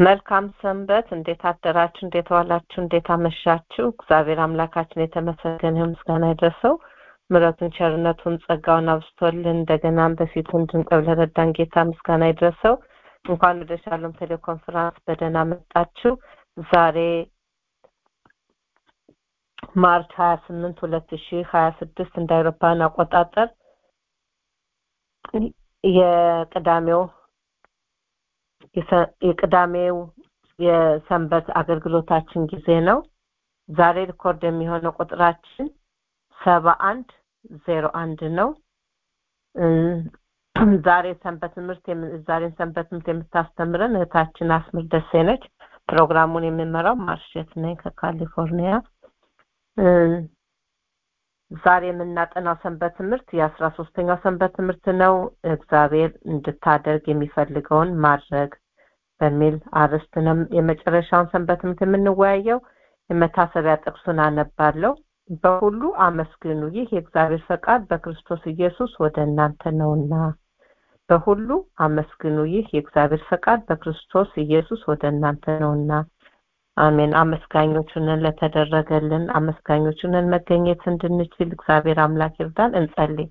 መልካም ሰንበት። እንዴት አደራችሁ? እንዴት ዋላችሁ? እንዴት አመሻችሁ? እግዚአብሔር አምላካችን የተመሰገነ ይሁን፣ ምስጋና ይድረሰው። ምሕረቱን ቸርነቱን ጸጋውን አብዝቶልን እንደገናም በፊቱ እንድንቀርብ ለረዳን ጌታ ምስጋና ይድረሰው። እንኳን ወደ ሻሎም ቴሌኮንፈረንስ በደህና መጣችሁ። ዛሬ ማርች ሀያ ስምንት ሁለት ሺ ሀያ ስድስት እንደ አውሮፓውያን አቆጣጠር የቅዳሜው የቅዳሜው የሰንበት አገልግሎታችን ጊዜ ነው። ዛሬ ሪኮርድ የሚሆነው ቁጥራችን ሰባ አንድ ዜሮ አንድ ነው። ዛሬ ሰንበት ትምህርት ዛሬን ሰንበት ትምህርት የምታስተምረን እህታችን አስምር ደሴ ነች። ፕሮግራሙን የምመራው ማርሼት ነኝ ከካሊፎርኒያ። ዛሬ የምናጠናው ሰንበት ትምህርት የአስራ ሶስተኛው ሰንበት ትምህርት ነው። እግዚአብሔር እንድታደርግ የሚፈልገውን ማድረግ በሚል አርዕስት ነው የመጨረሻውን ሰንበት ትምህርት የምንወያየው። የመታሰቢያ ጥቅሱን አነባለሁ። በሁሉ አመስግኑ፣ ይህ የእግዚአብሔር ፈቃድ በክርስቶስ ኢየሱስ ወደ እናንተ ነውና። በሁሉ አመስግኑ፣ ይህ የእግዚአብሔር ፈቃድ በክርስቶስ ኢየሱስ ወደ እናንተ ነውና። አሜን። አመስጋኞቹንን ለተደረገልን አመስጋኞቹንን መገኘት እንድንችል እግዚአብሔር አምላክ ይርዳን። እንጸልይ።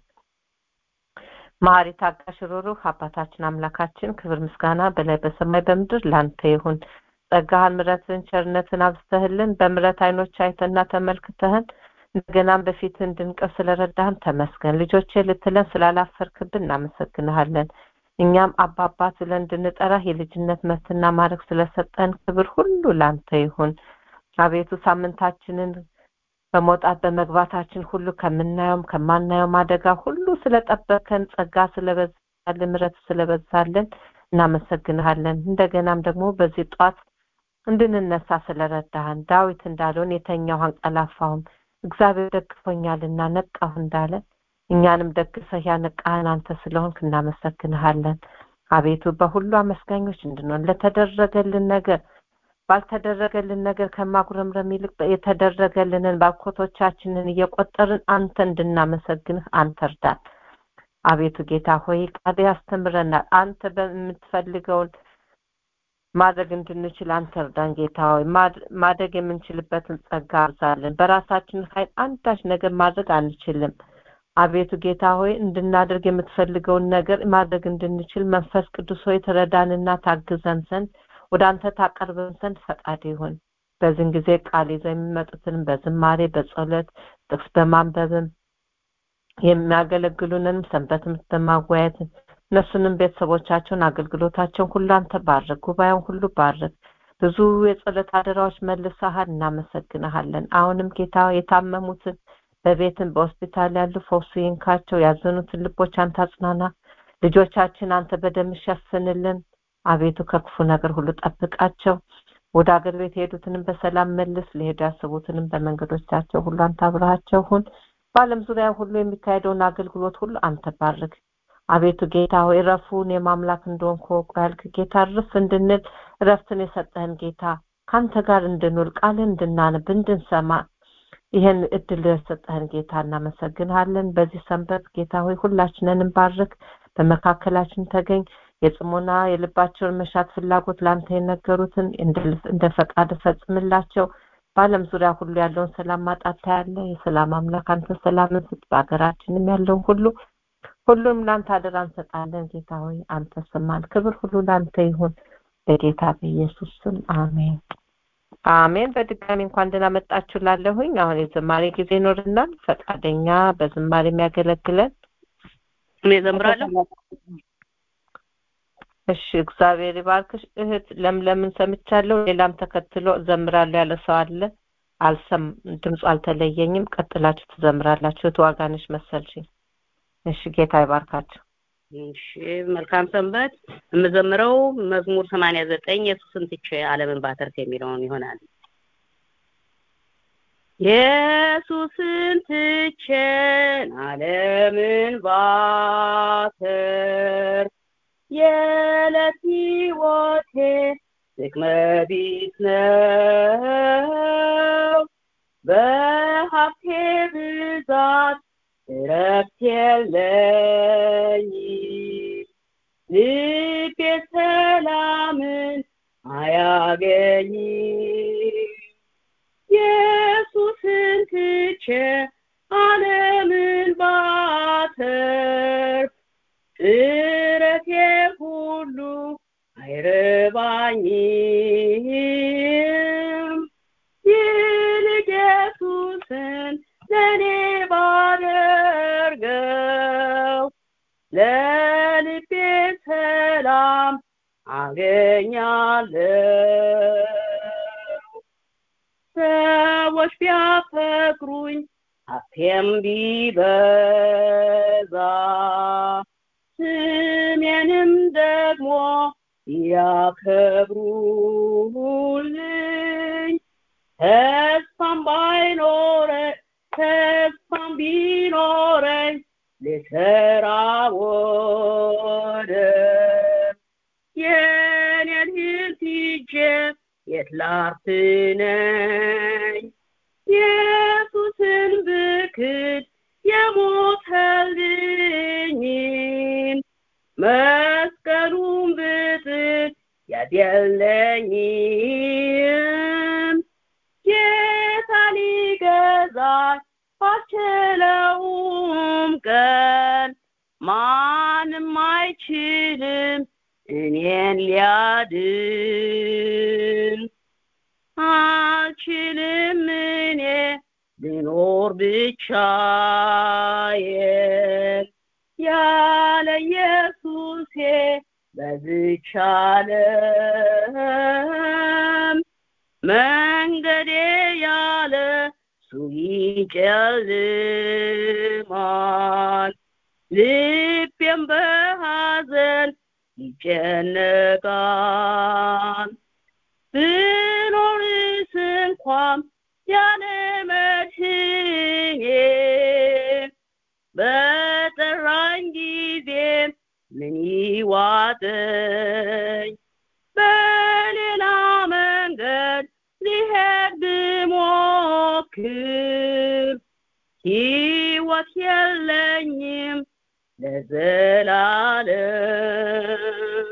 መሐሪ ታጋሽ፣ ሩሩህ አባታችን አምላካችን ክብር ምስጋና በላይ በሰማይ በምድር ላንተ ይሁን። ጸጋህን፣ ምሕረትን፣ ቸርነትን አብዝተህልን በምሕረት አይኖች አይተና ተመልክተህን እንደገናም በፊት እንድንቀር ስለረዳህን ተመስገን። ልጆቼ ልትለን ስላላፈርክብን እናመሰግንሃለን። እኛም አባባት ብለን እንድንጠራህ የልጅነት መብትና ማድረግ ስለሰጠን ክብር ሁሉ ላንተ ይሁን። አቤቱ ሳምንታችንን በመውጣት በመግባታችን ሁሉ ከምናየውም ከማናየውም አደጋ ሁሉ ስለጠበቀን ጸጋ ስለበዛልን ምሕረት ስለበዛልን እናመሰግንሃለን። እንደገናም ደግሞ በዚህ ጧት እንድንነሳ ስለረዳህን ዳዊት እንዳለውን የተኛው አንቀላፋሁም እግዚአብሔር ደግፎኛልና ነቃሁ እንዳለ እኛንም ደግፈህ ያነቃህን አንተ ስለሆንክ እናመሰግንሃለን። አቤቱ በሁሉ አመስጋኞች እንድንሆን ለተደረገልን ነገር ባልተደረገልን ነገር ከማጉረምረም ይልቅ የተደረገልንን ባርኮቶቻችንን እየቆጠርን አንተ እንድናመሰግንህ አንተ እርዳን። አቤቱ ጌታ ሆይ ቃል ያስተምረናል። አንተ በምትፈልገውን ማድረግ እንድንችል አንተ እርዳን። ጌታ ሆይ ማደግ የምንችልበትን ጸጋ አብዛለን። በራሳችን ኃይል አንዳች ነገር ማድረግ አንችልም። አቤቱ ጌታ ሆይ እንድናደርግ የምትፈልገውን ነገር ማድረግ እንድንችል መንፈስ ቅዱስ ሆይ ትረዳንና ታግዘን ዘንድ ወደ አንተ ታቀርበን ዘንድ ፈቃድ ይሁን። በዚህን ጊዜ ቃል ይዘው የሚመጡትንም በዝማሬ በጸሎት ጥቅስ በማንበብም የሚያገለግሉንንም ሰንበት ትምህርት በማወያየት እነሱንም ቤተሰቦቻቸውን አገልግሎታቸውን ሁሉ አንተ ባርክ። ጉባኤውን ሁሉ ባርክ። ብዙ የጸሎት አደራዎች መልሰሃል፣ እናመሰግንሃለን። አሁንም ጌታ የታመሙትን በቤትም በሆስፒታል ያሉ ፈውሱ ይንካቸው። ያዘኑትን ልቦች አንተ አጽናና። ልጆቻችን አንተ በደም ሸፍንልን። አቤቱ ከክፉ ነገር ሁሉ ጠብቃቸው። ወደ አገር ቤት የሄዱትንም በሰላም መልስ። ሊሄዱ ያስቡትንም በመንገዶቻቸው ሁሉ አንተ አብረሃቸው ሁን። በዓለም ዙሪያ ሁሉ የሚካሄደውን አገልግሎት ሁሉ አንተ ባርክ። አቤቱ ጌታ ሆይ ረፉን የማምላክ እንደሆንክ ወቁ ያልክ ጌታ ርፍ እንድንል እረፍትን የሰጠህን ጌታ ከአንተ ጋር እንድንውል ቃልን እንድናነብ እንድንሰማ ይህን እድል የሰጠህን ጌታ እናመሰግንሃለን። በዚህ ሰንበት ጌታ ሆይ ሁላችንንም ባርክ፣ በመካከላችን ተገኝ። የጽሞና የልባቸውን መሻት ፍላጎት ለአንተ የነገሩትን እንደ ፈቃድ ፈጽምላቸው። በዓለም ዙሪያ ሁሉ ያለውን ሰላም ማጣት ታያለ። የሰላም አምላክ አንተ ሰላምን ስጥ። በሀገራችንም ያለውን ሁሉ ሁሉም ለአንተ አደራ እንሰጣለን። ጌታ ሆይ አንተ ስማን። ክብር ሁሉ ለአንተ ይሁን በጌታ በኢየሱስ ስም አሜን። አሜን። በድጋሚ እንኳን ደህና መጣችሁ ላለሁኝ አሁን የዝማሬ ጊዜ ይኖርናል። ፈቃደኛ በዝማሬ የሚያገለግለን እኔ እዘምራለሁ። እሺ፣ እግዚአብሔር ይባርክሽ እህት ለምለምን ሰምቻለሁ። ሌላም ተከትሎ እዘምራለሁ ያለ ሰው አለ። አልሰም ድምፁ አልተለየኝም። ቀጥላችሁ ትዘምራላችሁ። እህት ዋጋነሽ መሰልሽኝ። እሺ፣ ጌታ ይባርካችሁ። እሺ መልካም ሰንበት። የምዘምረው መዝሙር ሰማንያ ዘጠኝ ኢየሱስን ትቼ ዓለምን ባተርፍ የሚለውን ይሆናል። ኢየሱስን ትቼን ዓለምን ባተርፍ የዕለት ሕይወቴ ጥቅመ ቢስ ነው። በሀብቴ ብዛት እረፍት የለኝም ልቤ ሰላምን አያ አይገባኝም ይልቅ ኢየሱስን ለእኔ ባደርገው ለልቤ ሰላም አገኛለሁ ሰዎች ቢያፈቅሩኝ ሀብቴም ቢበዛ ስሜንም ደግሞ ያከብሩልኝ ተስፋም ባይኖረኝ ተስፋም ቢኖረኝ ልሰራ ወደ የኔን ሕይወት ይዤ የት ላርፍ ነኝ ኢየሱስን ብክድ የሞተልኝን መስቀሉን ብጥል ያደለኝም ጌታ ሊገዛኝ ባልችለውም ቀን ማንም አይችልም እኔን ሊያድን አልችልም እኔ ልኖር ብቻዬን ያለ ኢየሱሴ በዝች ዓለም መንገዴ ያለ እሱ ይጨልማል ልቤም በሐዘን ይጨነቃል ብኖርስ እንኳን ያለ መድህኔ በጠራኝ ጊዜ ምን ይዋጠኝ በሌላ መንገድ ሊሄድ ብሞክር ሕይወት የለኝም ለዘላለም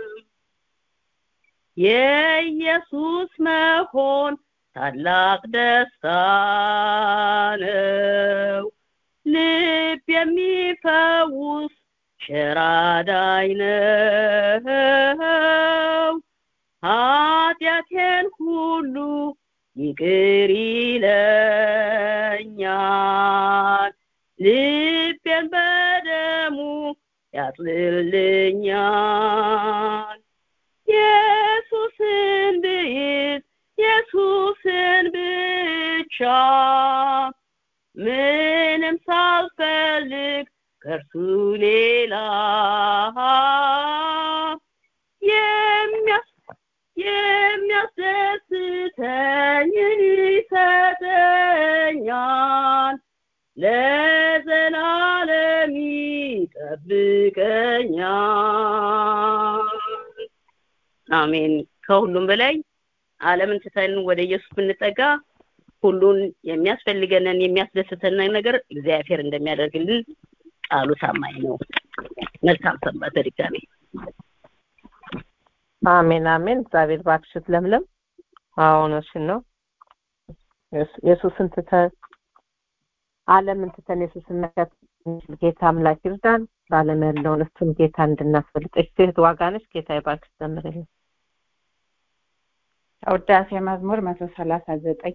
የኢየሱስ መሆን ታላቅ ደስታ ነው ልብ የሚፈውስ ሸራዳይ ነው ኃጢአቴን ሁሉ ይቅር ይለኛል ልቤን በደሙ ያጥልልኛል ኢየሱስን ብይዝ ኢየሱስን ብቻ ምንም ሳልፈልግ ከእርሱ ሌላ የሚያስ የሚያስደስተኝን ይሰጠኛል ለዘላለም ይጠብቀኛል አሜን ከሁሉም በላይ ዓለምን ትተን ወደ ኢየሱስ ብንጠጋ ሁሉን የሚያስፈልገንን የሚያስደስተንን ነገር እግዚአብሔር እንደሚያደርግልን ቃሉ ታማኝ ነው መልካም ሰንበት ድጋሜ አሜን አሜን እግዚአብሔር ባክሽት ለምለም አሁንሽን ነው ኢየሱስን ትተን ዓለምን ትተን ኢየሱስን መከተል ጌታ አምላክ ይርዳን በዓለም ያለውን እሱን ጌታ እንድናስፈልጥ እህት ዋጋ ነች ጌታ ይባርክሽ ዘምርልኝ ውዳሴ መዝሙር መቶ ሰላሳ ዘጠኝ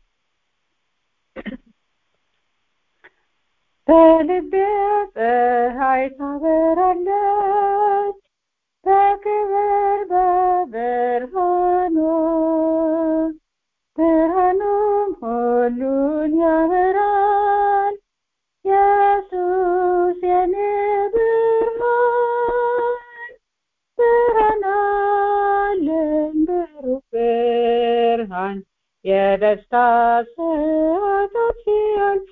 በልቤ ፀሐይ ታበራለች በክብር በብርሃኑ ብርሃኑም ሁሉን ያበራል ኢየሱስ የኔ ብርሃን ብርሃን አለኝ ብሩህ ብርሃን የደስታ ሰዓታት ሲያልፉ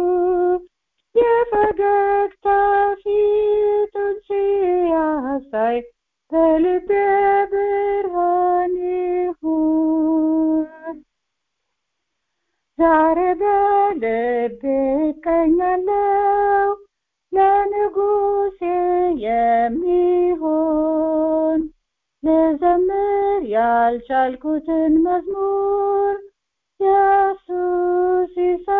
የፈገግታ ፊቱን ሲያሳይ በልቤ ብርሃን ይሁን ዛሬ በልቤ እቀኛለሁ ለንጉሴ የሚሆን ልዘምር ያልቻልኩትን መዝሙር ኢየሱስ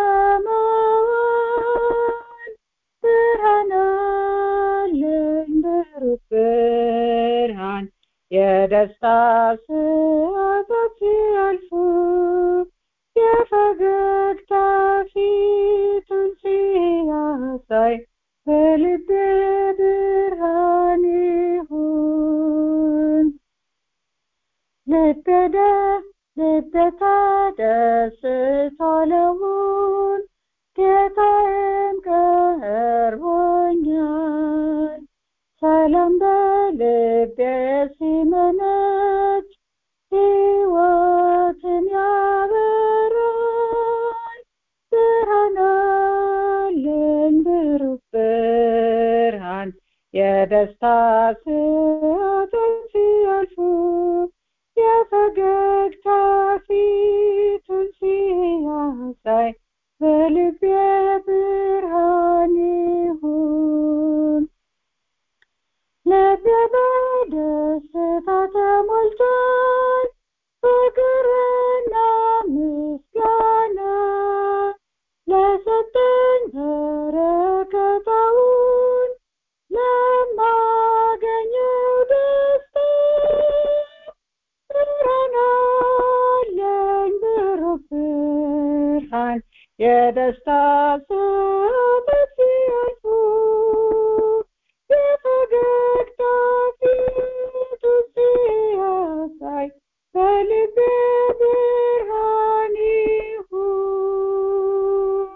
ይሰማዋል ብርሃን አለኝ ብሩህ ብርሃን የደስታ ሰዓታት ሲያልፉ የፈገግታ ፊቱን ሲያሳይ በልቤ ብርሃን ይሁን ልቤ ደ- ልቤ ተደስቷለውን ጌታዬም ቀርቦኛል ሰላም በልቤ ሲመነጭ ሕይወትን ያበራል ብርሃን አለኝ ብሩህ ብርሃን የደስታ ሰዓታት ሲያልፉ የፈገግታ ፊቱን ሲያሳይ በልቤ ብርሃን ይሁን ልቤ በደስታ ተሞልቷል ፍቅርና ምስጋና ለሰጠኝ በረከታውን ለማገኘው ደስታ ብርሃን አለኝ ብሩህ ብርሃን የደስታ ሰዓታት ሲያልፉ የፈገግታ ፊቱ ሲያሳይ በልቤ ብርሃን ይሁን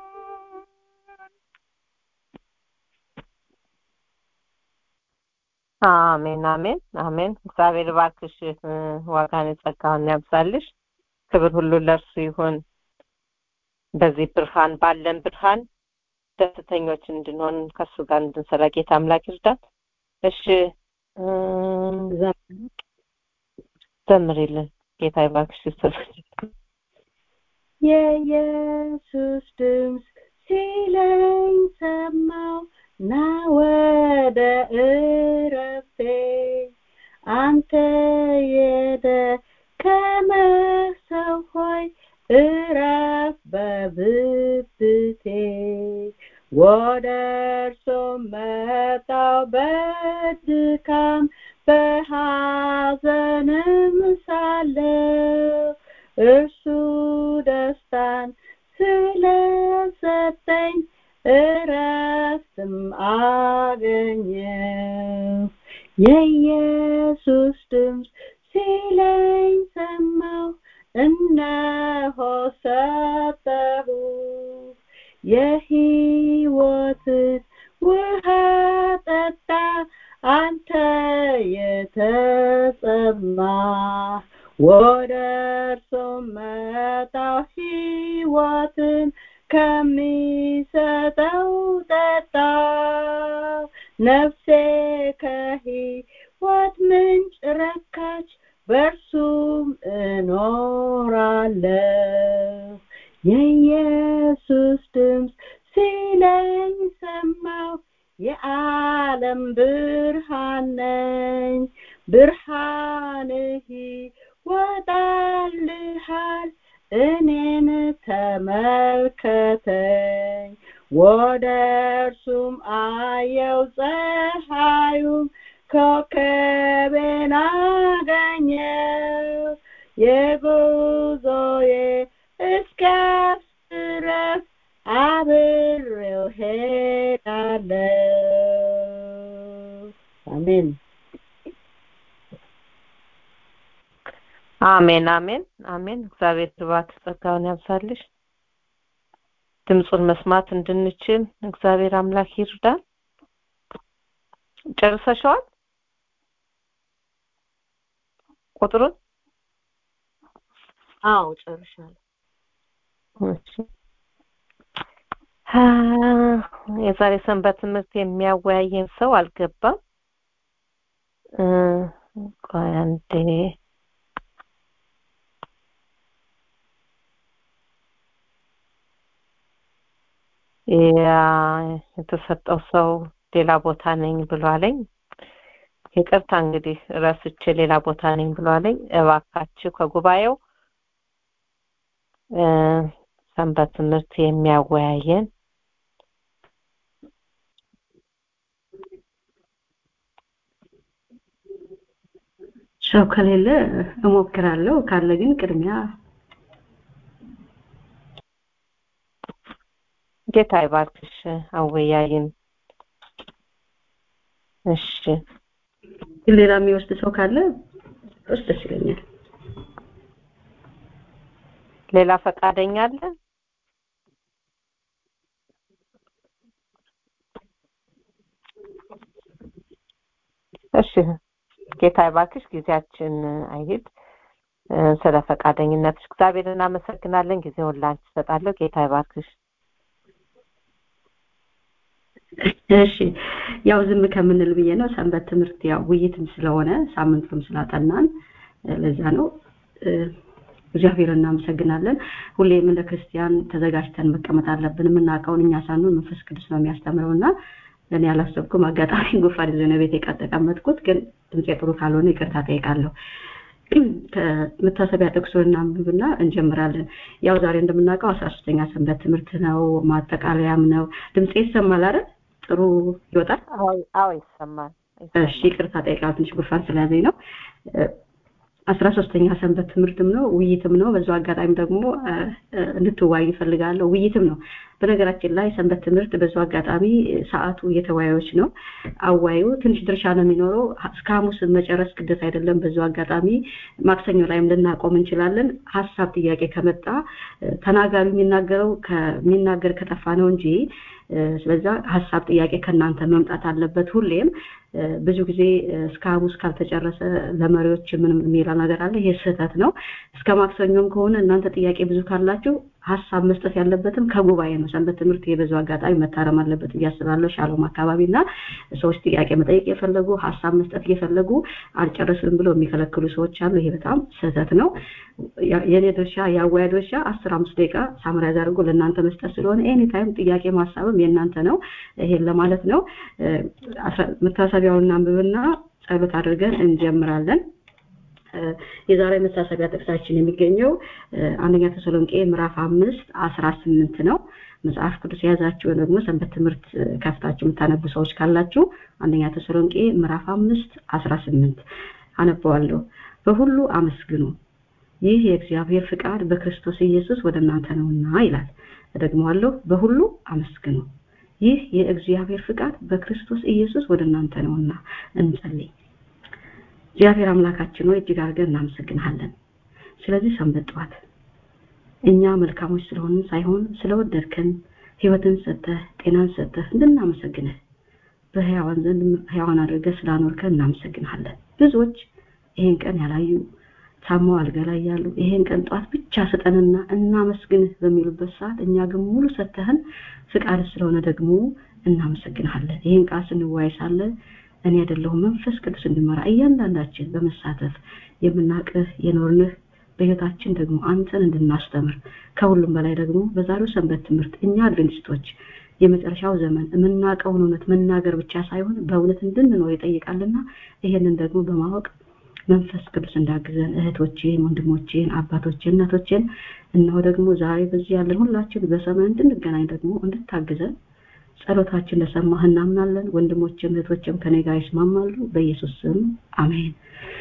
አሜን አሜን አሜን እግዚአብሔር ባርክሽ እ፣ ዋጋን ጸጋውን ያብዛልሽ ክብር ሁሉ ለእርሱ ይሁን በዚህ ብርሃን ባለን ብርሃን ደስተኞች እንድንሆን ከሱ ጋር እንድንሰራ ጌታ አምላክ ይርዳን እሺ እም፣ ዘምሪልን ጌታ ይባርክሽ ስትል የኢየሱስ ድምፅ ሲለኝ ሰማው ና ወደ እረፍቴ አንተ የደከመ ሰው ሆይ እረፍ በብብቴ ወደ እርሱ መጣው በድካም በሐዘንም ሳለው እርሱ ደስታን ስለሰጠኝ እረፍትም አገኘው የኢየሱስ ድምፅ ሲለኝ ሰማሁ እነሆ ሰጠሁ የሕይወትን ውሃ ጠጣ አንተ የተጠማ ወደ እርሱ መጣሁ ሕይወትን ከሚሰጠው ጠጣ ነፍሴ ከሕይወት ምንጭ ረካች በእርሱም እኖራለሁ የኢየሱስ ድምፅ ሲለኝ ሰማሁ የዓለም ብርሃን ነኝ ብርሃንህ ይወጣልሃል እኔን ተመልከተኝ ወደ እርሱም አየው ፀሐዩም ኮከቤን አገኘው የጉዞዬ እስኪያልፍ ድረስ አብሬው ሄዳለሁ አሜን አሜን አሜን አሜን እግዚአብሔር ስብሐት ጸጋውን ያብዛልሽ ድምፁን መስማት እንድንችል እግዚአብሔር አምላክ ይርዳን ጨርሰሽዋል ቁጥሩን አዎ ጨርሻለሁ እሺ አ፣ የዛሬ ሰንበት ትምህርት የሚያወያየን ሰው አልገባም እ፣ ቆይ አንዴ ያ የተሰጠው ሰው ሌላ ቦታ ነኝ ብሏለኝ ይቅርታ እንግዲህ ረስቼ ሌላ ቦታ ነኝ ብሏለኝ እባካችሁ ከጉባኤው እ፣ ሰንበት ትምህርት የሚያወያየን ሰው ከሌለ እሞክራለሁ ካለ ግን ቅድሚያ ጌታ ይባርክሽ አወያይን እሺ ግን ሌላ የሚወስድ ሰው ካለ ውስጥ ደስ ይለኛል ሌላ ፈቃደኛ አለ እሺ ጌታ ይባርክሽ ጊዜያችን አይሄድ ስለ ፈቃደኝነትሽ እግዚአብሔር እናመሰግናለን ጊዜውን ላንቺ እሰጣለሁ ጌታ ይባርክሽ እሺ ያው ዝም ከምንል ብዬ ነው ሰንበት ትምህርት ያው ውይይትም ስለሆነ ሳምንቱም ስላጠናን ለዛ ነው እግዚአብሔር እናመሰግናለን ሁሌም እንደ ክርስቲያን ተዘጋጅተን መቀመጥ አለብን የምናውቀውን እኛ ሳንሆን መንፈስ ቅዱስ ነው የሚያስተምረው እና እኔ አላሰብኩም አጋጣሚ ጉፋን ይዞ ነው ቤት የተቀመጥኩት ግን ድምፄ ጥሩ ካልሆነ ይቅርታ ጠይቃለሁ ከመታሰቢያ ጥቅሱን እናንብብና እንጀምራለን ያው ዛሬ እንደምናውቀው አስራ ሶስተኛ ሰንበት ትምህርት ነው ማጠቃለያም ነው ድምፄ ይሰማል አይደል ጥሩ ይወጣል አዎ ይሰማል እሺ ይቅርታ ጠይቃለሁ ትንሽ ጉፋን ስለያዘኝ ነው አስራ ሶስተኛ ሰንበት ትምህርትም ነው ውይይትም ነው በዛው አጋጣሚ ደግሞ እንድትዋይ ይፈልጋለሁ ውይይትም ነው በነገራችን ላይ ሰንበት ትምህርት በዛው አጋጣሚ ሰዓቱ የተወያዮች ነው አዋዩ ትንሽ ድርሻ ነው የሚኖረው እስከ ሐሙስ መጨረስ ግዴታ አይደለም በዛው አጋጣሚ ማክሰኞ ላይም ልናቆም እንችላለን ሀሳብ ጥያቄ ከመጣ ተናጋሪ የሚናገረው ከሚናገር ከጠፋ ነው እንጂ ስለዛ ሀሳብ ጥያቄ ከእናንተ መምጣት አለበት ሁሌም ብዙ ጊዜ እስከ ሐሙስ ካልተጨረሰ ለመሪዎች ምንም የሚላ ነገር አለ ይሄ ስህተት ነው እስከ ማክሰኞም ከሆነ እናንተ ጥያቄ ብዙ ካላችሁ ሀሳብ መስጠት ያለበትም ከጉባኤ ነው ሰንበት ትምህርት የበዙ አጋጣሚ መታረም አለበት እያስባለሁ ሻሎም አካባቢ እና ሰዎች ጥያቄ መጠየቅ የፈለጉ ሀሳብ መስጠት እየፈለጉ አልጨረስም ብለው የሚከለክሉ ሰዎች አሉ ይሄ በጣም ስህተት ነው የኔ ድርሻ የአወያ ድርሻ አስር አምስት ደቂቃ ሳምራይዝ አድርጎ ለእናንተ መስጠት ስለሆነ ኤኒ ታይም ጥያቄ ማሳብም የእናንተ ነው ይሄን ለማለት ነው መታሰቢያውን አንብብና ጸሎት አድርገን እንጀምራለን የዛሬ መታሰቢያ ጥቅሳችን የሚገኘው አንደኛ ተሰሎንቄ ምዕራፍ አምስት አስራ ስምንት ነው መጽሐፍ ቅዱስ የያዛችሁ ደግሞ ሰንበት ትምህርት ከፍታችሁ የምታነቡ ሰዎች ካላችሁ አንደኛ ተሰሎንቄ ምዕራፍ አምስት አስራ ስምንት አነበዋለሁ በሁሉ አመስግኑ ይህ የእግዚአብሔር ፍቃድ በክርስቶስ ኢየሱስ ወደ እናንተ ነውና ይላል እደግመዋለሁ በሁሉ አመስግኑ ይህ የእግዚአብሔር ፍቃድ በክርስቶስ ኢየሱስ ወደ እናንተ ነውና እንጸልይ እግዚአብሔር አምላካችን ሆይ እጅግ አድርገን እናመሰግንሃለን ስለዚህ ሰንበት ጠዋት እኛ መልካሞች ስለሆንን ሳይሆን ስለወደድከን ህይወትን ሰጠህ ጤናን ሰጠህ እንድናመሰግንህ በህያዋን ዘንድ ህያዋን አድርገህ ስላኖርከን እናመሰግንሃለን ብዙዎች ይሄን ቀን ያላዩ ታመው አልጋ ላይ ያሉ ይሄን ቀን ጠዋት ብቻ ስጠንና እናመስግንህ በሚሉበት ሰዓት እኛ ግን ሙሉ ሰተህን ፍቃድ ስለሆነ ደግሞ እናመሰግንሃለን ይህን ቃል ስንወያይ ሳለ እኔ አይደለሁም መንፈስ ቅዱስ እንዲመራ እያንዳንዳችን በመሳተፍ የምናቅህ የኖርንህ በህይወታችን ደግሞ አንተን እንድናስተምር ከሁሉም በላይ ደግሞ በዛሬው ሰንበት ትምህርት እኛ አድቬንቲስቶች የመጨረሻው ዘመን የምናውቀውን እውነት መናገር ብቻ ሳይሆን በእውነት እንድንኖር ይጠይቃልና ይሄንን ደግሞ በማወቅ መንፈስ ቅዱስ እንዳግዘን እህቶቼን ወንድሞቼን አባቶቼን እናቶቼን እነሆ ደግሞ ዛሬ በዚህ ያለን ሁላችን በሰማይ እንድንገናኝ ደግሞ እንድታግዘን ጸሎታችን እንደሰማህ እናምናለን ወንድሞችም እህቶችም ከኔ ጋር ይስማማሉ በኢየሱስ ስም አሜን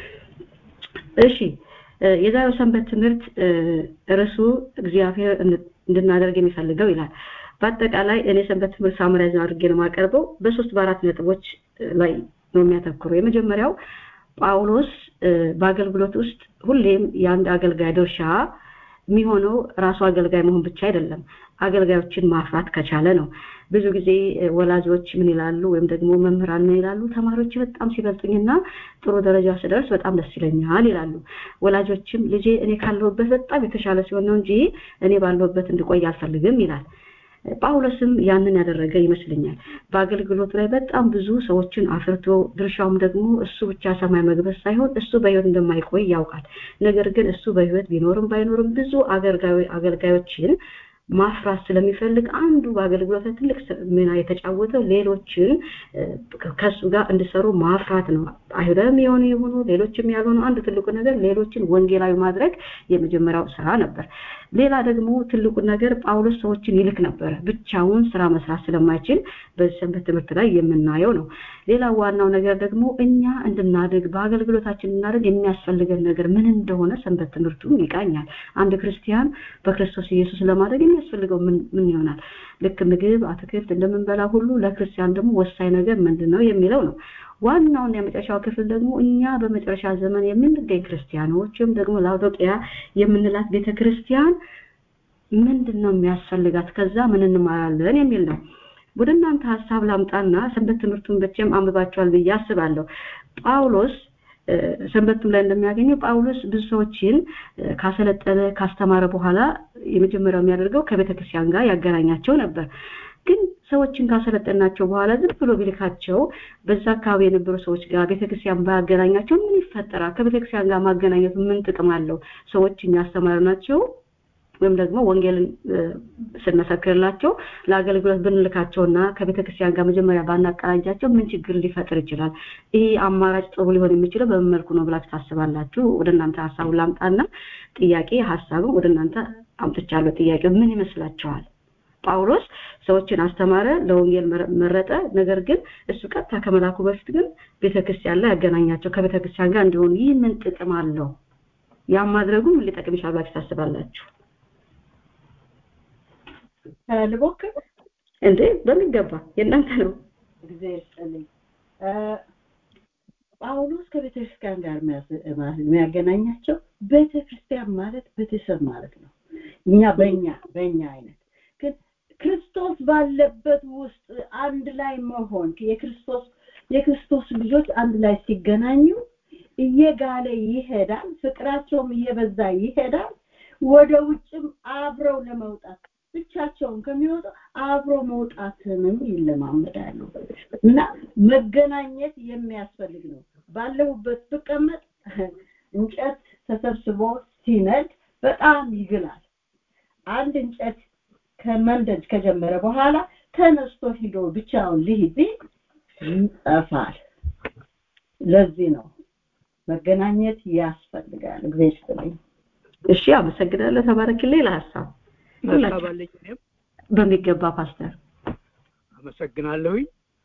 እሺ የዛሬው ሰንበት ትምህርት ርዕሱ እግዚአብሔር እንድናደርግ የሚፈልገው ይላል በአጠቃላይ እኔ ሰንበት ትምህርት ሳምራይዝ አድርጌ ነው የማቀርበው በሶስት በአራት ነጥቦች ላይ ነው የሚያተኩረው የመጀመሪያው ጳውሎስ በአገልግሎት ውስጥ ሁሌም የአንድ አገልጋይ ድርሻ የሚሆነው ራሱ አገልጋይ መሆን ብቻ አይደለም አገልጋዮችን ማፍራት ከቻለ ነው ብዙ ጊዜ ወላጆች ምን ይላሉ ወይም ደግሞ መምህራን ምን ይላሉ ተማሪዎች በጣም ሲበልጡኝና ጥሩ ደረጃ ስደርስ በጣም ደስ ይለኛል ይላሉ ወላጆችም ልጄ እኔ ካለሁበት በጣም የተሻለ ሲሆን ነው እንጂ እኔ ባለሁበት እንድቆይ አልፈልግም ይላል ጳውሎስም ያንን ያደረገ ይመስለኛል በአገልግሎት ላይ በጣም ብዙ ሰዎችን አፍርቶ ድርሻውም ደግሞ እሱ ብቻ ሰማይ መግባት ሳይሆን እሱ በህይወት እንደማይቆይ ያውቃል ነገር ግን እሱ በህይወት ቢኖርም ባይኖርም ብዙ አገልጋዮችን ማፍራት ስለሚፈልግ አንዱ በአገልግሎት ላይ ትልቅ ሚና የተጫወተው ሌሎችን ከሱ ጋር እንዲሰሩ ማፍራት ነው አይሁዳም የሆኑ የሆኑ ሌሎችም ያልሆኑ አንዱ ትልቁ ነገር ሌሎችን ወንጌላዊ ማድረግ የመጀመሪያው ስራ ነበር ሌላ ደግሞ ትልቁ ነገር ጳውሎስ ሰዎችን ይልክ ነበረ ብቻውን ስራ መስራት ስለማይችል በዚህ ሰንበት ትምህርት ላይ የምናየው ነው ሌላ ዋናው ነገር ደግሞ እኛ እንድናድግ በአገልግሎታችን እንድናድግ የሚያስፈልገን ነገር ምን እንደሆነ ሰንበት ትምህርቱ ይቃኛል አንድ ክርስቲያን በክርስቶስ ኢየሱስ ለማድረግ የሚያስፈልገው ምን ምን ይሆናል ልክ ምግብ አትክልት እንደምንበላ ሁሉ ለክርስቲያን ደግሞ ወሳኝ ነገር ምንድን ነው የሚለው ነው ዋናውን የመጨረሻው ክፍል ደግሞ እኛ በመጨረሻ ዘመን የምንገኝ ክርስቲያኖች ወይም ደግሞ ላውዶቅያ የምንላት ቤተ ክርስቲያን ምንድን ነው የሚያስፈልጋት ከዛ ምን እንማራለን የሚል ነው ወደ እናንተ ሀሳብ ላምጣና ሰንበት ትምህርቱን በቼም አንብባቸዋል ብዬ አስባለሁ ጳውሎስ ሰንበትም ላይ እንደሚያገኘው ጳውሎስ ብዙ ሰዎችን ካሰለጠነ ካስተማረ በኋላ የመጀመሪያው የሚያደርገው ከቤተክርስቲያን ጋር ያገናኛቸው ነበር ግን ሰዎችን ካሰለጠናቸው በኋላ ዝም ብሎ ቢልካቸው በዛ አካባቢ የነበሩ ሰዎች ጋር ቤተክርስቲያን ባያገናኛቸው ምን ይፈጠራል ከቤተክርስቲያን ጋር ማገናኘቱ ምን ጥቅም አለው ሰዎች እያስተማሩ ናቸው ወይም ደግሞ ወንጌልን ስንመሰክርላቸው ለአገልግሎት ብንልካቸውና ከቤተክርስቲያን ጋር መጀመሪያ ባናቀናጃቸው ምን ችግር ሊፈጥር ይችላል ይህ አማራጭ ጥሩ ሊሆን የሚችለው በምን መልኩ ነው ብላችሁ ታስባላችሁ ወደ እናንተ ሀሳቡን ላምጣና ጥያቄ ሀሳብም ወደ እናንተ አምጥቻለሁ ጥያቄ ምን ይመስላችኋል ጳውሎስ ሰዎችን አስተማረ ለወንጌል መረጠ ነገር ግን እሱ ቀጥታ ከመላኩ በፊት ግን ቤተክርስቲያን ላይ ያገናኛቸው ከቤተክርስቲያን ጋር እንዲሆኑ ይህ ምን ጥቅም አለው ያም ማድረጉ ምን ሊጠቅም ይችላል ብላችሁ ታስባላችሁ ልሞክር እንዴ በሚገባ የእናንተ ነው ጊዜ ይስጥልኝ ጳውሎስ ከቤተክርስቲያን ጋር የሚያገናኛቸው ቤተክርስቲያን ማለት ቤተሰብ ማለት ነው እኛ በእኛ በእኛ አይነት ግን ክርስቶስ ባለበት ውስጥ አንድ ላይ መሆን የክርስቶስ የክርስቶስ ልጆች አንድ ላይ ሲገናኙ እየጋለ ይሄዳል ፍቅራቸውም እየበዛ ይሄዳል ወደ ውጭም አብረው ለመውጣት ብቻቸውን ከሚወጡ አብሮ መውጣትንም ይለማመዳሉ እና መገናኘት የሚያስፈልግ ነው ባለሁበት ብቀመጥ እንጨት ተሰብስቦ ሲነድ በጣም ይግላል አንድ እንጨት ከመንደድ ከጀመረ በኋላ ተነስቶ ሂዶ ብቻውን ሊሂድ ይጠፋል ለዚህ ነው መገናኘት ያስፈልጋል እግዚአብሔር ይስጥልኝ እሺ አመሰግናለሁ ተባረክልኝ ለሀሳብ ሀሳብ አለኝ እኔም በሚገባ ፓስተር አመሰግናለሁኝ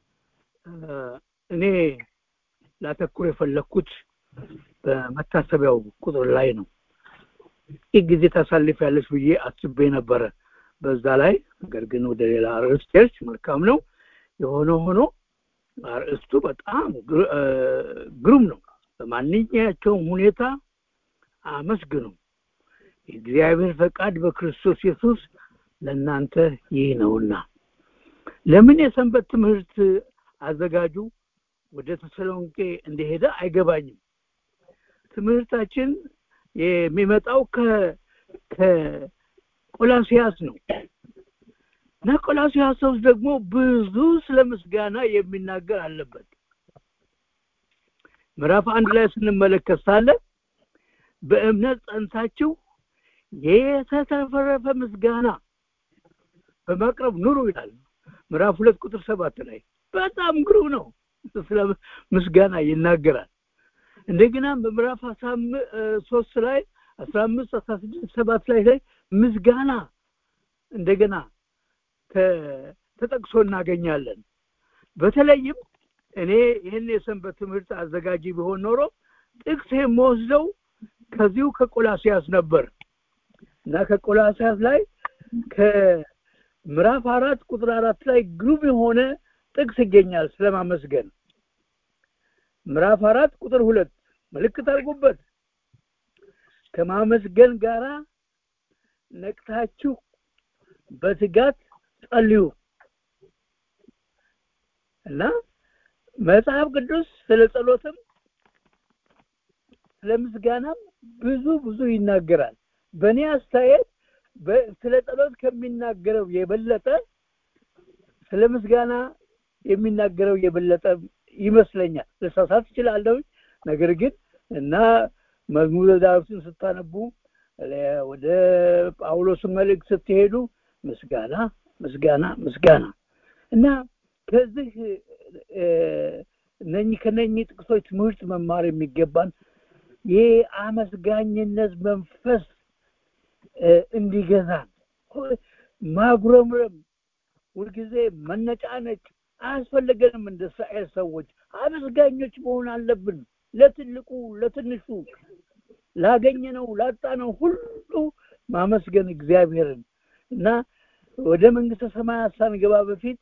እኔ ላተኩር የፈለግኩት በመታሰቢያው ቁጥር ላይ ነው ይህ ጊዜ ታሳልፍ ያለች ብዬ አስቤ ነበረ በዛ ላይ ነገር ግን ወደ ሌላ ርዕስ ሄድሽ መልካም ነው የሆነ ሆኖ አርእስቱ በጣም ግሩም ነው በማንኛቸውም ሁኔታ አመስግኑ የእግዚአብሔር ፈቃድ በክርስቶስ ኢየሱስ ለእናንተ ይህ ነውና ለምን የሰንበት ትምህርት አዘጋጁ ወደ ተሰሎንቄ እንደሄደ አይገባኝም ትምህርታችን የሚመጣው ከቆላሲያስ ነው እና ቆላሲያስ ውስጥ ደግሞ ብዙ ስለ ምስጋና የሚናገር አለበት ምዕራፍ አንድ ላይ ስንመለከት ሳለ በእምነት ጸንታችሁ የተተረፈረፈ ምስጋና በማቅረብ ኑሩ ይላል ምዕራፍ ሁለት ቁጥር ሰባት ላይ በጣም ግሩም ነው ስለ ምስጋና ይናገራል እንደገና በምዕራፍ አስራ ሶስት ላይ አስራ አምስት አስራ ስድስት ሰባት ላይ ላይ ምስጋና እንደገና ተጠቅሶ እናገኛለን በተለይም እኔ ይህን የሰንበት ትምህርት አዘጋጂ ቢሆን ኖሮ ጥቅስ የምወስደው ከዚሁ ከቆላሲያስ ነበር እና ከቆላሲያስ ላይ ከምዕራፍ አራት ቁጥር አራት ላይ ግሩም የሆነ ጥቅስ ይገኛል ስለማመስገን ምዕራፍ አራት ቁጥር ሁለት ምልክት አድርጉበት ከማመስገን ጋራ ነቅታችሁ በትጋት ጸልዩ እና መጽሐፍ ቅዱስ ስለ ጸሎትም ስለ ምስጋናም ብዙ ብዙ ይናገራል በእኔ አስተያየት ስለ ጸሎት ከሚናገረው የበለጠ ስለ ምስጋና የሚናገረው የበለጠ ይመስለኛል ልሳሳት ይችላለሁ ነገር ግን እና መዝሙረ ዳዊትን ስታነቡ ወደ ጳውሎስ መልእክት ስትሄዱ ምስጋና ምስጋና ምስጋና እና ከዚህ እነኚህ ከነኚህ ጥቅሶች ትምህርት መማር የሚገባን የአመስጋኝነት መንፈስ እንዲገዛን ማጉረምረም ሁልጊዜ መነጫነጭ አያስፈልገንም እንደ እስራኤል ሰዎች አመስጋኞች መሆን አለብን ለትልቁ ለትንሹ ላገኘነው ላጣነው ሁሉ ማመስገን እግዚአብሔርን እና ወደ መንግስተ ሰማያት ሳንገባ በፊት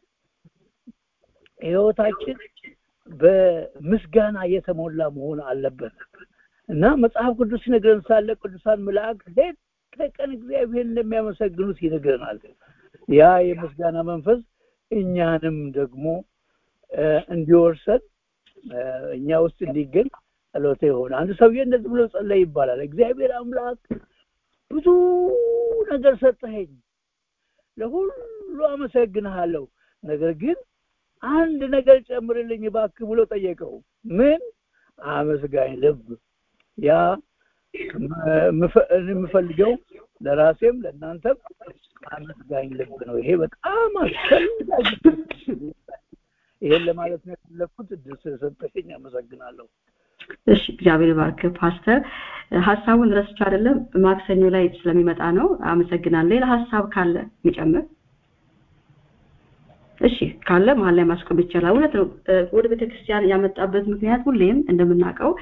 ህይወታችን በምስጋና የተሞላ መሆን አለበት እና መጽሐፍ ቅዱስ ይነግረን ሳለ ቅዱሳን መላእክት ሌት ከቀን እግዚአብሔር እንደሚያመሰግኑት ይነግረናል ያ የምስጋና መንፈስ እኛንም ደግሞ እንዲወርሰን እኛ ውስጥ እንዲገኝ ጸሎተ የሆነ አንድ ሰውዬ እንደዚህ ብሎ ጸለይ ይባላል እግዚአብሔር አምላክ ብዙ ነገር ሰጠኸኝ ለሁሉ አመሰግንሃለሁ ነገር ግን አንድ ነገር ጨምርልኝ እባክህ ብሎ ጠየቀው ምን አመስጋኝ ልብ ያ የምፈልገው ለራሴም ለእናንተም አመስጋኝ ልብ ነው ይሄ በጣም አስፈላጊ ይሄን ለማለት ነው የፈለኩት እድል ስለሰጠሽኝ አመሰግናለሁ እሺ እግዚአብሔር ባርክ ፓስተር ሀሳቡን ረስቼ አይደለም ማክሰኞ ላይ ስለሚመጣ ነው አመሰግናለሁ ሌላ ሀሳብ ካለ የሚጨምር እሺ ካለ መሀል ላይ ማስቆም ይቻላል እውነት ነው ወደ ቤተክርስቲያን ያመጣበት ምክንያት ሁሌም እንደምናውቀው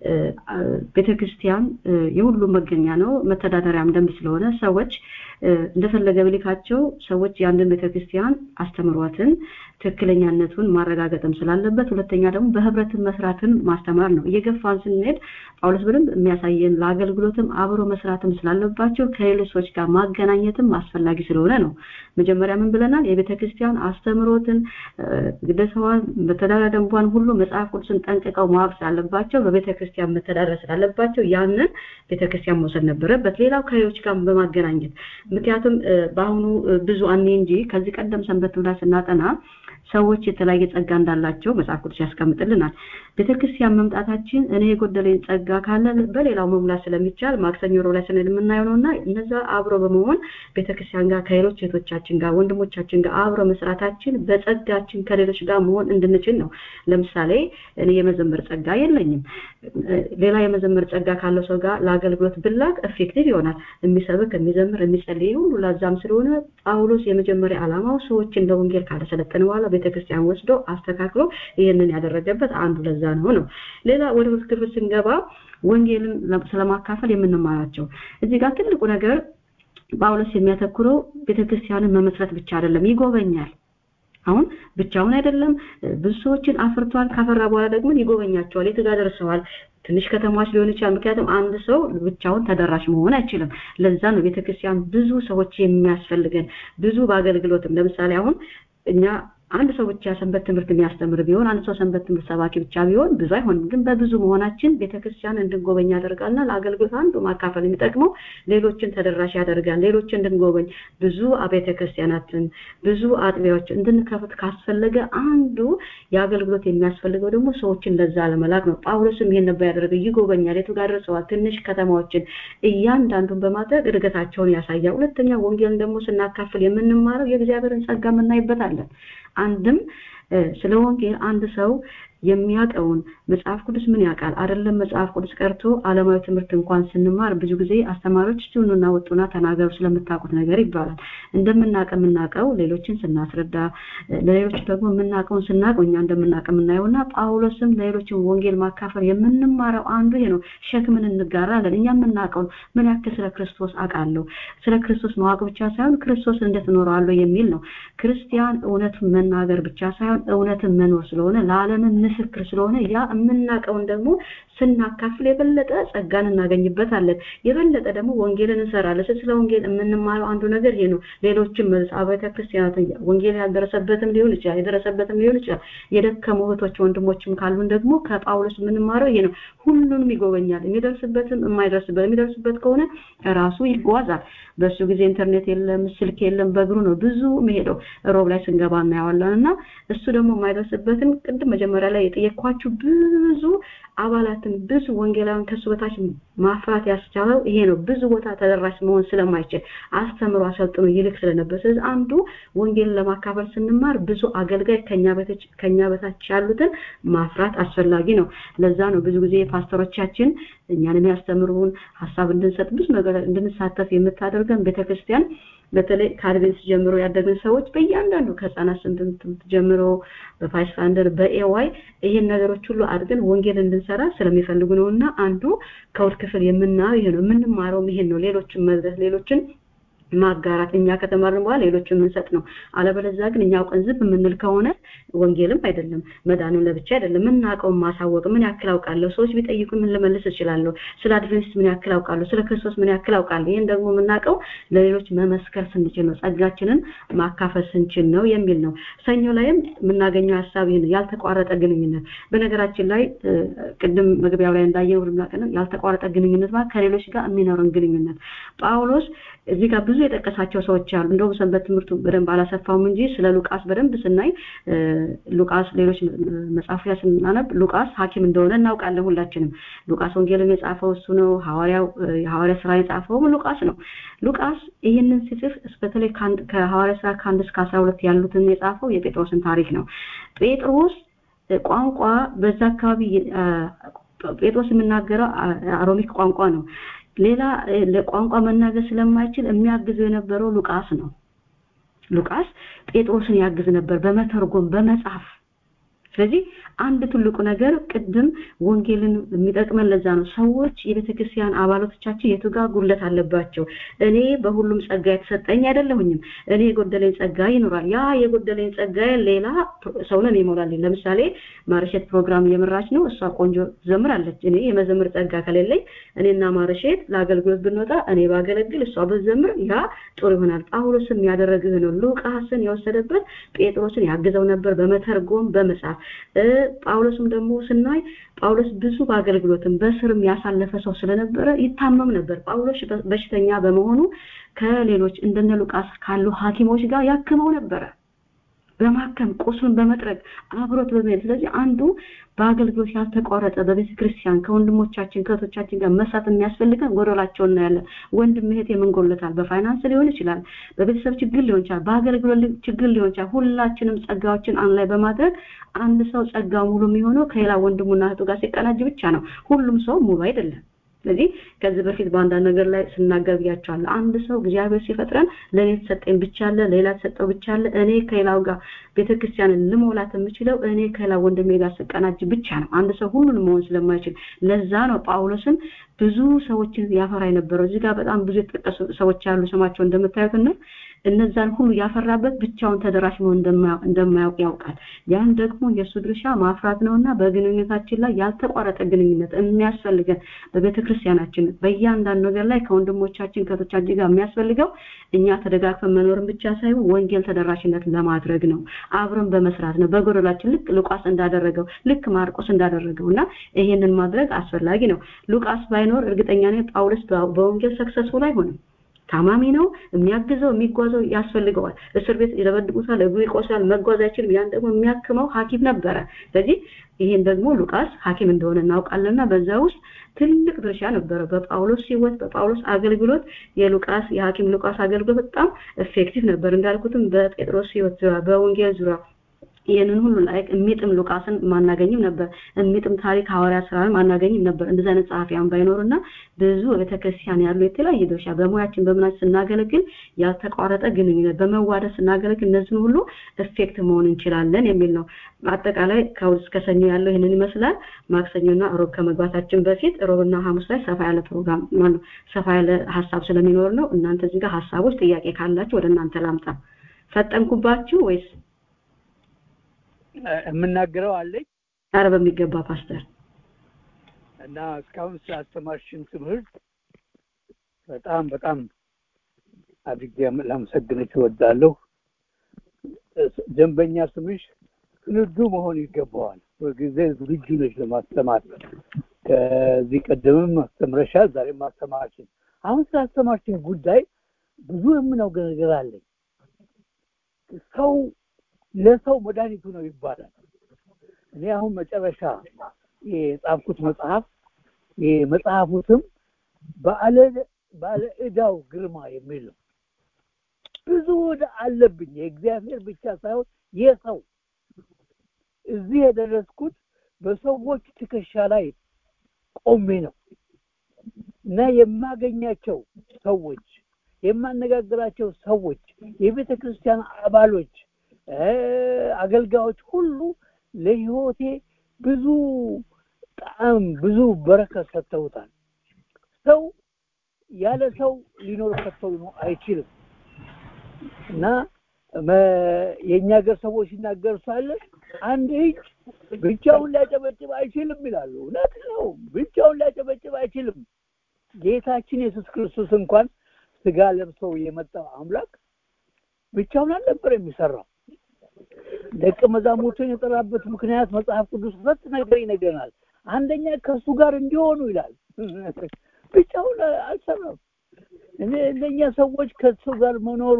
ቤተክርስቲያን የሁሉም መገኛ ነው መተዳደሪያም ደንብ ስለሆነ ሰዎች እንደፈለገ ብልካቸው ሰዎች የአንድን ቤተክርስቲያን አስተምሯትን ትክክለኛነቱን ማረጋገጥም ስላለበት ሁለተኛ ደግሞ በህብረትን መስራትን ማስተማር ነው እየገፋን ስንሄድ ጳውሎስ በደንብ የሚያሳየን ለአገልግሎትም አብሮ መስራትም ስላለባቸው ከሌሎች ሰዎች ጋር ማገናኘትም አስፈላጊ ስለሆነ ነው መጀመሪያ ምን ብለናል የቤተክርስቲያን አስተምሮትን ግደሰዋን መተዳደሪያ ደንቧን ሁሉ መጽሐፍ ቅዱስን ጠንቅቀው ማወቅ ስላለባቸው በቤተክርስቲያን መተዳደር ስላለባቸው ያንን ቤተክርስቲያን መውሰድ ነበረበት ሌላው ከሌሎች ጋር በማገናኘት ምክንያቱም በአሁኑ ብዙ አኔ እንጂ ከዚህ ቀደም ሰንበት ብላ ስናጠና ሰዎች የተለያየ ጸጋ እንዳላቸው መጽሐፍ ቅዱስ ያስቀምጥልናል ቤተክርስቲያን መምጣታችን እኔ የጎደለኝ ጸጋ ካለ በሌላው መሙላት ስለሚቻል ማክሰኞ ሮ ላይ ስንል የምናየው ነውና እነዛ አብሮ በመሆን ቤተክርስቲያን ጋር ከሌሎች እህቶቻችን ጋር ወንድሞቻችን ጋር አብሮ መስራታችን በጸጋችን ከሌሎች ጋር መሆን እንድንችል ነው ለምሳሌ እኔ የመዘመር ጸጋ የለኝም ሌላ የመዘመር ጸጋ ካለው ሰው ጋር ለአገልግሎት ብላክ ኤፌክቲቭ ይሆናል የሚሰብክ የሚዘምር የሚጸልይ ሁሉ ላዛም ስለሆነ ጳውሎስ የመጀመሪያ ዓላማው ሰዎችን ለወንጌል ካለሰለጠን በኋላ ቤተክርስቲያን ወስዶ አስተካክሎ ይህንን ያደረገበት አንዱ ለዛ ነው ነው ሌላ ወደ ክፍል ስንገባ ወንጌልን ስለማካፈል የምንማራቸው እዚህ ጋር ትልቁ ነገር ጳውሎስ የሚያተኩረው ቤተክርስቲያንን መመስረት ብቻ አይደለም ይጎበኛል አሁን ብቻውን አይደለም ብዙ ሰዎችን አፍርቷል ካፈራ በኋላ ደግሞ ይጎበኛቸዋል የት ጋር ደርሰዋል ትንሽ ከተማዎች ሊሆን ይችላል ምክንያቱም አንድ ሰው ብቻውን ተደራሽ መሆን አይችልም ለዛ ነው ቤተክርስቲያን ብዙ ሰዎች የሚያስፈልገን ብዙ በአገልግሎትም ለምሳሌ አሁን እኛ አንድ ሰው ብቻ ሰንበት ትምህርት የሚያስተምር ቢሆን አንድ ሰው ሰንበት ትምህርት ሰባኪ ብቻ ቢሆን ብዙ አይሆንም ግን በብዙ መሆናችን ቤተክርስቲያን እንድንጎበኝ ያደርጋልና ለአገልግሎት አንዱ ማካፈል የሚጠቅመው ሌሎችን ተደራሽ ያደርጋል ሌሎችን እንድንጎበኝ ብዙ አብያተ ክርስቲያናትን ብዙ አጥቢያዎች እንድንከፍት ካስፈለገ አንዱ የአገልግሎት የሚያስፈልገው ደግሞ ሰዎችን ለዛ ለመላክ ነው ጳውሎስም ይሄን ነበር ያደረገው ይጎበኛል የቱ ጋር ደርሰዋል ትንሽ ከተማዎችን እያንዳንዱን በማድረግ እድገታቸውን ያሳያል ሁለተኛ ወንጌልን ደግሞ ስናካፍል የምንማረው የእግዚአብሔርን ጸጋ የምናይበታለን አንድም ስለ ወንጌል አንድ ሰው የሚያውቀውን መጽሐፍ ቅዱስ ምን ያውቃል አይደለም መጽሐፍ ቅዱስ ቀርቶ አለማዊ ትምህርት እንኳን ስንማር ብዙ ጊዜ አስተማሪዎች ሲሆኑና ወጡና ተናገሩ ስለምታውቁት ነገር ይባላል እንደምናውቅ የምናውቀው ሌሎችን ስናስረዳ ለሌሎች ደግሞ የምናውቀውን ስናውቅ እኛ እንደምናውቅ የምናየውና ጳውሎስም ለሌሎችን ወንጌል ማካፈል የምንማረው አንዱ ይሄ ነው ሸክምን እንጋራለን እኛ የምናውቀውን ምን ያክል ስለ ክርስቶስ አውቃለሁ ስለ ክርስቶስ ማወቅ ብቻ ሳይሆን ክርስቶስ እንዴት እኖረዋለሁ የሚል ነው ክርስቲያን እውነቱን መናገር ብቻ ሳይሆን እውነትን መኖር ስለሆነ ለዓለምን ምስክር ስለሆነ ያ የምናውቀውን ደግሞ ስናካፍል የበለጠ ጸጋን እናገኝበታለን የበለጠ ደግሞ ወንጌልን እንሰራለን ስለ ወንጌል የምንማረው አንዱ ነገር ይሄ ነው ሌሎችም አብያተ ክርስቲያናት ወንጌል ያልደረሰበትም ሊሆን ይችላል የደረሰበትም ሊሆን ይችላል የደከሙ እህቶች ወንድሞችም ካሉን ደግሞ ከጳውሎስ የምንማረው ይሄ ነው ሁሉንም ይጎበኛል የሚደርስበትም የማይደርስበት የሚደርስበት ከሆነ ራሱ ይጓዛል በሱ ጊዜ ኢንተርኔት የለም ስልክ የለም በእግሩ ነው ብዙ መሄደው ሮብ ላይ ስንገባ እናየዋለን እና እሱ ደግሞ የማይደርስበትን ቅድም መጀመሪያ ላይ ላይ የጠየኳችሁ ብዙ አባላትን ብዙ ወንጌላውያን ከሱ በታች ማፍራት ያስቻለው ይሄ ነው። ብዙ ቦታ ተደራሽ መሆን ስለማይችል አስተምሮ አሰልጥኖ ይልክ ስለነበር፣ ስለዚህ አንዱ ወንጌልን ለማካፈል ስንማር ብዙ አገልጋይ ከኛ በታች ከኛ በታች ያሉትን ማፍራት አስፈላጊ ነው። ለዛ ነው ብዙ ጊዜ ፓስተሮቻችን እኛን የሚያስተምሩን ሀሳብ እንድንሰጥ ብዙ ነገር እንድንሳተፍ የምታደርገን ቤተክርስቲያን በተለይ ከአድቬንስ ጀምሮ ያደግን ሰዎች በእያንዳንዱ ከህፃናት ትምህርት ጀምሮ በፓይስፋንደር በኤዋይ ይሄን ነገሮች ሁሉ አድርገን ወንጌል እንድንሰራ ስለሚፈልጉ ነው እና አንዱ ከውድ ክፍል የምናየው ይሄ ነው። የምንማረውም ይሄን ነው። ሌሎችን መድረስ ሌሎችን ማጋራት እኛ ከተማርን በኋላ ሌሎች የምንሰጥ ነው። አለበለዚያ ግን እኛ አውቀን ዝም የምንል ከሆነ ወንጌልም አይደለም መዳንም ለብቻ አይደለም። የምናውቀውን ማሳወቅ ምን ያክል አውቃለሁ፣ ሰዎች ቢጠይቁ ምን ልመልስ እችላለሁ፣ ስለ አድቬንቲስት ምን ያክል አውቃለሁ፣ ስለ ክርስቶስ ምን ያክል አውቃለሁ። ይህን ደግሞ የምናውቀው ለሌሎች መመስከር ስንችል ነው፣ ጸጋችንን ማካፈል ስንችል ነው የሚል ነው። ሰኞ ላይም የምናገኘው ሀሳብ ይህ ነው፣ ያልተቋረጠ ግንኙነት። በነገራችን ላይ ቅድም መግቢያው ላይ እንዳየነው ያልተቋረጠ ግንኙነት ማለት ከሌሎች ጋር የሚኖረን ግንኙነት ጳውሎስ እዚህ ጋር ብዙ የጠቀሳቸው ሰዎች አሉ። እንደውም ሰንበት ትምህርቱ በደንብ አላሰፋውም እንጂ ስለ ሉቃስ በደንብ ስናይ ሉቃስ ሌሎች መጽሐፍ ላይ ስናነብ ሉቃስ ሐኪም እንደሆነ እናውቃለን ሁላችንም። ሉቃስ ወንጌልን የጻፈው እሱ ነው። ሐዋርያው የሐዋርያ ስራ የጻፈውም ሉቃስ ነው። ሉቃስ ይህንን ሲጽፍ በተለይ ከሐዋርያ ስራ ከአንድ እስከ አስራ ሁለት ያሉትን የጻፈው የጴጥሮስን ታሪክ ነው። ጴጥሮስ ቋንቋ በዛ አካባቢ ጴጥሮስ የሚናገረው አሮሚክ ቋንቋ ነው። ሌላ ለቋንቋ መናገር ስለማይችል የሚያግዘው የነበረው ሉቃስ ነው። ሉቃስ ጴጥሮስን ያግዝ ነበር በመተርጎም በመጻፍ። ስለዚህ አንድ ትልቁ ነገር ቅድም ወንጌልን የሚጠቅመን ለዛ ነው። ሰዎች የቤተክርስቲያን አባላቶቻችን የቱ ጋር ጉድለት አለባቸው? እኔ በሁሉም ጸጋ የተሰጠኝ አይደለሁኝም። እኔ የጎደለኝ ጸጋ ይኖራል። ያ የጎደለኝ ጸጋ ሌላ ሰው ነው ይሞላልኝ። ለምሳሌ ማርሼት ፕሮግራም እየመራች ነው። እሷ ቆንጆ ትዘምራለች። እኔ የመዘምር ጸጋ ከሌለኝ እኔና ማርሼት ለአገልግሎት ብንወጣ እኔ ባገለግል እሷ ብትዘምር ያ ጥሩ ይሆናል። ጳውሎስም ያደረግህ ነው። ሉቃስን የወሰደበት ጴጥሮስን ያግዘው ነበር በመተርጎም በመጻፍ ጳውሎስም ደግሞ ስናይ ጳውሎስ ብዙ በአገልግሎትም በስርም ያሳለፈ ሰው ስለነበረ ይታመም ነበር። ጳውሎስ በሽተኛ በመሆኑ ከሌሎች እንደነ ሉቃስ ካሉ ሐኪሞች ጋር ያክመው ነበረ። በማከም ቁስሉን በመጥረግ አብሮት በመሄድ ስለዚህ አንዱ በአገልግሎት ያልተቋረጠ በቤተ ክርስቲያን ከወንድሞቻችን ከእህቶቻችን ጋር መስራት የሚያስፈልገን ጎደላቸው እናያለን። ወንድም እህት የምንጎለታል። በፋይናንስ ሊሆን ይችላል፣ በቤተሰብ ችግር ሊሆን ይችላል፣ በአገልግሎት ችግር ሊሆን ይችላል። ሁላችንም ጸጋዎችን አንድ ላይ በማድረግ አንድ ሰው ጸጋ ሙሉ የሚሆነው ከሌላ ወንድሙና እህቱ ጋር ሲቀናጅ ብቻ ነው። ሁሉም ሰው ሙሉ አይደለም። ስለዚህ ከዚህ በፊት በአንዳንድ ነገር ላይ ስናገር ብያቸዋለሁ። አንድ ሰው እግዚአብሔር ሲፈጥረን ለእኔ የተሰጠኝ ብቻ አለ፣ ሌላ ተሰጠው ብቻ አለ። እኔ ከሌላው ጋር ቤተክርስቲያንን ልሞላት የምችለው እኔ ከሌላ ወንድሜ ጋር ስቀናጅ ብቻ ነው። አንድ ሰው ሁሉንም መሆን ስለማይችል ለዛ ነው ጳውሎስን ብዙ ሰዎችን ያፈራ የነበረው። እዚህ ጋር በጣም ብዙ የተጠቀሱ ሰዎች ያሉ ስማቸው እንደምታዩት እና እነዛን ሁሉ ያፈራበት ብቻውን ተደራሽ መሆን እንደማያውቅ ያውቃል። ያን ደግሞ የእሱ ድርሻ ማፍራት ነውና በግንኙነታችን ላይ ያልተቋረጠ ግንኙነት የሚያስፈልገን በቤተ ክርስቲያናችን በእያንዳንዱ ነገር ላይ ከወንድሞቻችን ከቶቻችን ጋር የሚያስፈልገው እኛ ተደጋግፈን መኖርን ብቻ ሳይሆን ወንጌል ተደራሽነት ለማድረግ ነው። አብረን በመስራት ነው። በጎደላችን ልክ ሉቃስ እንዳደረገው ልክ ማርቆስ እንዳደረገው እና ይሄንን ማድረግ አስፈላጊ ነው። ሉቃስ ባይኖር እርግጠኛ ነኝ ጳውሎስ በወንጌል ሰክሰስፉል አይሆንም። ታማሚ ነው። የሚያግዘው የሚጓዘው ያስፈልገዋል። እስር ቤት ይደበድቡታል፣ እግሩ ይቆስላል፣ መጓዝ አይችልም። ያን ደግሞ የሚያክመው ሐኪም ነበረ። ስለዚህ ይሄን ደግሞ ሉቃስ ሐኪም እንደሆነ እናውቃለንና በዛ ውስጥ ትልቅ ድርሻ ነበረ። በጳውሎስ ሕይወት በጳውሎስ አገልግሎት የሉቃስ የሐኪም ሉቃስ አገልግሎት በጣም ኤፌክቲቭ ነበር። እንዳልኩትም በጴጥሮስ ሕይወት ዙሪያ በወንጌል ዙሪያ ይህንን ሁሉ ላይ የሚጥም ሉቃስን ማናገኝም ነበር። የሚጥም ታሪክ ሐዋርያ ስራ ማናገኝም ነበር። እንደዚህ አይነት ጸሐፊያን ባይኖርና ብዙ ቤተክርስቲያን ያሉ የተለያየ ድርሻ በሙያችን በምናችን ስናገለግል ያልተቋረጠ ግንኙነት በመዋደድ ስናገለግል እነዚህን ሁሉ ኤፌክት መሆን እንችላለን የሚል ነው። አጠቃላይ ከእሑድ እስከ ሰኞ ያለው ይህንን ይመስላል። ማክሰኞና ሮብ ከመግባታችን በፊት ሮብና ሐሙስ ላይ ሰፋ ያለ ፕሮግራም ማነው ሰፋ ያለ ሀሳብ ስለሚኖር ነው። እናንተ እዚህ ጋር ሀሳቦች፣ ጥያቄ ካላችሁ ወደ እናንተ ላምጣ። ፈጠንኩባችሁ ወይስ የምናገረው አለኝ? አረ በሚገባ ፓስተር። እና እስካሁን ስላስተማርሽን ትምህርት በጣም በጣም አድርጌ ላመሰግንሽ እወዳለሁ። ደንበኛ ስምሽ ክንዱ መሆን ይገባዋል። በጊዜ ዝግጁ ነሽ ለማስተማር። ከዚህ ቀደምም አስተምረሻል፣ ዛሬም ማስተማርሽን። አሁን ስላስተማርሽን ጉዳይ ብዙ የምናውቀው ነገር አለኝ። ሰው ለሰው መድኃኒቱ ነው ይባላል። እኔ አሁን መጨረሻ የጻፍኩት መጽሐፍ የመጽሐፉ ስም ባለ ባለ ዕዳው ግርማ የሚል ነው። ብዙ ዕዳ አለብኝ የእግዚአብሔር ብቻ ሳይሆን የሰው እዚህ የደረስኩት በሰዎች ትከሻ ላይ ቆሜ ነው እና የማገኛቸው ሰዎች የማነጋግራቸው ሰዎች የቤተ ክርስቲያን አባሎች አገልጋዮች ሁሉ ለህይወቴ ብዙ ጣዕም ብዙ በረከት ሰጥተውታል ሰው ያለ ሰው ሊኖር ከተው ነው አይችልም እና የእኛ ሀገር ሰዎች ሲናገሩ ሳለ አንድ እጅ ብቻውን ሊያጨበጭብ አይችልም ይላሉ እውነት ነው ብቻውን ሊያጨበጭብ አይችልም ጌታችን ኢየሱስ ክርስቶስ እንኳን ስጋ ለብሰው የመጣው አምላክ ብቻውን አልነበር የሚሰራው ደቀ መዛሙርቱን የጠራበት ምክንያት መጽሐፍ ቅዱስ ሁለት ነገር ይነግረናል አንደኛ ከእሱ ጋር እንዲሆኑ ይላል ብቻውን አልሰራም እነኛ ሰዎች ከሱ ጋር መኖሩ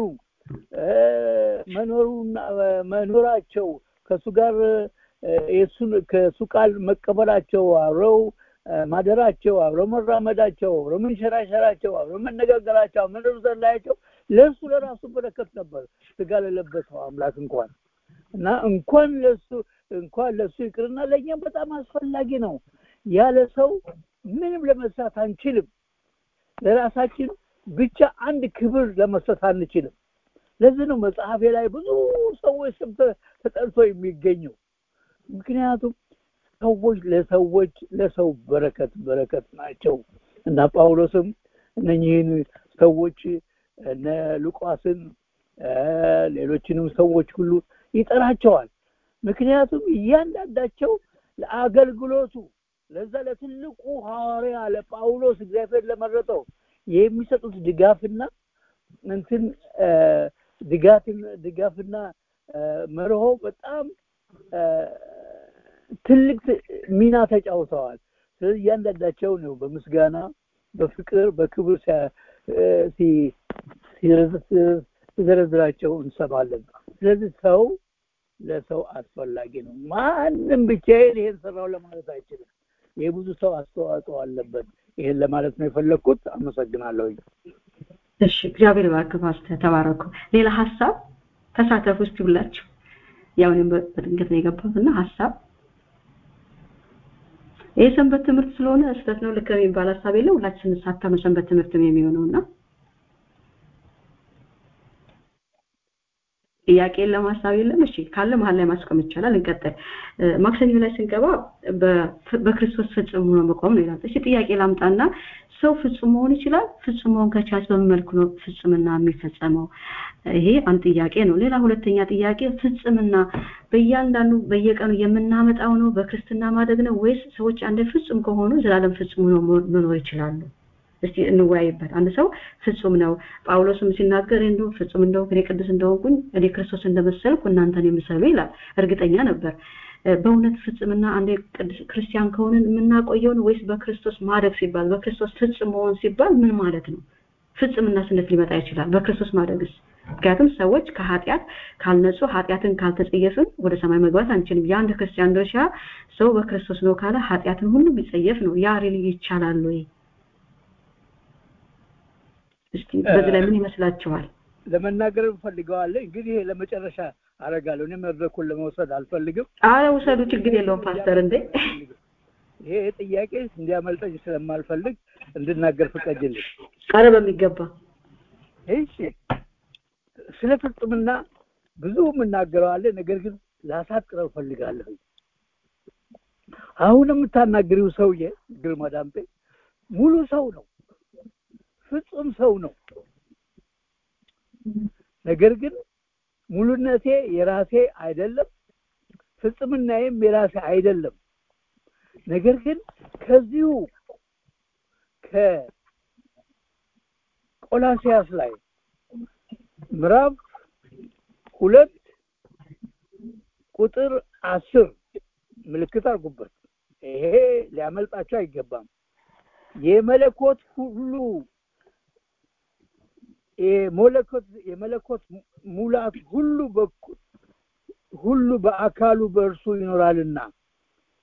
መኖሩና መኖራቸው ከሱ ጋር የሱን ከሱ ቃል መቀበላቸው አብረው ማደራቸው አብረው መራመዳቸው አብረው መንሸራሸራቸው አብረው መነጋገራቸው አብረው መዘላያቸው ለእሱ ለራሱ በረከት ነበር ስጋ ለለበሰው አምላክ እንኳን እና እንኳን ለሱ እንኳን ለሱ ይቅርና ለእኛም በጣም አስፈላጊ ነው ያለ ሰው ምንም ለመስራት አንችልም ለራሳችን ብቻ አንድ ክብር ለመስጠት አንችልም ለዚህ ነው መጽሐፌ ላይ ብዙ ሰዎች ስም ተጠርቶ የሚገኘው ምክንያቱም ሰዎች ለሰዎች ለሰው በረከት በረከት ናቸው እና ጳውሎስም እነኚህን ሰዎች እነ ሉቃስን ሌሎችንም ሰዎች ሁሉ ይጠራቸዋል ምክንያቱም እያንዳንዳቸው ለአገልግሎቱ ለዛ ለትልቁ ሐዋርያ ለጳውሎስ እግዚአብሔር ለመረጠው የሚሰጡት ድጋፍና እንትን ድጋፍን ድጋፍና መርሆ በጣም ትልቅ ሚና ተጫውተዋል ስለዚህ እያንዳንዳቸው ነው በምስጋና በፍቅር በክብር ሲዘረዝራቸው እንሰማለን ስለዚህ ሰው ለሰው አስፈላጊ ነው ማንም ብቻዬን ይሄን ሰራው ለማለት አይችልም የብዙ ሰው አስተዋጽኦ አለበት ይሄን ለማለት ነው የፈለግኩት አመሰግናለሁ እሺ እግዚአብሔር ባርክ ፓስተር ተባረኩ ሌላ ሀሳብ ተሳተፉ እስቲ ብላችሁ ያው እኔም በድንገት ነው የገባሁት እና ሀሳብ ይህ ሰንበት ትምህርት ስለሆነ ስህተት ነው ልክ የሚባል ሀሳብ የለም ሁላችን ሳተመ ሰንበት ትምህርትም የሚሆነው እና ጥያቄ የለም ሀሳብ የለም እሺ ካለ መሀል ላይ ማስቆም ይቻላል እንቀጥል ማክሰኞ ላይ ስንገባ በክርስቶስ ፍጹም ሆኖ መቆም ነው ይላል እሺ ጥያቄ ላምጣና ሰው ፍጹም መሆን ይችላል ፍጹም መሆን ከቻለ በምን መልኩ ነው ፍጹምና የሚፈጸመው ይሄ አንድ ጥያቄ ነው ሌላ ሁለተኛ ጥያቄ ፍጹምና በእያንዳንዱ በየቀኑ የምናመጣው ነው በክርስትና ማደግ ነው ወይስ ሰዎች አንድ ፍጹም ከሆኑ ዘላለም ፍጹም ሆኖ መኖር ይችላሉ እስቲ እንወያይበት አንድ ሰው ፍጹም ነው ጳውሎስም ሲናገር እንደው ፍጹም እንደው እኔ ቅዱስ እንደሆንኩኝ እኔ ክርስቶስ እንደመሰልኩ እናንተን የምሰሉ ይላል እርግጠኛ ነበር በእውነት ፍጽምና አንድ ክርስቲያን ከሆንን የምናቆየውን ወይስ በክርስቶስ ማደግ ሲባል በክርስቶስ ፍጽም መሆን ሲባል ምን ማለት ነው ፍጽምና ስነት ሊመጣ ይችላል በክርስቶስ ማደግስ ምክንያቱም ሰዎች ከኃጢአት ካልነጹ ኃጢአትን ካልተጸየፍን ወደ ሰማይ መግባት አንችልም የአንድ ክርስቲያን ድርሻ ሰው በክርስቶስ ነው ካለ ኃጢአትን ሁሉ ቢጸየፍ ነው ያ ሪሊ ይቻላል ወይ እስቲ በዚህ ላይ ምን ይመስላችኋል ለመናገር እንፈልገዋለን እንግዲህ ለመጨረሻ አረጋለሁ እኔ መድረኩን ለመውሰድ አልፈልግም አረ ውሰዱ ችግር የለውም ፓስተር እንዴ ይሄ ጥያቄ እንዲያመልጠኝ ስለማልፈልግ እንድናገር ፍቀጅልኝ አረ በሚገባ እሺ ስለ ፍጽምና ብዙ የምናገረዋለን ነገር ግን ላሳጥረው ፈልጋለሁ አሁን የምታናግሪው ሰውዬ ግርማ ዳምጤ ሙሉ ሰው ነው ፍጹም ሰው ነው ነገር ግን ሙሉነቴ የራሴ አይደለም ፍጽምናዬም የራሴ አይደለም ነገር ግን ከዚሁ ከቆላሲያስ ላይ ምዕራፍ ሁለት ቁጥር አስር ምልክት አድርጉበት ይሄ ሊያመልጣቸው አይገባም የመለኮት ሁሉ የመለኮት የመለኮት ሙላት ሁሉ በኩል ሁሉ በአካሉ በእርሱ ይኖራልና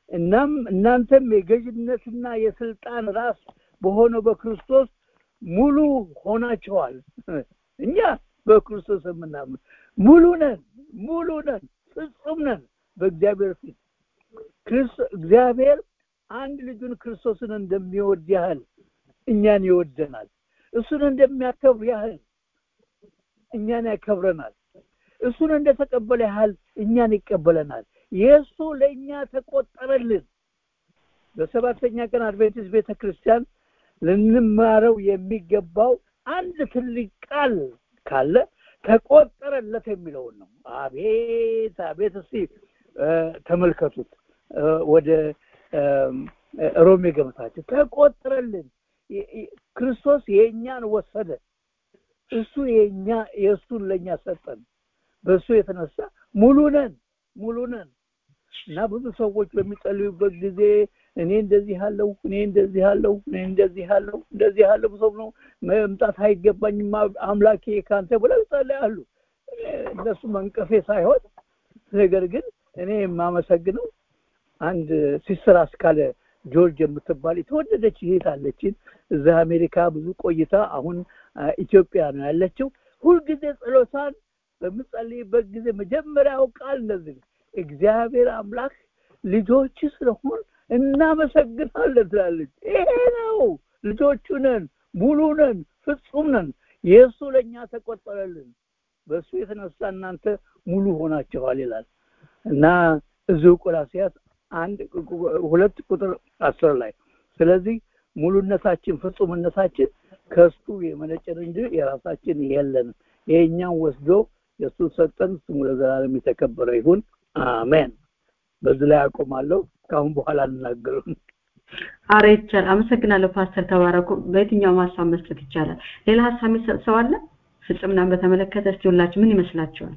እናም እናንተም የገዥነትና የስልጣን ራስ በሆነው በክርስቶስ ሙሉ ሆናችኋል እኛ በክርስቶስ የምናምን ሙሉ ነን ሙሉ ነን ፍጹም ነን በእግዚአብሔር ፊት እግዚአብሔር አንድ ልጁን ክርስቶስን እንደሚወድ ያህል እኛን ይወደናል እሱን እንደሚያከብር ያህል እኛን ያከብረናል እሱን እንደተቀበለ ያህል እኛን ይቀበለናል የእሱ ለእኛ ተቆጠረልን በሰባተኛ ቀን አድቬንቲስት ቤተ ክርስቲያን ልንማረው የሚገባው አንድ ትልቅ ቃል ካለ ተቆጠረለት የሚለውን ነው አቤት አቤት እስቲ ተመልከቱት ወደ ሮሜ ገብታችሁ ተቆጠረልን ክርስቶስ የእኛን ወሰደ እሱ የኛ የእሱን ለእኛ ሰጠን በእሱ የተነሳ ሙሉ ነን ሙሉ ነን እና ብዙ ሰዎች በሚጸልዩበት ጊዜ እኔ እንደዚህ አለው እኔ እንደዚህ አለው እኔ እንደዚህ አለው እንደዚህ አለው ሰው ነው መምጣት አይገባኝም አምላኬ ካንተ ብለው ይጸልያሉ እነሱ መንቀፌ ሳይሆን ነገር ግን እኔ የማመሰግነው አንድ ሲስተር አስካለ ጆርጅ የምትባል የተወደደች እህት አለችን እዛ አሜሪካ ብዙ ቆይታ አሁን ኢትዮጵያ ነው ያለችው ሁልጊዜ ጸሎቷን በምጸልይበት ጊዜ መጀመሪያው ቃል እንደዚህ እግዚአብሔር አምላክ ልጆች ስለሆን እናመሰግናለን ትላለች ይሄ ነው ልጆቹ ነን ሙሉ ነን ፍጹም ነን የእሱ ለእኛ ተቆጠረልን በእሱ የተነሳ እናንተ ሙሉ ሆናችኋል ይላል እና እዚሁ ቆላሲያስ አንድ ሁለት ቁጥር አስር ላይ ስለዚህ ሙሉነታችን ፍጹምነታችን ከእሱ የመነጨን እንጂ የራሳችን የለንም የእኛን ወስዶ የእሱ ሰጠን ስሙ ለዘላለም የተከበረ ይሁን አሜን በዚህ ላይ አቆማለሁ ከአሁን በኋላ እንናገሩን አረ ይቻል አመሰግናለሁ ፓስተር ተባረኩ በየትኛውም ሀሳብ መስጠት ይቻላል ሌላ ሀሳብ የሚሰጥ ሰው አለ ፍጽምናን በተመለከተ እስቲ ሁላችሁ ምን ይመስላችኋል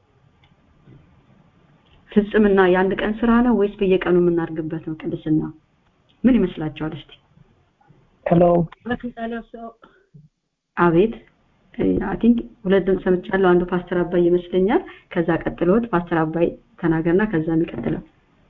ፍጽምና የአንድ ቀን ስራ ነው ወይስ በየቀኑ የምናደርግበት ነው ቅድስና ምን ይመስላችኋል እስቲ ሄሎ አቤት አይ ቲንክ ሁለት ድምፅ ሰምቻለሁ አንዱ ፓስተር አባይ ይመስለኛል ከዛ ቀጥሎት ፓስተር አባይ ተናገርና ከዛ የሚቀጥለው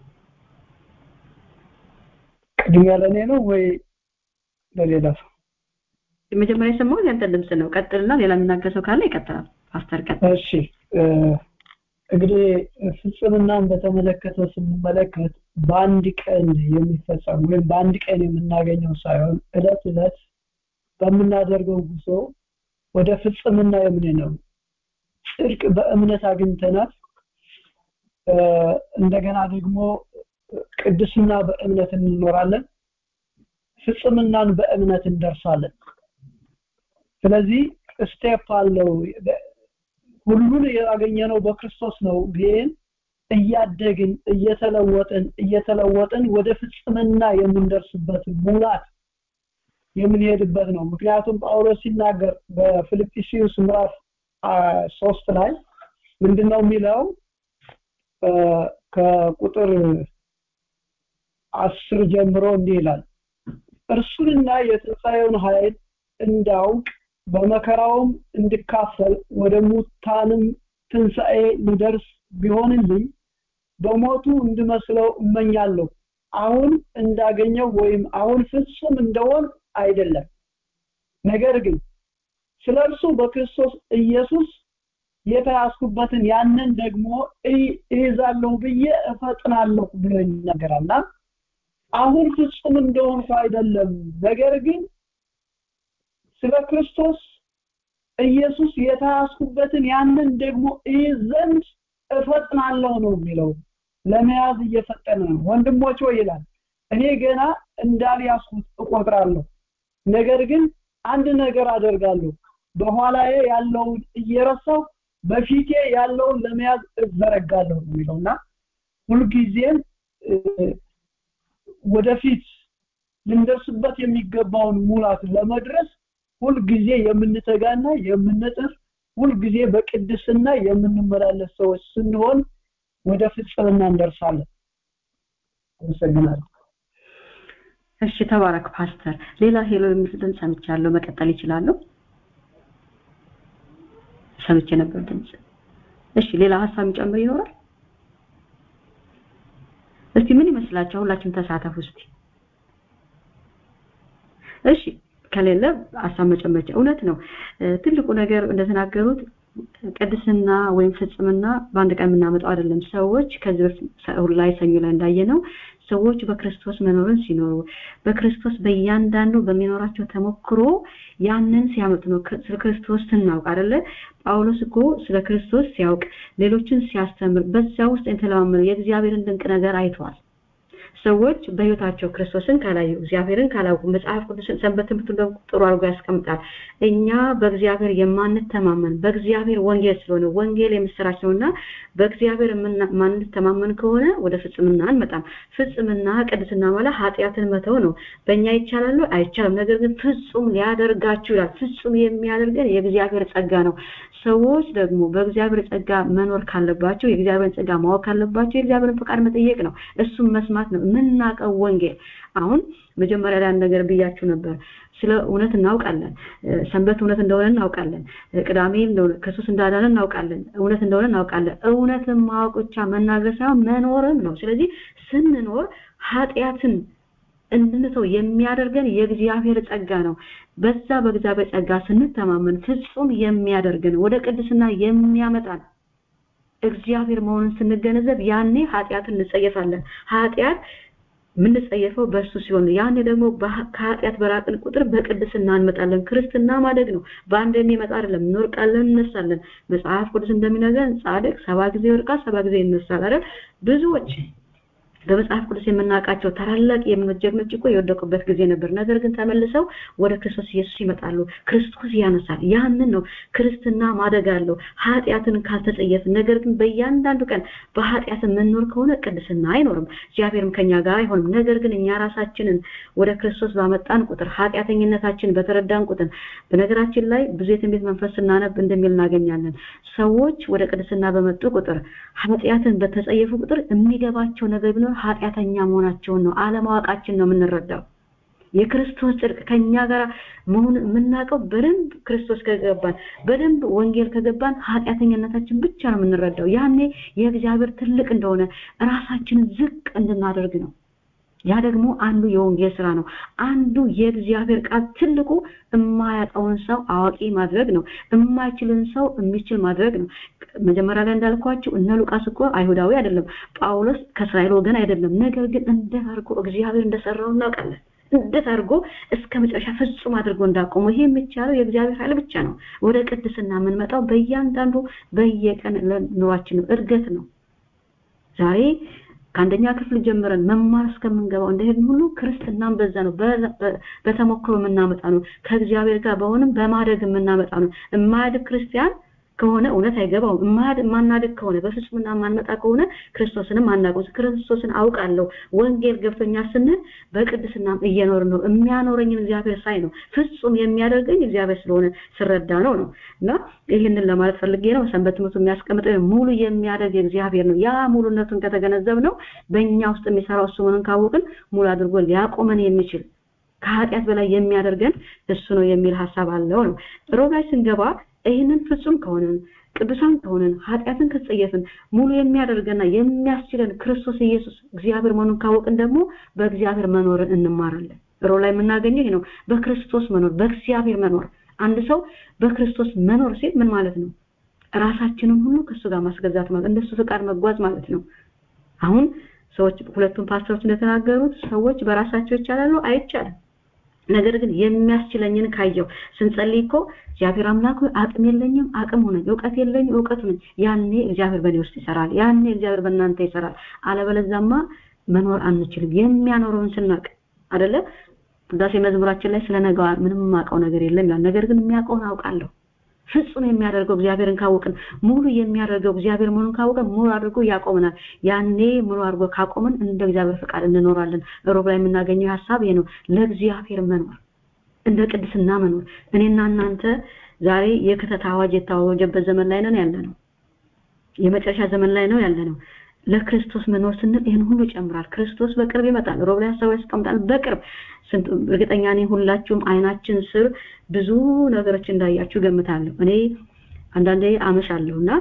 ቅድሚያ ለእኔ ነው ወይ ለሌላ ሰው መጀመሪያ የሰማሁት ያንተ ድምፅ ነው ቀጥልና ሌላ የሚናገር ሰው ካለ ይቀጥላል ፓስተር ቀጥል እሺ እንግዲህ ፍጽምናን በተመለከተ ስንመለከት በአንድ ቀን የሚፈጸም ወይም በአንድ ቀን የምናገኘው ሳይሆን እለት እለት በምናደርገው ጉዞ ወደ ፍጽምና የምንነው ጽድቅ በእምነት አግኝተናል እንደገና ደግሞ ቅድስና በእምነት እንኖራለን ፍጽምናን በእምነት እንደርሳለን ስለዚህ ስቴፕ አለው ሁሉን ያገኘነው በክርስቶስ ነው ግን እያደግን እየተለወጥን እየተለወጥን ወደ ፍጽምና የምንደርስበት ሙላት የምንሄድበት ነው ምክንያቱም ጳውሎስ ሲናገር በፊልጵስዩስ ምዕራፍ ሶስት ላይ ምንድነው የሚለው ከቁጥር አስር ጀምሮ እንዲህ ይላል እርሱንና የትንሣኤውን ኃይል እንዳውቅ በመከራውም እንድካፈል ወደ ሙታንም ትንሣኤ ልደርስ ቢሆንልኝ በሞቱ እንድመስለው እመኛለሁ አሁን እንዳገኘው ወይም አሁን ፍጹም እንደሆን አይደለም ነገር ግን ስለ እርሱ በክርስቶስ ኢየሱስ የተያዝኩበትን ያንን ደግሞ እይዛለሁ ብዬ እፈጥናለሁ ብሎ ይናገራልና አሁን ፍጹም እንደሆንኩ አይደለም ነገር ግን ስለ ክርስቶስ ኢየሱስ የተያዝኩበትን ያንን ደግሞ እይዝ ዘንድ እፈጥናለሁ ነው የሚለው ለመያዝ እየፈጠነ ነው ወንድሞች ወይ ይላል እኔ ገና እንዳልያዝኩት እቆጥራለሁ ነገር ግን አንድ ነገር አደርጋለሁ በኋላዬ ያለውን እየረሳው በፊቴ ያለውን ለመያዝ እዘረጋለሁ የሚለውና ሁልጊዜም ወደፊት ልንደርስበት የሚገባውን ሙላት ለመድረስ ሁልጊዜ የምንተጋና የምንጥር ሁልጊዜ በቅድስና የምንመላለስ ሰዎች ስንሆን ወደ ፍጽምና እንደርሳለን አመሰግናለሁ እሺ ተባረክ ፓስተር ሌላ ሄሎ የሚል ድምፅ ሰምቻለሁ መቀጠል ይችላሉ ሰምቼ ነበር ድምፅ እሺ ሌላ ሀሳብ የሚጨምር ይኖራል እስቲ ምን ይመስላችሁ ሁላችሁም ተሳተፉ እስቲ እሺ ከሌለ ሀሳብ መጨመጫ እውነት ነው ትልቁ ነገር እንደተናገሩት ቅድስና ወይም ፍጽምና በአንድ ቀን የምናመጣው አይደለም ሰዎች ከዚህ በፊት ላይ ሰኞ ላይ እንዳየነው ሰዎች በክርስቶስ መኖርን ሲኖሩ በክርስቶስ በእያንዳንዱ በሚኖራቸው ተሞክሮ ያንን ሲያመጡ ነው ስለ ክርስቶስ ስናውቅ አይደለ ጳውሎስ እኮ ስለ ክርስቶስ ሲያውቅ ሌሎችን ሲያስተምር በዛ ውስጥ የተለማመነው የእግዚአብሔርን ድንቅ ነገር አይተዋል ሰዎች በህይወታቸው ክርስቶስን ካላዩ እግዚአብሔርን ካላውቁ መጽሐፍ ቅዱስን ሰንበት ትምህርቱን ጥሩ አድርጎ ያስቀምጣል እኛ በእግዚአብሔር የማንተማመን በእግዚአብሔር ወንጌል ስለሆነ ወንጌል የምስራች ነውና በእግዚአብሔር ማንተማመን ከሆነ ወደ ፍጽምና አንመጣም ፍጽምና ቅድስና ማለት ኃጢአትን መተው ነው በእኛ ይቻላሉ አይቻልም ነገር ግን ፍጹም ሊያደርጋችሁ ይላል ፍጹም የሚያደርገን የእግዚአብሔር ጸጋ ነው ሰዎች ደግሞ በእግዚአብሔር ጸጋ መኖር ካለባቸው የእግዚአብሔርን ጸጋ ማወቅ ካለባቸው የእግዚአብሔርን ፈቃድ መጠየቅ ነው እሱም መስማት ነው የምናውቀው ወንጌል አሁን መጀመሪያ ላይ አንድ ነገር ብያችሁ ነበር ስለ እውነት እናውቃለን ሰንበት እውነት እንደሆነ እናውቃለን ቅዳሜ እንደሆነ ክርስቶስ እንዳዳነ እናውቃለን እውነት እንደሆነ እናውቃለን እውነትን ማወቅ ብቻ መናገር ሳይሆን መኖርም ነው ስለዚህ ስንኖር ኃጢአትን እንድንተው የሚያደርገን የእግዚአብሔር ጸጋ ነው በዛ በእግዚአብሔር ጸጋ ስንተማመን ፍጹም የሚያደርገን ወደ ቅድስና የሚያመጣን እግዚአብሔር መሆኑን ስንገነዘብ ያኔ ኃጢአትን እንጸየፋለን ኃጢአት የምንጸየፈው በእሱ ሲሆን ያኔ ደግሞ ከኃጢአት በራቅን ቁጥር በቅድስና እንመጣለን ክርስትና ማደግ ነው በአንድ የሚመጣ አይደለም እንወርቃለን እነሳለን መጽሐፍ ቅዱስ እንደሚነገረን ጻድቅ ሰባ ጊዜ ይወድቃል ሰባ ጊዜ ይነሳል አይደል ብዙዎች በመጽሐፍ ቅዱስ የምናውቃቸው ታላላቅ የእምነት ጀግኖች እኮ የወደቁበት ጊዜ ነበር ነገር ግን ተመልሰው ወደ ክርስቶስ ኢየሱስ ይመጣሉ ክርስቶስ ያነሳል ያንን ነው ክርስትና ማደግ አለው ኃጢአትን ካልተጸየፍ ነገር ግን በእያንዳንዱ ቀን በኃጢአት የምንኖር ከሆነ ቅድስና አይኖርም እግዚአብሔርም ከኛ ጋር አይሆንም ነገር ግን እኛ ራሳችንን ወደ ክርስቶስ ባመጣን ቁጥር ኃጢአተኝነታችን በተረዳን ቁጥር በነገራችን ላይ ብዙ የትንቢት መንፈስ ስናነብ እንደሚል እናገኛለን ሰዎች ወደ ቅድስና በመጡ ቁጥር ኃጢአትን በተጸየፉ ቁጥር የሚገባቸው ነገር ቢኖር ኃጢአተኛ መሆናቸውን ነው አለማወቃችን ነው የምንረዳው የክርስቶስ ጽድቅ ከኛ ጋር መሆን የምናውቀው በደንብ ክርስቶስ ከገባን በደንብ ወንጌል ከገባን ኃጢአተኝነታችን ብቻ ነው የምንረዳው ያኔ የእግዚአብሔር ትልቅ እንደሆነ ራሳችንን ዝቅ እንድናደርግ ነው ያ ደግሞ አንዱ የወንጌል ስራ ነው አንዱ የእግዚአብሔር ቃል ትልቁ የማያውቀውን ሰው አዋቂ ማድረግ ነው የማይችልን ሰው የሚችል ማድረግ ነው መጀመሪያ ላይ እንዳልኳችሁ እነ ሉቃስ እኮ አይሁዳዊ አይደለም ጳውሎስ ከእስራኤል ወገን አይደለም ነገር ግን እንደ አድርጎ እግዚአብሔር እንደሰራው እናውቃለን እንዴት አድርጎ እስከ መጨረሻ ፍጹም አድርጎ እንዳቆሙ ይሄ የሚቻለው የእግዚአብሔር ኃይል ብቻ ነው ወደ ቅድስና የምንመጣው በእያንዳንዱ በየቀን ኑሯችን ነው እድገት ነው ዛሬ ከአንደኛ ክፍል ጀምረን መማር እስከምንገባው እንደሄድን ሁሉ ክርስትናም በዛ ነው በተሞክሮ የምናመጣ ነው ከእግዚአብሔር ጋር በሆንም በማደግ የምናመጣ ነው የማያድግ ክርስቲያን ከሆነ እውነት አይገባውም ማናደግ ከሆነ በፍጹምና ማንመጣ ከሆነ ክርስቶስንም አናውቀው ክርስቶስን አውቃለሁ ወንጌል ገብቶኛ ስንል በቅድስናም እየኖር ነው የሚያኖረኝን እግዚአብሔር ሳይ ነው ፍጹም የሚያደርገኝ እግዚአብሔር ስለሆነ ስረዳ ነው ነው እና ይህንን ለማለት ፈልጌ ነው ሰንበት ትምህርቱ የሚያስቀምጠው ሙሉ የሚያደርግ እግዚአብሔር ነው ያ ሙሉነቱን ከተገነዘብ ነው በእኛ ውስጥ የሚሰራው እሱ መሆኑን ካወቅን ሙሉ አድርጎ ሊያቆመን የሚችል ከኃጢአት በላይ የሚያደርገን እሱ ነው የሚል ሀሳብ አለው ነው ሮጋይ ስንገባ ይህንን ፍጹም ከሆነን ቅዱሳን ከሆነን ኃጢአትን ከተጸየፍን ሙሉ የሚያደርገና የሚያስችለን ክርስቶስ ኢየሱስ እግዚአብሔር መሆኑን ካወቅን ደግሞ በእግዚአብሔር መኖርን እንማራለን ሮ ላይ የምናገኘው ይሄ ነው በክርስቶስ መኖር በእግዚአብሔር መኖር አንድ ሰው በክርስቶስ መኖር ሲል ምን ማለት ነው ራሳችንን ሁሉ ከእሱ ጋር ማስገዛት ማለት እንደሱ ፍቃድ መጓዝ ማለት ነው አሁን ሰዎች ሁለቱም ፓስተሮች እንደተናገሩት ሰዎች በራሳቸው ይቻላሉ አይቻልም ነገር ግን የሚያስችለኝን ካየው ስንጸልይ እኮ እግዚአብሔር አምላክ አቅም የለኝም አቅም ሆነኝ እውቀት የለኝም እውቀት ሆነኝ ያኔ እግዚአብሔር በእኔ ውስጥ ይሰራል ያኔ እግዚአብሔር በእናንተ ይሰራል አለበለዛማ መኖር አንችልም የሚያኖረውን ስናቅ አደለ ቅዳሴ መዝሙራችን ላይ ስለ ነገዋ ምንም የማውቀው ነገር የለም ይላል ነገር ግን የሚያውቀውን አውቃለሁ ፍጹም የሚያደርገው እግዚአብሔርን ካወቅን ሙሉ የሚያደርገው እግዚአብሔር መሆኑን ካወቅን ሙሉ አድርጎ ያቆመናል ያኔ ሙሉ አድርጎ ካቆምን እንደ እግዚአብሔር ፍቃድ እንኖራለን ሮብ ላይ የምናገኘው ሀሳብ ይሄ ነው ለእግዚአብሔር መኖር እንደ ቅድስና መኖር እኔና እናንተ ዛሬ የክተት አዋጅ የታወጀበት ዘመን ላይ ነን ያለ ነው የመጨረሻ ዘመን ላይ ነው ያለ ነው ለክርስቶስ መኖር ስንል ይህን ሁሉ ይጨምራል ክርስቶስ በቅርብ ይመጣል ሮብ ላይ ሀሳብ ያስቀምጣል በቅርብ እርግጠኛ ነኝ ሁላችሁም አይናችን ስር ብዙ ነገሮች እንዳያችሁ ገምታለሁ እኔ አንዳንዴ አመሻለሁ እና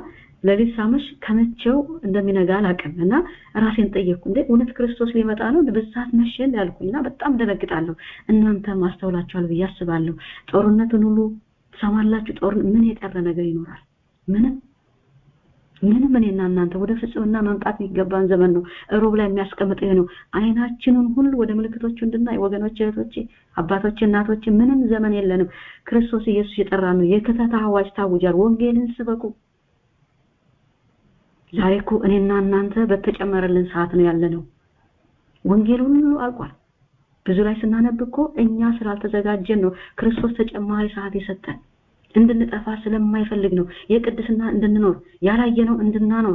ለሊት ሳመሽ ከመቼው እንደሚነጋ አላውቅም እና ራሴን ጠየቅኩ እንዴ እውነት ክርስቶስ ሊመጣ ነው በሰዓት መሸን ያልኩኝና በጣም ደነግጣለሁ እናንተ ማስተውላችኋል ብዬ አስባለሁ ጦርነቱን ሁሉ ሰማላችሁ ጦር ምን የቀረ ነገር ይኖራል ምንም ምንም እኔና እናንተ ወደ ፍጽምና መምጣት የሚገባን ዘመን ነው ሮብ ላይ የሚያስቀምጠው ይሄ ነው አይናችንን ሁሉ ወደ ምልክቶቹ እንድናይ ወገኖች እህቶቼ አባቶች እናቶች ምንም ዘመን የለንም ክርስቶስ ኢየሱስ የጠራ ነው የክተት አዋጅ ታውጃል ወንጌልን ስበኩ ዛሬ እኮ እኔና እናንተ በተጨመረልን ሰዓት ነው ያለነው ወንጌል ሁሉ አልቋል ብዙ ላይ ስናነብ እኮ እኛ ስላልተዘጋጀን ነው ክርስቶስ ተጨማሪ ሰዓት የሰጠን እንድንጠፋ ስለማይፈልግ ነው የቅድስና እንድንኖር ያላየነው እንድናኖር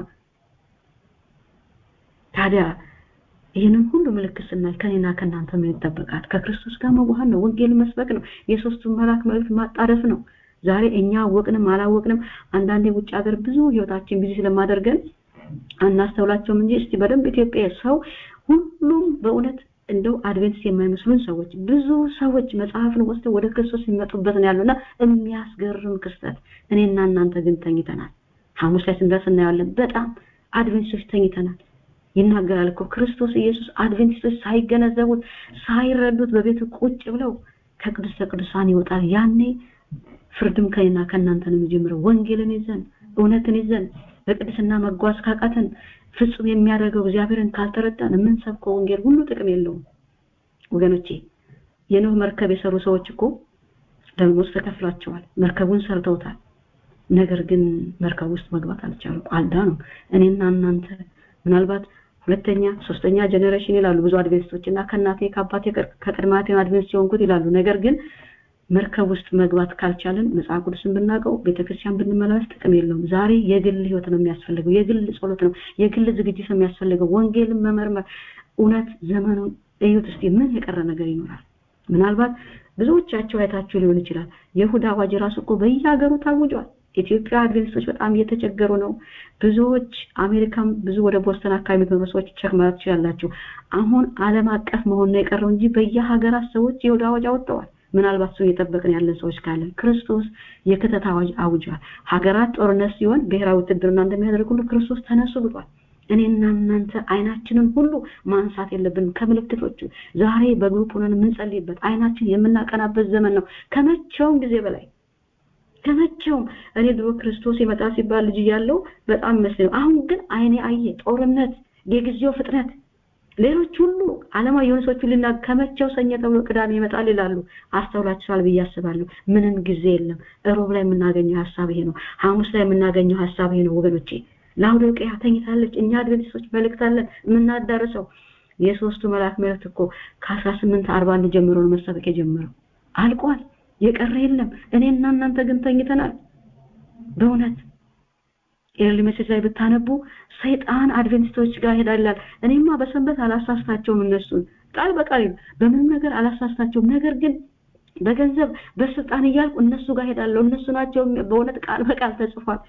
ታዲያ ይህንን ሁሉ ምልክት ስናይ ከኔና ከእናንተ ምን ይጠበቃል ከክርስቶስ ጋር መዋሃድ ነው ወንጌል መስበክ ነው የሶስቱን መልአክ መልእክት ማጣደፍ ነው ዛሬ እኛ አወቅንም አላወቅንም አንዳንዴ ውጭ ሀገር ብዙ ህይወታችን ቢዚ ስለማደርገን አናስተውላቸውም እንጂ እስቲ በደንብ ኢትዮጵያ ሰው ሁሉም በእውነት እንደው አድቬንቲስት የማይመስሉን ሰዎች ብዙ ሰዎች መጽሐፍን ወስደው ወደ ክርስቶስ የሚመጡበት ነው ያሉና የሚያስገርም ክስተት እኔና እናንተ ግን ተኝተናል ሐሙስ ላይ ስንደርስ እናያለን በጣም አድቬንቲስቶች ተኝተናል ይናገራል እኮ ክርስቶስ ኢየሱስ አድቬንቲስቶች ሳይገነዘቡት ሳይረዱት በቤቱ ቁጭ ብለው ከቅድስተ ቅዱሳን ይወጣል ያኔ ፍርድም ከኔና ከእናንተ ነው የሚጀምረው ወንጌልን ይዘን እውነትን ይዘን በቅድስና መጓዝ ካቃተን ፍጹም የሚያደርገው እግዚአብሔርን ካልተረዳን የምንሰብከው ወንጌል ሁሉ ጥቅም የለውም ወገኖቼ የኖህ መርከብ የሰሩ ሰዎች እኮ ደሞዝ ተከፍሏቸዋል መርከቡን ሰርተውታል ነገር ግን መርከብ ውስጥ መግባት አልቻሉም አልዳኑም እኔና እናንተ ምናልባት ሁለተኛ ሶስተኛ ጀኔሬሽን ይላሉ ብዙ አድቬንቲስቶች እና ከእናቴ ከአባቴ ከቅድማቴ አድቬንቲስት የሆንኩት ይላሉ ነገር ግን መርከብ ውስጥ መግባት ካልቻለን መጽሐፍ ቅዱስን ብናውቀው ቤተክርስቲያን ብንመላለስ ጥቅም የለውም ዛሬ የግል ህይወት ነው የሚያስፈልገው የግል ጸሎት ነው የግል ዝግጅት ነው የሚያስፈልገው ወንጌልን መመርመር እውነት ዘመኑን እዩት እስቲ ምን የቀረ ነገር ይኖራል ምናልባት ብዙዎቻቸው አይታችሁ ሊሆን ይችላል የይሁዳ አዋጅ ራሱ እኮ በየሀገሩ ታውጇል ኢትዮጵያ አድቬንቲስቶች በጣም እየተቸገሩ ነው ብዙዎች አሜሪካም ብዙ ወደ ቦስተን አካባቢ የሚኖሩ ሰዎች ቸክ ማለት ትችላላችሁ አሁን አለም አቀፍ መሆን ነው የቀረው እንጂ በየሀገራት ሰዎች የይሁዳ አዋጅ አወጥተዋል ምናልባት ሰው እየጠበቅን ያለን ሰዎች ካለን ክርስቶስ የክተት አዋጅ አውጇል ሀገራት ጦርነት ሲሆን ብሔራዊ ውትድርና እንደሚያደርግ ሁሉ ክርስቶስ ተነሱ ብሏል እኔና እናንተ አይናችንን ሁሉ ማንሳት የለብንም ከምልክቶቹ ዛሬ በግሩፕ ሆነን የምንጸልይበት አይናችን የምናቀናበት ዘመን ነው ከመቼውም ጊዜ በላይ ከመቼውም እኔ ድሮ ክርስቶስ ይመጣ ሲባል ልጅ እያለው በጣም መስለኝ አሁን ግን አይኔ አየ ጦርነት የጊዜው ፍጥነት ሌሎች ሁሉ ዓለማዊ የሆኑ ሰዎች ሁሉ ከመቼው ሰኞ ተብሎ ቅዳሜ ይመጣል ይላሉ አስተውላችኋል ብዬ አስባለሁ ምንም ጊዜ የለም እሮብ ላይ የምናገኘው ሀሳብ ይሄ ነው ሐሙስ ላይ የምናገኘው ሀሳብ ይሄ ነው ወገኖቼ ላውዶቅያ ተኝታለች እኛ አድቬንቲስቶች መልእክት አለን የምናዳርሰው የሶስቱ መልአክ መልእክት እኮ ከአስራ ስምንት አርባ አንድ ጀምሮ ነው መሰበክ የጀመረው አልቋል የቀረ የለም እኔና እናንተ ግን ተኝተናል በእውነት ኤርሊ ሜሴጅ ላይ ብታነቡ ሰይጣን አድቬንቲስቶች ጋር ሄዳላል እኔማ በሰንበት አላሳስታቸውም እነሱን ቃል በቃል በምንም ነገር አላሳስታቸውም ነገር ግን በገንዘብ በስልጣን እያልኩ እነሱ ጋር ሄዳለሁ እነሱ ናቸው በእውነት ቃል በቃል ተጽፏል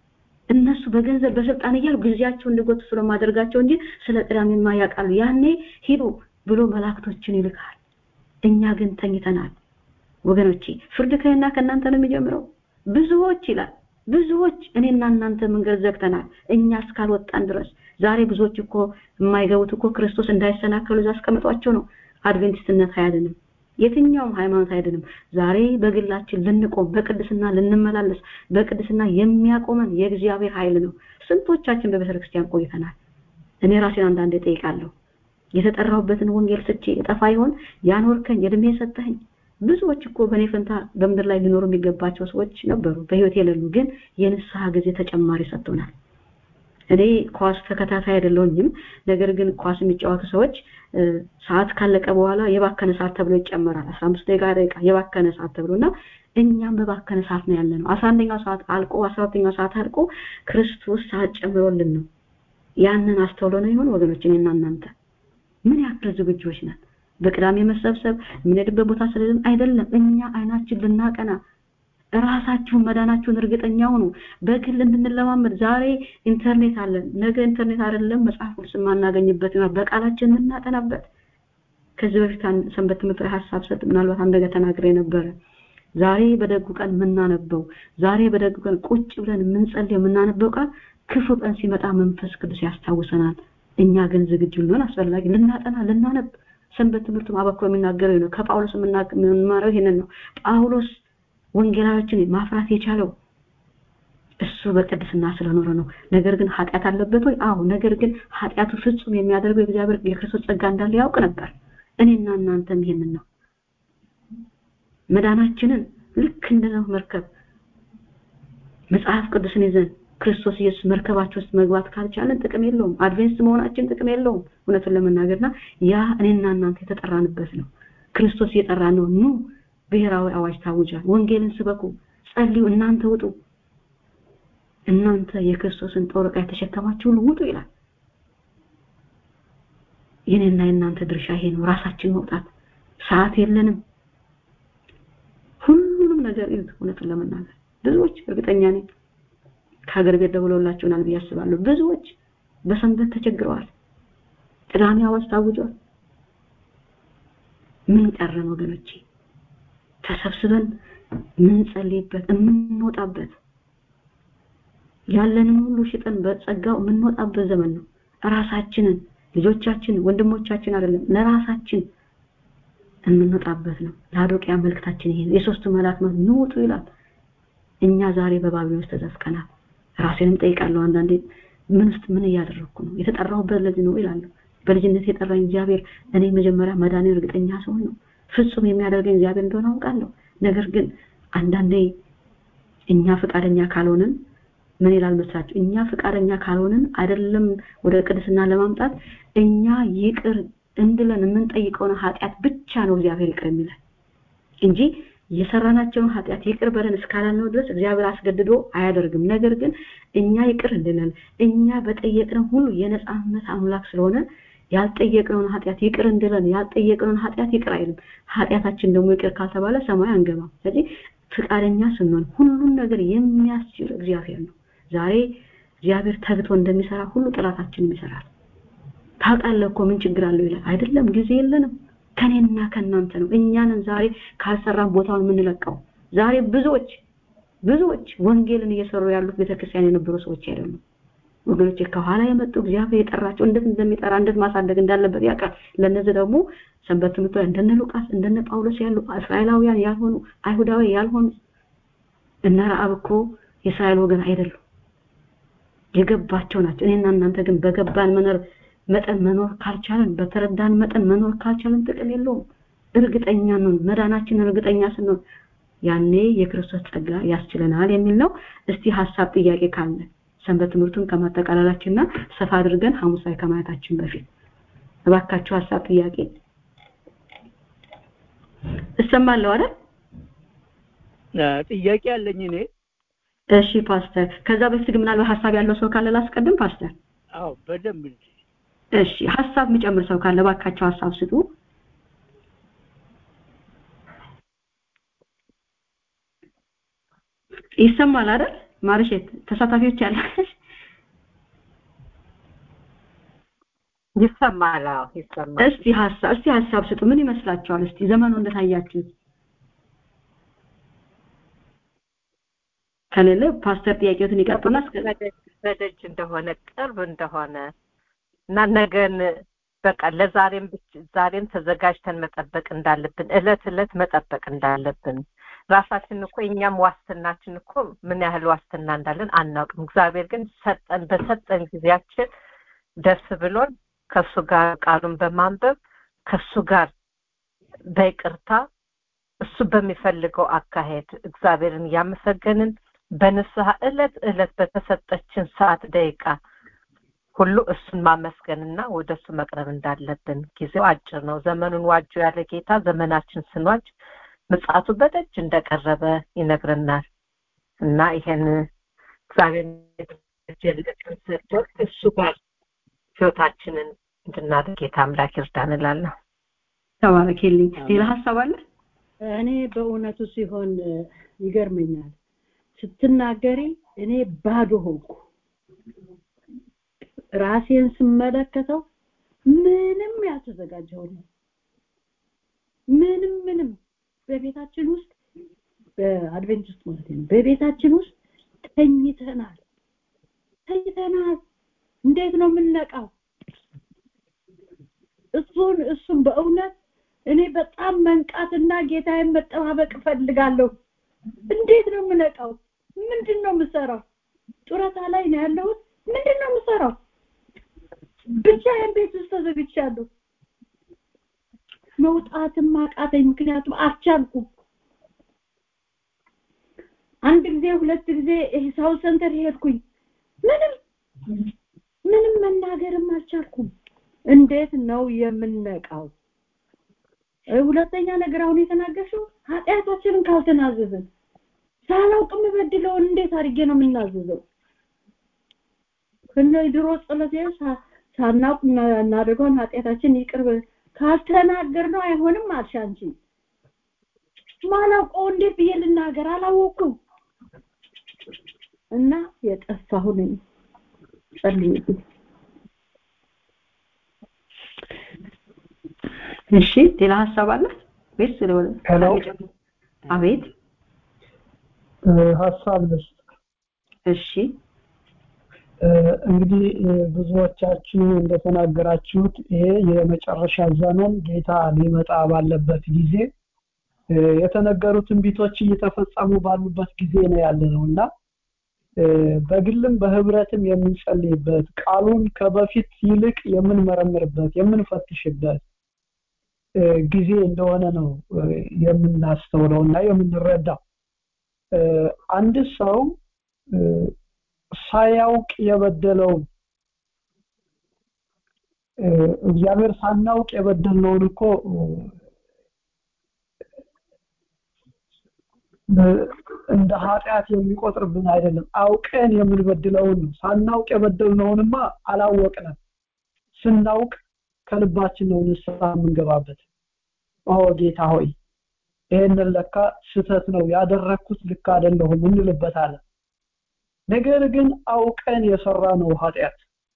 እነሱ በገንዘብ በስልጣን እያልኩ ጊዜያቸው እንዲጎቱ ስለማደርጋቸው እንጂ ስለ ቅዳሜማ ያውቃሉ ያኔ ሂዱ ብሎ መላእክቶችን ይልካል እኛ ግን ተኝተናል ወገኖቼ ፍርድ ከእና ከእናንተ ነው የሚጀምረው ብዙዎች ይላል ብዙዎች እኔና እናንተ መንገድ ዘግተናል እኛ እስካልወጣን ድረስ ዛሬ ብዙዎች እኮ የማይገቡት እኮ ክርስቶስ እንዳይሰናከሉ እዛ አስቀምጧቸው ነው አድቬንቲስትነት አያድንም የትኛውም ሃይማኖት አይድንም ዛሬ በግላችን ልንቆም በቅድስና ልንመላለስ በቅድስና የሚያቆመን የእግዚአብሔር ኃይል ነው ስንቶቻችን በቤተክርስቲያን ቆይተናል እኔ ራሴን አንዳንዴ ጠይቃለሁ የተጠራሁበትን ወንጌል ስቼ የጠፋ ይሆን ያኖርከኝ እድሜ ሰጠኸኝ ብዙዎች እኮ በእኔ ፈንታ በምድር ላይ ሊኖሩ የሚገባቸው ሰዎች ነበሩ በህይወት የሌሉ ግን የንስሐ ጊዜ ተጨማሪ ሰጥቶናል እኔ ኳስ ተከታታይ አይደለሁኝም ነገር ግን ኳስ የሚጫወቱ ሰዎች ሰዓት ካለቀ በኋላ የባከነ ሰዓት ተብሎ ይጨመራል 15 ደቂቃ ደቂቃ የባከነ ሰዓት ተብሎና እኛም በባከነ ሰዓት ነው ያለነው 11ኛው ሰዓት አልቆ 12ኛው ሰዓት አልቆ ክርስቶስ ሰዓት ጨምሮልን ነው ያንን አስተውሎ ነው ይሆን ወገኖች እኔና እናንተ ምን ያክል ዝግጆች ነን በቅዳሜ መሰብሰብ የምንሄድበት ቦታ ስለሌለን አይደለም እኛ አይናችን ልናቀና ራሳችሁን መዳናችሁን እርግጠኛ ሁኑ በግል እንድንለማመድ ዛሬ ኢንተርኔት አለን ነገ ኢንተርኔት አይደለም መጽሐፍ ቅዱስ የማናገኝበት ይሆናል በቃላችን የምናጠናበት ከዚህ በፊት ሰንበት ትምህርት ላይ ሀሳብ ሰጥ ምናልባት አንድ ነገር ተናግሬ ነበረ ዛሬ በደጉ ቀን የምናነበው ዛሬ በደጉ ቀን ቁጭ ብለን የምንጸልየው የምናነበው ቃል ክፉ ቀን ሲመጣ መንፈስ ቅዱስ ያስታውሰናል እኛ ግን ዝግጁ ልንሆን አስፈላጊ ልናጠና ልናነብ ሰንበት ትምህርቱም አበክሮ የሚናገረው ነው ከጳውሎስ የምንማረው ይሄንን ነው ጳውሎስ ወንጌላዎችን ማፍራት የቻለው እሱ በቅድስና ስለኖረ ነው ነገር ግን ኃጢአት አለበት ወይ አዎ ነገር ግን ኃጢአቱ ፍጹም የሚያደርገው የእግዚአብሔር የክርስቶስ ጸጋ እንዳለ ያውቅ ነበር እኔና እናንተም ይሄንን ነው መዳናችንን ልክ እንደነው መርከብ መጽሐፍ ቅዱስን ይዘን ክርስቶስ ኢየሱስ መርከባችን ውስጥ መግባት ካልቻለን ጥቅም የለውም አድቬንስ መሆናችን ጥቅም የለውም እውነቱን ለመናገርና ያ እኔና እናንተ የተጠራንበት ነው ክርስቶስ እየጠራ ነው ኑ ብሔራዊ አዋጅ ታውጇል ወንጌልን ስበኩ ጸልዩ እናንተ ውጡ እናንተ የክርስቶስን ጦር ዕቃ የተሸከማችሁ ሁሉ ውጡ ይላል የኔና የእናንተ ድርሻ ይሄ ነው ራሳችን መውጣት ሰዓት የለንም ሁሉንም ነገር ይሁት እውነቱን ለመናገር ብዙዎች እርግጠኛ ነኝ ከሀገር ቤት ደውለውላችሁናል ብዬ አስባለሁ ብዙዎች በሰንበት ተቸግረዋል ቅዳሜ አዋጅ ታውጇል ምን ቀረን ወገኖቼ ተሰብስበን ምንጸልይበት የምንወጣበት ያለንን ሁሉ ሽጠን በጸጋው የምንወጣበት ዘመን ነው ራሳችንን ልጆቻችን ወንድሞቻችን አይደለም ለራሳችን የምንወጣበት ነው ለአዶቅያ መልክታችን ይሄ የሶስቱ መልአክ ነው ንውጡ ይላል እኛ ዛሬ በባቢሎን ውስጥ ተዘፍቀናል ራሴንም ጠይቃለሁ አንዳንዴ ምን ውስጥ ምን እያደረግኩ ነው የተጠራሁበት ለዚህ ነው ይላለሁ በልጅነት የጠራኝ እግዚአብሔር እኔ መጀመሪያ መዳኔ እርግጠኛ ሰው ነው ፍጹም የሚያደርገኝ እግዚአብሔር እንደሆነ አውቃለሁ ነገር ግን አንዳንዴ እኛ ፈቃደኛ ካልሆንን ምን ይላል መስላችሁ እኛ ፈቃደኛ ካልሆንን አይደለም ወደ ቅድስና ለማምጣት እኛ ይቅር እንድለን የምንጠይቀውን ኃጢአት ብቻ ነው እግዚአብሔር ይቅር የሚለን እንጂ የሰራናቸውን ኃጢአት ይቅር በለን እስካላልነው ድረስ እግዚአብሔር አስገድዶ አያደርግም ነገር ግን እኛ ይቅር እንድለን እኛ በጠየቅነው ሁሉ የነጻነት አምላክ ስለሆነ ያልጠየቅነውን ኃጢአት ይቅር እንድለን ያልጠየቅነውን ኃጢአት ይቅር አይልም ኃጢአታችን ደግሞ ይቅር ካልተባለ ሰማይ አንገባም ስለዚህ ፍቃደኛ ስንሆን ሁሉን ነገር የሚያስችል እግዚአብሔር ነው ዛሬ እግዚአብሔር ተግቶ እንደሚሰራ ሁሉ ጥላታችንም ይሰራል ታውቃለህ እኮ ምን ችግር አለው ይላል አይደለም ጊዜ የለንም ከኔና ከናንተ ነው እኛንን ዛሬ ካልሰራን ቦታውን የምንለቀው ዛሬ ብዙዎች ብዙዎች ወንጌልን እየሰሩ ያሉት ቤተክርስቲያን የነበሩ ሰዎች አይደሉም ወገኖቼ ከኋላ የመጡ እግዚአብሔር የጠራቸው እንዴት እንደሚጠራ እንዴት ማሳደግ እንዳለበት ያውቃል ለነዚህ ደግሞ ሰንበት ትምህርት እንደነ ሉቃስ እንደነ ጳውሎስ ያሉ እስራኤላውያን ያልሆኑ አይሁዳዊ ያልሆኑ እነ ረአብ እኮ የእስራኤል ወገን አይደሉም የገባቸው ናቸው እኔና እናንተ ግን በገባን መኖር መጠን መኖር ካልቻለን በተረዳን መጠን መኖር ካልቻለን ጥቅም የለውም እርግጠኛ ነን መዳናችን እርግጠኛ ስንሆን ያኔ የክርስቶስ ጸጋ ያስችለናል የሚል ነው እስቲ ሐሳብ ጥያቄ ካለ ሰንበት ትምህርቱን ከማጠቃለላችንና ሰፋ አድርገን ሐሙስ ላይ ከማየታችን በፊት እባካችሁ ሐሳብ ጥያቄ እሰማለሁ አይደል ጥያቄ አለኝ እኔ እሺ ፓስተር ከዛ በፊት ምናልባት ሐሳብ ያለው ሰው ካለ ላስቀድም ፓስተር አዎ በደንብ እንጂ እሺ ሐሳብ የሚጨምር ሰው ካለ ባካቸው ሐሳብ ስጡ ይሰማል አይደል ማርሼት ተሳታፊዎች ያለ ይሰማል አዎ ይሰማል እስቲ ሐሳብ እስቲ ሐሳብ ስጡ ምን ይመስላችኋል እስቲ ዘመኑ እንደታያችሁት ከሌለ ፓስተር ጥያቄዎትን ይቀጥልና በደጅ እንደሆነ ቅርብ እንደሆነ እና ነገን በቃ ለዛሬም ዛሬም ተዘጋጅተን መጠበቅ እንዳለብን እለት እለት መጠበቅ እንዳለብን ራሳችን እኮ እኛም ዋስትናችን እኮ ምን ያህል ዋስትና እንዳለን አናውቅም እግዚአብሔር ግን ሰጠን በሰጠን ጊዜያችን ደስ ብሎን ከሱ ጋር ቃሉን በማንበብ ከሱ ጋር በይቅርታ እሱ በሚፈልገው አካሄድ እግዚአብሔርን እያመሰገንን በንስሐ እለት እለት በተሰጠችን ሰዓት ደቂቃ ሁሉ እሱን ማመስገንና ወደ እሱ መቅረብ እንዳለብን ጊዜው አጭር ነው ዘመኑን ዋጁ ያለ ጌታ ዘመናችን ስንዋጅ ምጽአቱ በደጅ እንደቀረበ ይነግረናል እና ይሄን እግዚአብሔር ጀልቀን ሰጥቶ እሱ ጋር ህይወታችንን እንድናደርግ ጌታ አምላክ ይርዳን እላለሁ ተባረክልኝ ሌላ ሀሳብ አለ እኔ በእውነቱ ሲሆን ይገርመኛል ስትናገሪ እኔ ባዶ ሆንኩ ራሴን ስመለከተው ምንም ያልተዘጋጀው ነው ምንም ምንም በቤታችን ውስጥ በአድቬንቲስት ማለት ነው በቤታችን ውስጥ ተኝተናል ተኝተናል እንዴት ነው የምንነቃው እሱን እሱን በእውነት እኔ በጣም መንቃትና ጌታዬን መጠባበቅ እፈልጋለሁ እንዴት ነው የምነቃው ምንድን ነው የምሰራው ጡረታ ላይ ነው ያለሁት ምንድን ነው የምሰራው ብቻዬን ቤት ውስጥ ተዘግቻለሁ መውጣትም አቃተኝ ምክንያቱም አልቻልኩም አንድ ጊዜ ሁለት ጊዜ ሳው ሰንተር ሄድኩኝ ምንም ምንም መናገርም አልቻልኩም እንዴት ነው የምንነቃው ሁለተኛ ነገር አሁን የተናገርሽው ኃጢአታችንን ካልተናዘዝን ሳላውቅ የምበድለውን እንዴት አድርጌ ነው የምናዘዘው ከነ ድሮ ጸሎቴ ሳናውቅ እናደርገውን ኃጢአታችን ይቅር ካልተናገር ነው አይሆንም አልሽ አንቺ ማላውቀው እንዴት ብዬ ልናገር አላወኩም እና የጠፋሁ ነኝ ጸልዩ እሺ ሌላ ሀሳብ አለ ወይስ ስለሆነ ሄሎ አቤት ሀሳብ ልስጥ እሺ እንግዲህ ብዙዎቻችሁ እንደተናገራችሁት ይሄ የመጨረሻ ዘመን ጌታ ሊመጣ ባለበት ጊዜ የተነገሩ ትንቢቶች እየተፈጸሙ ባሉበት ጊዜ ነው ያለ ነው እና በግልም በህብረትም የምንጸልይበት ቃሉን ከበፊት ይልቅ የምንመረምርበት የምንፈትሽበት ጊዜ እንደሆነ ነው የምናስተውለው እና የምንረዳው አንድ ሰው ሳያውቅ የበደለው እግዚአብሔር ሳናውቅ የበደልነውን እኮ እንደ ኃጢአት የሚቆጥርብን አይደለም አውቀን የምንበድለውን ነው ሳናውቅ የበደልነውንማ አላወቅንም ስናውቅ ከልባችን ነው ንስሐ የምንገባበት ኦ ጌታ ሆይ ይሄንን ለካ ስተት ነው ያደረኩት ልክ አይደለሁም እንልበታለን ነገር ግን አውቀን የሰራ ነው ኃጢአት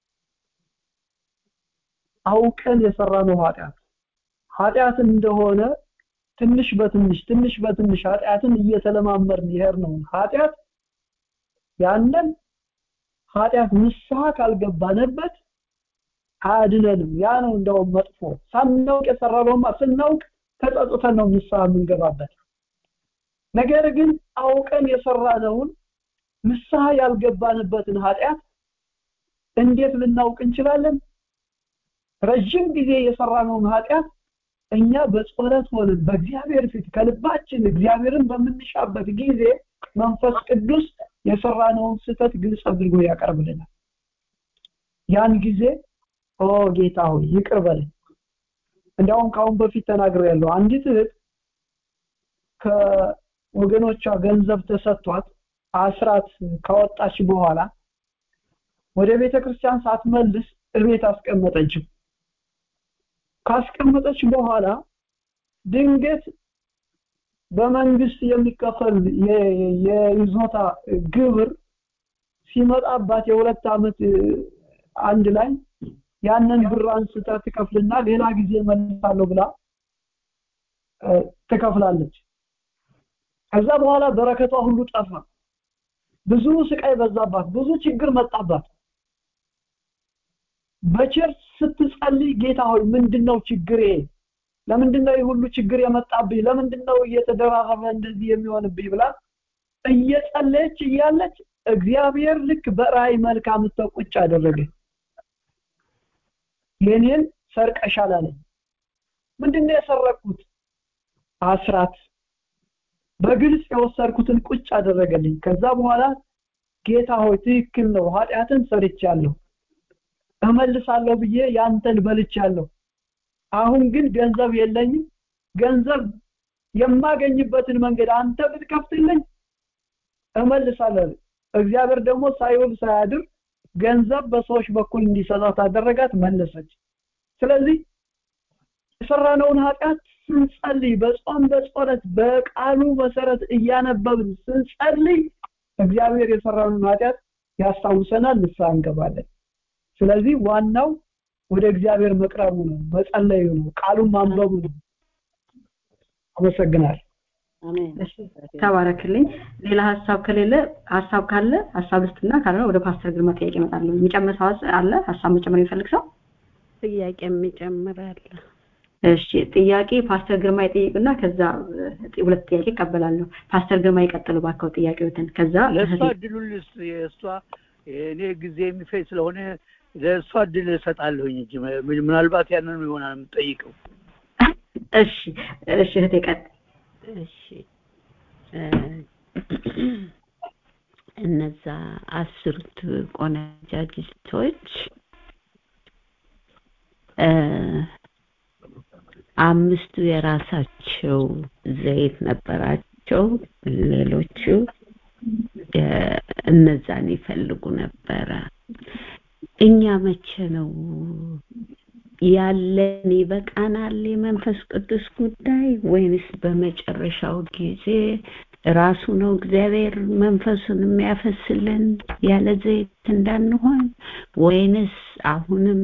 አውቀን የሰራ ነው ኃጢአት ኃጢአት እንደሆነ ትንሽ በትንሽ ትንሽ በትንሽ ኃጢአትን እየተለማመርን ይሄር ነው ኃጢአት ያንን ኃጢአት ንስሐ ካልገባንበት አያድነንም ያ ነው እንደውም መጥፎ ሳናውቅ የሰራነውማ ስናውቅ ተጸጽተን ነው ንስሐ የምንገባበት ነገር ግን አውቀን የሰራነውን ንስሐ ያልገባንበትን ኃጢአት እንዴት ልናውቅ እንችላለን ረጅም ጊዜ የሰራነውን ኃጢአት እኛ በጸሎት ሆነን በእግዚአብሔር ፊት ከልባችን እግዚአብሔርን በምንሻበት ጊዜ መንፈስ ቅዱስ የሰራነውን ስተት ግልጽ አድርጎ ያቀርብልናል ያን ጊዜ ኦ ጌታ ሆይ ይቅር በለኝ እንዲያውም ካሁን በፊት ተናግሬያለሁ አንዲት እህት ከወገኖቿ ገንዘብ ተሰጥቷት አስራት ካወጣች በኋላ ወደ ቤተ ክርስቲያን ሳትመልስ እቤት አስቀመጠችው ካስቀመጠች በኋላ ድንገት በመንግስት የሚከፈል የይዞታ ግብር ሲመጣባት የሁለት ዓመት አንድ ላይ ያንን ብር አንስታ ትከፍልና ሌላ ጊዜ መልሳለሁ ብላ ትከፍላለች ከዛ በኋላ በረከቷ ሁሉ ጠፋ ብዙ ስቃይ በዛባት ብዙ ችግር መጣባት በቸርች ስትጸልይ ጌታ ሆይ ምንድነው ችግሬ ለምንድነው ሁሉ ችግር የመጣብኝ ለምንድነው እየተደራረበ እንደዚህ የሚሆንብኝ ብላ እየጸለየች እያለች እግዚአብሔር ልክ በራእይ መልክ አምጥቶ ቁጭ አደረገ የኔን ሰርቀሻል አለኝ ምንድነው የሰረኩት አስራት በግልጽ የወሰድኩትን ቁጭ አደረገልኝ ከዛ በኋላ ጌታ ሆይ ትክክል ነው ኃጢአትን ሰርቻለሁ እመልሳለሁ ብዬ ያንተን በልቻለሁ አሁን ግን ገንዘብ የለኝም ገንዘብ የማገኝበትን መንገድ አንተ ብትከፍትልኝ እመልሳለሁ እግዚአብሔር ደግሞ ሳይውል ሳያድር ገንዘብ በሰዎች በኩል እንዲሰጣት አደረጋት መለሰች ስለዚህ የሰራነውን ኃጢአት ስንጸልይ በጾም በጸሎት በቃሉ መሰረት እያነበብን ስንጸልይ እግዚአብሔር የሰራነውን ኃጢአት ያስታውሰናል ንስሐ እንገባለን ስለዚህ ዋናው ወደ እግዚአብሔር መቅረቡ ነው መጸለዩ ነው ቃሉን ማንበቡ ነው አመሰግናለሁ አሜን ተባረክልኝ ሌላ ሀሳብ ከሌለ ሀሳብ ካለ ሀሳብ ልስጥና ካልሆነ ወደ ፓስተር ግርማ ጥያቄ እመጣለሁ የሚጨምር ሰው አለ ሀሳብ መጨመር የሚፈልግ ሰው ጥያቄ የሚጨምር አለ እሺ ጥያቄ ፓስተር ግርማ ይጠይቅና ከዛ ሁለት ጥያቄ እቀበላለሁ ፓስተር ግርማ ይቀጥሉ ባከው ጥያቄዎትን ከዛ ለእሷ እድሉን ልስጥ የእሷ እኔ ጊዜ የሚፈጅ ስለሆነ ለእሷ እድል እሰጣለሁኝ እንጂ ምናልባት ያንን ይሆናል የምጠይቀው እሺ እሺ እህቴ ቀጥ እሺ እነዛ አስሩት ቆነጃጅቶች አምስቱ የራሳቸው ዘይት ነበራቸው ሌሎቹ እነዛን ይፈልጉ ነበረ እኛ መቼ ነው ያለን ይበቃናል የመንፈስ ቅዱስ ጉዳይ ወይንስ በመጨረሻው ጊዜ ራሱ ነው እግዚአብሔር መንፈሱን የሚያፈስልን ያለ ዘይት እንዳንሆን ወይንስ አሁንም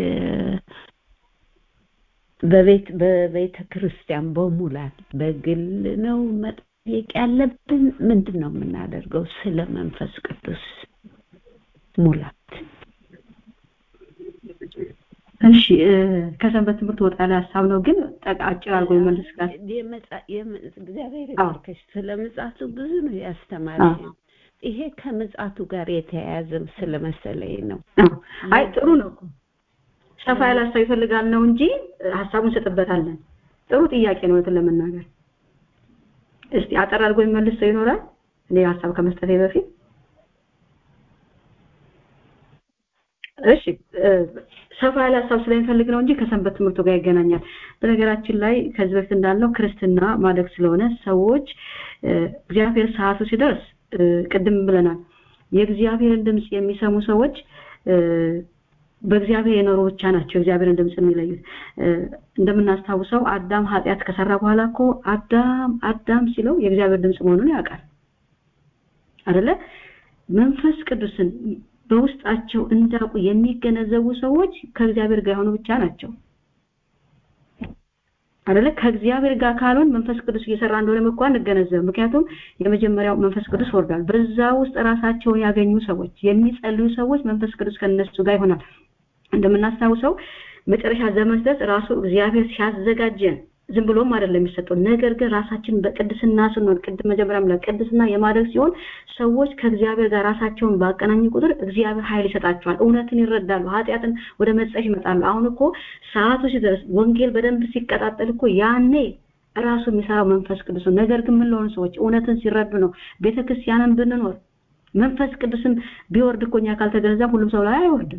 በቤት በቤተ ክርስቲያን በሙላት በግል ነው መጠየቅ ያለብን ምንድን ነው የምናደርገው ስለ መንፈስ ቅዱስ ሙላት እሺ ከሰንበት ትምህርት ወጣ ያለ ሀሳብ ነው ግን አጭር አድርጎ ይመልስ ጋር እግዚአብሔር ይባርከሽ ስለ ምጽአቱ ብዙ ነው ያስተማረኝ ይሄ ከምጽአቱ ጋር የተያያዘም ስለመሰለኝ ነው አይ ጥሩ ነው ሰፋ ያለ ሀሳብ ይፈልጋል ነው እንጂ ሀሳቡን እንሰጥበታለን ጥሩ ጥያቄ ነው እንትን ለመናገር እስቲ አጠር አድርጎ የሚመልስ ሰው ይኖራል እኔ ሀሳብ ከመስጠቴ በፊት እሺ ሰፋ ያለ ሀሳብ ስለሚፈልግ ነው እንጂ ከሰንበት ትምህርቱ ጋር ይገናኛል በነገራችን ላይ ከዚህ በፊት እንዳልነው ክርስትና ማደግ ስለሆነ ሰዎች እግዚአብሔር ሰዓቱ ሲደርስ ቅድም ብለናል የእግዚአብሔርን ድምጽ የሚሰሙ ሰዎች በእግዚአብሔር የኖሩ ብቻ ናቸው እግዚአብሔርን ድምጽ የሚለዩት እንደምናስታውሰው አዳም ኃጢአት ከሰራ በኋላ እኮ አዳም አዳም ሲለው የእግዚአብሔር ድምጽ መሆኑን ያውቃል አይደለ መንፈስ ቅዱስን በውስጣቸው እንዳውቁ የሚገነዘቡ ሰዎች ከእግዚአብሔር ጋር የሆኑ ብቻ ናቸው አይደለ ከእግዚአብሔር ጋር ካልሆን መንፈስ ቅዱስ እየሰራ እንደሆነ እንኳን እንገነዘብ ምክንያቱም የመጀመሪያው መንፈስ ቅዱስ ወርዷል በዛ ውስጥ ራሳቸውን ያገኙ ሰዎች የሚጸልዩ ሰዎች መንፈስ ቅዱስ ከነሱ ጋር ይሆናል እንደምናስታውሰው መጨረሻ ዘመን ድረስ ራሱ እግዚአብሔር ሲያዘጋጀን ዝም ብሎም አይደለም የሚሰጠው ነገር ግን ራሳችን በቅድስና ስንሆን ቅድም መጀመሪያም ላይ ቅድስና የማድረግ ሲሆን ሰዎች ከእግዚአብሔር ጋር ራሳቸውን ባቀናኙ ቁጥር እግዚአብሔር ኃይል ይሰጣቸዋል እውነትን ይረዳሉ ኃጢአትን ወደ መጸሽ ይመጣሉ አሁን እኮ ሰዓቱ ሲደርስ ወንጌል በደንብ ሲቀጣጠል እኮ ያኔ ራሱ የሚሰራው መንፈስ ቅዱስ ነው ነገር ግን ምን ለሆኑ ሰዎች እውነትን ሲረዱ ነው ቤተክርስቲያንን ብንኖር መንፈስ ቅዱስን ቢወርድ እኮ እኛ ካልተገነዘብ ሁሉም ሰው ላይ አይወርድም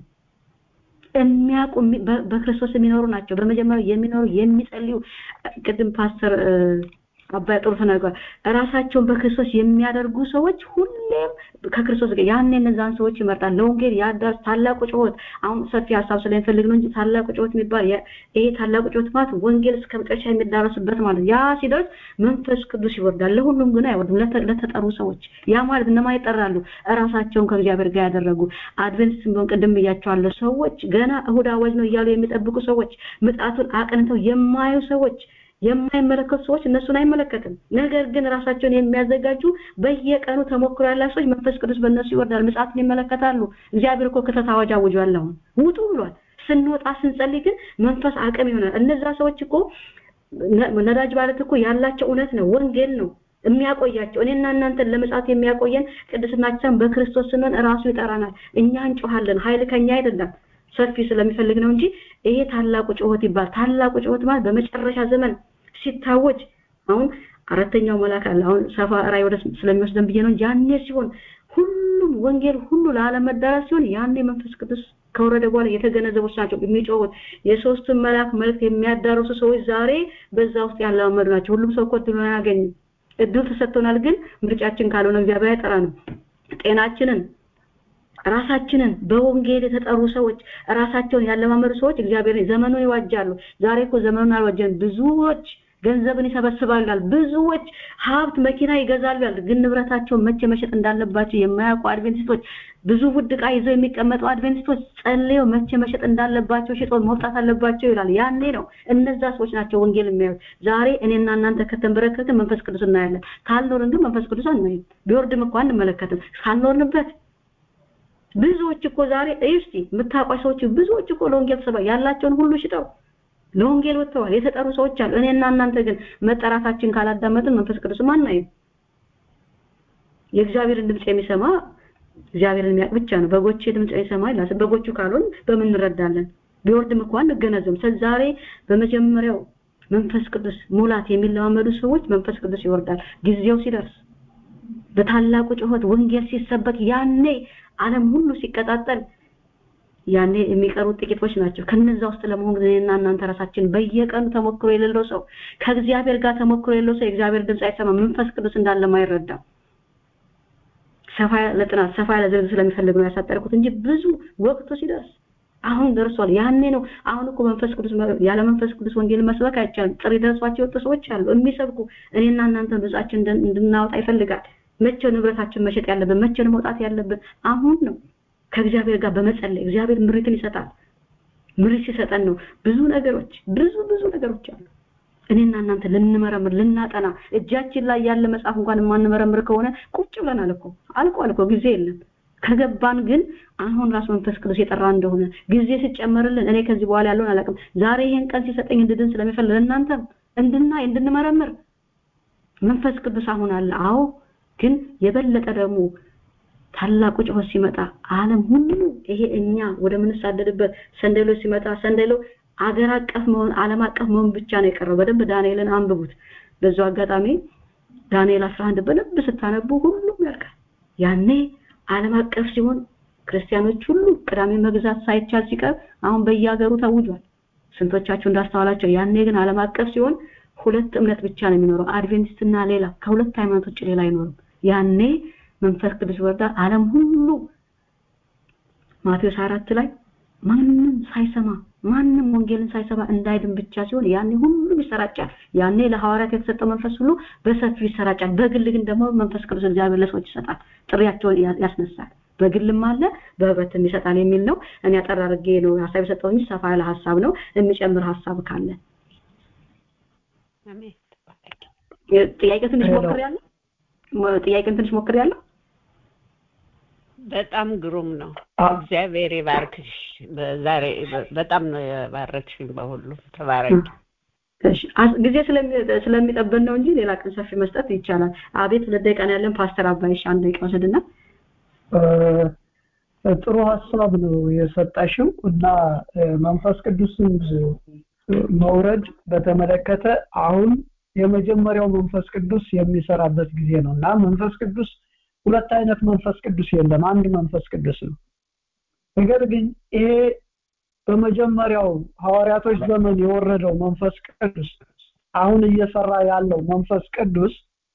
የሚያውቁ በክርስቶስ የሚኖሩ ናቸው በመጀመሪያ የሚኖሩ የሚጸልዩ ቅድም ፓስተር አባይ ጥሩ ተናግሯል ራሳቸውን በክርስቶስ የሚያደርጉ ሰዎች ሁሌም ከክርስቶስ ጋር ያኔ እነዛን ሰዎች ይመርጣል ለወንጌል ያዳርስ ታላቁ ጩኸት አሁን ሰፊ ሀሳብ ስለሚፈልግ ነው እንጂ ታላቁ ጩኸት የሚባል ይሄ ታላቁ ጩኸት ማለት ወንጌል እስከ መጨረሻ የሚዳረስበት ማለት ያ ሲደርስ መንፈስ ቅዱስ ይወርዳል ለሁሉም ግን አይወርድም ለተጠሩ ሰዎች ያ ማለት እነማ ይጠራሉ ራሳቸውን ከእግዚአብሔር ጋር ያደረጉ አድቨንቲስት ቢሆን ቅድም ብያቸዋለሁ ሰዎች ገና እሁድ አዋጅ ነው እያሉ የሚጠብቁ ሰዎች ምጣቱን አቅንተው የማዩ ሰዎች የማይመለከቱ ሰዎች እነሱን አይመለከትም ነገር ግን ራሳቸውን የሚያዘጋጁ በየቀኑ ተሞክሮ ያላቸው ሰዎች መንፈስ ቅዱስ በእነሱ ይወርዳል ምጽአትን ይመለከታሉ እግዚአብሔር እኮ ክተት አዋጅ አውጇል አሁን ውጡ ብሏል ስንወጣ ስንጸልይ ግን መንፈስ አቅም ይሆናል እነዛ ሰዎች እኮ ነዳጅ ማለት እኮ ያላቸው እውነት ነው ወንጌል ነው የሚያቆያቸው እኔና እናንተን ለመጻት የሚያቆየን ቅድስናችን በክርስቶስ ስንሆን ራሱ ይጠራናል እኛ እንጮሃለን ኃይል ከኛ አይደለም ሰፊ ስለሚፈልግ ነው እንጂ ይሄ ታላቁ ጩኸት ይባል ታላቁ ጩኸት ማለት በመጨረሻ ዘመን ሲታወጅ አሁን አራተኛው መልአክ አለ አሁን ሰፋ ራይ ወደ ስለሚወስደን ብዬ ነው ያኔ ሲሆን ሁሉም ወንጌል ሁሉ ለዓለም መዳረስ ሲሆን ያኔ መንፈስ ቅዱስ ከወረደ በኋላ የተገነዘቡ ናቸው የሚጮሁት የሶስቱን መልአክ መልእክት የሚያዳርሱ ሰዎች ዛሬ በዛ ውስጥ ያለመዱ ናቸው ሁሉም ሰው እኮ እድሉን አያገኝም እድል ተሰጥቶናል ግን ምርጫችን ካልሆነ እግዚአብሔር አይጠራንም ጤናችንን ራሳችንን በወንጌል የተጠሩ ሰዎች ራሳቸውን ያለማመዱ ሰዎች እግዚአብሔር ዘመኑን ይዋጃሉ ዛሬ እኮ ዘመኑን አልዋጀን ብዙዎች ገንዘብን ይሰበስባሉ ይላል። ብዙዎች ሀብት መኪና ይገዛሉ ይላል። ግን ንብረታቸውን መቼ መሸጥ እንዳለባቸው የማያውቁ አድቬንቲስቶች፣ ብዙ ውድ ዕቃ ይዘው የሚቀመጡ አድቬንቲስቶች ጸልየው መቼ መሸጥ እንዳለባቸው ሽጦ መውጣት አለባቸው ይላል። ያኔ ነው እነዛ ሰዎች ናቸው ወንጌል የሚያዩት። ዛሬ እኔና እናንተ ከተንበረከክን መንፈስ ቅዱስ እናያለን። ካልኖርን ግን መንፈስ ቅዱስ አናይም። ቢወርድም እኮ አንመለከትም። ካልኖርንበት ብዙዎች እኮ ዛሬ እስቲ የምታውቋቸው ሰዎች ብዙዎች እኮ ለወንጌል ተሰባ ያላቸውን ሁሉ ሽጠው ለወንጌል ወጥተዋል። የተጠሩ ሰዎች አሉ። እኔና እናንተ ግን መጠራታችን ካላዳመጥን መንፈስ ቅዱስ አናይም። የእግዚአብሔርን ድምፅ የሚሰማ እግዚአብሔርን የሚያውቅ ብቻ ነው። በጎቼ ድምፅ የሚሰማ ይላል። በጎቹ ካልሆን በምን እንረዳለን? ቢወርድም እኮ አንገነዘብም። ስለዚህ ዛሬ በመጀመሪያው መንፈስ ቅዱስ ሙላት የሚለማመዱ ሰዎች መንፈስ ቅዱስ ይወርዳል ጊዜው ሲደርስ በታላቁ ጩኸት ወንጌል ሲሰበክ ያኔ ዓለም ሁሉ ሲቀጣጠል ያኔ የሚቀሩት ጥቂቶች ናቸው። ከነዛ ውስጥ ለመሆን እኔና እናንተ ራሳችን በየቀኑ ተሞክሮ የሌለው ሰው ከእግዚአብሔር ጋር ተሞክሮ የሌለው ሰው የእግዚአብሔር ድምፅ አይሰማም። መንፈስ ቅዱስ እንዳለ አይረዳም። ሰፋ ለጥናት ሰፋ ያለ ዝርዝር ስለሚፈልግ ነው ያሳጠርኩት እንጂ ብዙ ወቅቱ ሲደርስ አሁን ደርሷል። ያኔ ነው። አሁን እኮ መንፈስ ቅዱስ ያለ መንፈስ ቅዱስ ወንጌል መስበክ አይቻልም። ጥሪ ደርሷቸው የወጡ ሰዎች አሉ የሚሰብኩ እኔና እናንተ ድምጻችን እንድናወጣ ይፈልጋል። መቼ ንብረታችን መሸጥ ያለብን መቼ ነው መውጣት ያለብን? አሁን ነው። ከእግዚአብሔር ጋር በመጸለይ እግዚአብሔር ምሪትን ይሰጣል። ምሪት ሲሰጠን ነው ብዙ ነገሮች ብዙ ብዙ ነገሮች አሉ። እኔና እናንተ ልንመረምር ልናጠና እጃችን ላይ ያለ መጽሐፍ እንኳን የማንመረምር ከሆነ ቁጭ ብለናል እኮ አልቋል እኮ ጊዜ የለም። ከገባን ግን አሁን ራሱ መንፈስ ቅዱስ የጠራ እንደሆነ ጊዜ ሲጨመርልን እኔ ከዚህ በኋላ ያለውን አላውቅም። ዛሬ ይሄን ቀን ሲሰጠኝ እንድድን ስለሚፈልግ እናንተም እንድናይ እንድንመረምር መንፈስ ቅዱስ አሁን አለ። አዎ ግን የበለጠ ደግሞ ታላቁ ጩኸት ሲመጣ ዓለም ሁሉ ይሄ እኛ ወደ ምንሳደድበት ሰንደሎ ሲመጣ ሰንደሎ አገር አቀፍ መሆን ዓለም አቀፍ መሆን ብቻ ነው የቀረው። በደንብ ዳንኤልን አንብቡት። በዛው አጋጣሚ ዳንኤል 11 በደንብ ስታነቡ ሁሉም ያልቃል። ያኔ ዓለም አቀፍ ሲሆን ክርስቲያኖች ሁሉ ቅዳሜ መግዛት ሳይቻል ሲቀር አሁን በየሀገሩ ተውጇል። ስንቶቻችሁ እንዳስተዋላቸው ያኔ ግን ዓለም አቀፍ ሲሆን ሁለት እምነት ብቻ ነው የሚኖረው፣ አድቬንቲስትና ሌላ ከሁለት ሃይማኖት ውጭ ሌላ አይኖርም። ያኔ መንፈስ ቅዱስ ወርዳ ዓለም ሁሉ ማቴዎስ አራት ላይ ማንም ሳይሰማ ማንም ወንጌልን ሳይሰማ እንዳይድን ብቻ ሲሆን ያኔ ሁሉም ይሰራጫል። ያኔ ለሐዋርያት የተሰጠው መንፈስ ሁሉ በሰፊው ይሰራጫል። በግል ግን ደግሞ መንፈስ ቅዱስ እግዚአብሔር ለሰዎች ይሰጣል፣ ጥሪያቸውን ያስነሳል። በግልም አለ በህብረትም ይሰጣል የሚል ነው። እኔ አጠር አድርጌ ነው ሀሳብ የሰጠው እንጂ ሰፋ ያለ ሀሳብ ነው። የሚጨምር ሀሳብ ካለ ጥያቄ ትንሽ ሞክሬያለሁ። ጥያቄን ትንሽ ሞክሬያለሁ። በጣም ግሩም ነው። እግዚአብሔር ይባርክሽ። ዛሬ በጣም ነው የባረክሽኝ። በሁሉም ተባረኪ። ጊዜ ስለሚጠብን ነው እንጂ ሌላ ቀን ሰፊ መስጠት ይቻላል። አቤት ሁለት ደቂቃ ነው ያለን። ፓስተር አባይሽ አንድ ደቂቃ ወሰድና ጥሩ ሀሳብ ነው የሰጣሽው እና መንፈስ ቅዱስን መውረድ በተመለከተ አሁን የመጀመሪያው መንፈስ ቅዱስ የሚሰራበት ጊዜ ነው እና መንፈስ ቅዱስ ሁለት አይነት መንፈስ ቅዱስ የለም፣ አንድ መንፈስ ቅዱስ ነው። ነገር ግን ይሄ በመጀመሪያው ሐዋርያቶች ዘመን የወረደው መንፈስ ቅዱስ አሁን እየሰራ ያለው መንፈስ ቅዱስ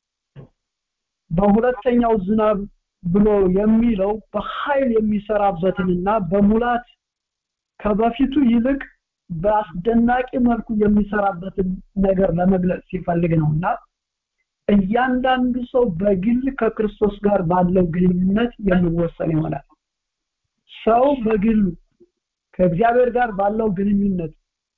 በሁለተኛው ዝናብ ብሎ የሚለው በኃይል የሚሰራበትንና በሙላት ከበፊቱ ይልቅ በአስደናቂ መልኩ የሚሰራበትን ነገር ለመግለጽ ሲፈልግ ነው እና እያንዳንዱ ሰው በግል ከክርስቶስ ጋር ባለው ግንኙነት የሚወሰን ይሆናል። ሰው በግሉ ከእግዚአብሔር ጋር ባለው ግንኙነት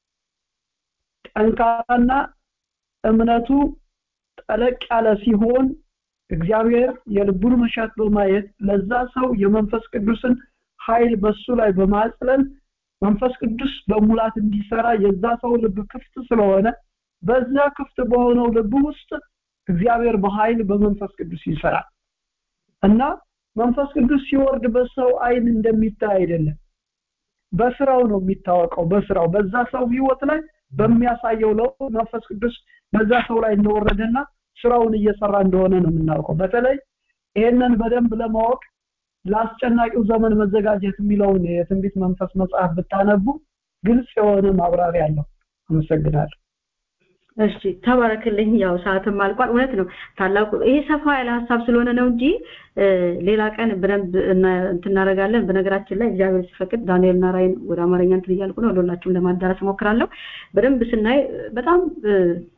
ጠንካራና እምነቱ ጠለቅ ያለ ሲሆን እግዚአብሔር የልቡን መሻት በማየት ለዛ ሰው የመንፈስ ቅዱስን ኃይል በሱ ላይ በማጽለል መንፈስ ቅዱስ በሙላት እንዲሰራ የዛ ሰው ልብ ክፍት ስለሆነ በዛ ክፍት በሆነው ልብ ውስጥ እግዚአብሔር በኃይል በመንፈስ ቅዱስ ይሰራል እና መንፈስ ቅዱስ ሲወርድ በሰው አይን እንደሚታይ አይደለም። በስራው ነው የሚታወቀው። በስራው በዛ ሰው ህይወት ላይ በሚያሳየው ለውጥ መንፈስ ቅዱስ በዛ ሰው ላይ እንደወረደና ስራውን እየሰራ እንደሆነ ነው የምናውቀው። በተለይ ይሄንን በደንብ ለማወቅ ለአስጨናቂው ዘመን መዘጋጀት የሚለውን የትንቢት መንፈስ መጽሐፍ ብታነቡ ግልጽ የሆነ ማብራሪያ አለው። አመሰግናለሁ። እሺ ተባረክልኝ። ያው ሰዓትም አልቋል። እውነት ነው ታላቁ ይሄ ሰፋ ያለ ሀሳብ ስለሆነ ነው እንጂ ሌላ ቀን በደንብ እንትናደርጋለን። በነገራችን ላይ እግዚአብሔር ሲፈቅድ ዳንኤል እና ራይን ወደ አማርኛ እንትን እያልኩ ነው። ለሁላችሁም ለማዳረስ እሞክራለሁ። በደንብ ስናይ በጣም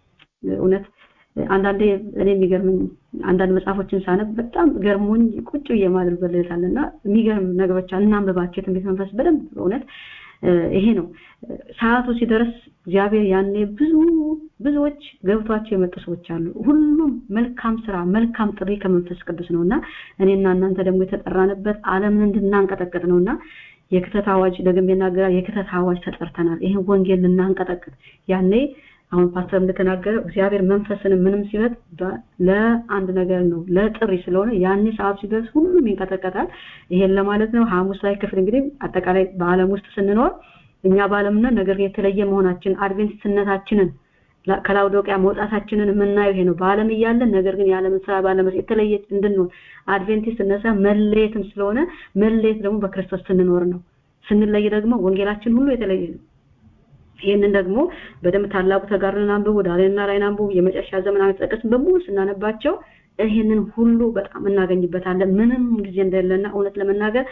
እውነት አንዳንዴ እኔ የሚገርምኝ አንዳንድ መጽሐፎችን ሳነብ በጣም ገርሞኝ ቁጭ ብዬ ማድርበለታል እና የሚገርም ነገሮች እናንብባቸው የትንቢት መንፈስ በደንብ እውነት ይሄ ነው ሰዓቱ ሲደርስ እግዚአብሔር ያኔ ብዙ ብዙዎች ገብቷቸው የመጡ ሰዎች አሉ ሁሉም መልካም ስራ መልካም ጥሪ ከመንፈስ ቅዱስ ነውና እኔና እናንተ ደግሞ የተጠራንበት ዓለምን እንድናንቀጠቅጥ ነውና የክተት አዋጅ ደግሜ ይናገራል የክተት አዋጅ ተጠርተናል ይሄን ወንጌል ልናንቀጠቅጥ ያኔ አሁን ፓስተር እንደተናገረው እግዚአብሔር መንፈስን ምንም ሲበት ለአንድ ነገር ነው ለጥሪ ስለሆነ ያኔ ሰዓት ሲደርስ ሁሉም ይንቀጠቀጣል ይሄን ለማለት ነው ሐሙስ ላይ ክፍል እንግዲህ አጠቃላይ በአለም ውስጥ ስንኖር እኛ በአለምና ነገር የተለየ መሆናችን አድቬንቲስትነታችንን ከላውዶቂያ መውጣታችንን የምናየው ይሄ ነው በአለም እያለን ነገር ግን የዓለምን ስራ ባለመስ የተለየ እንድንሆን አድቬንቲስት እነሳ መለየትም ስለሆነ መለየት ደግሞ በክርስቶስ ስንኖር ነው ስንለይ ደግሞ ወንጌላችን ሁሉ የተለየ ነው ይህንን ደግሞ በደንብ ታላቁ ተጋርን አንብቡ ዳንኤልና ራዕይን አንብቡ የመጨረሻ ዘመን አንጠቅስም በሙሉ ስናነባቸው ይህንን ሁሉ በጣም እናገኝበታለን ምንም ጊዜ እንደሌለና እውነት ለመናገር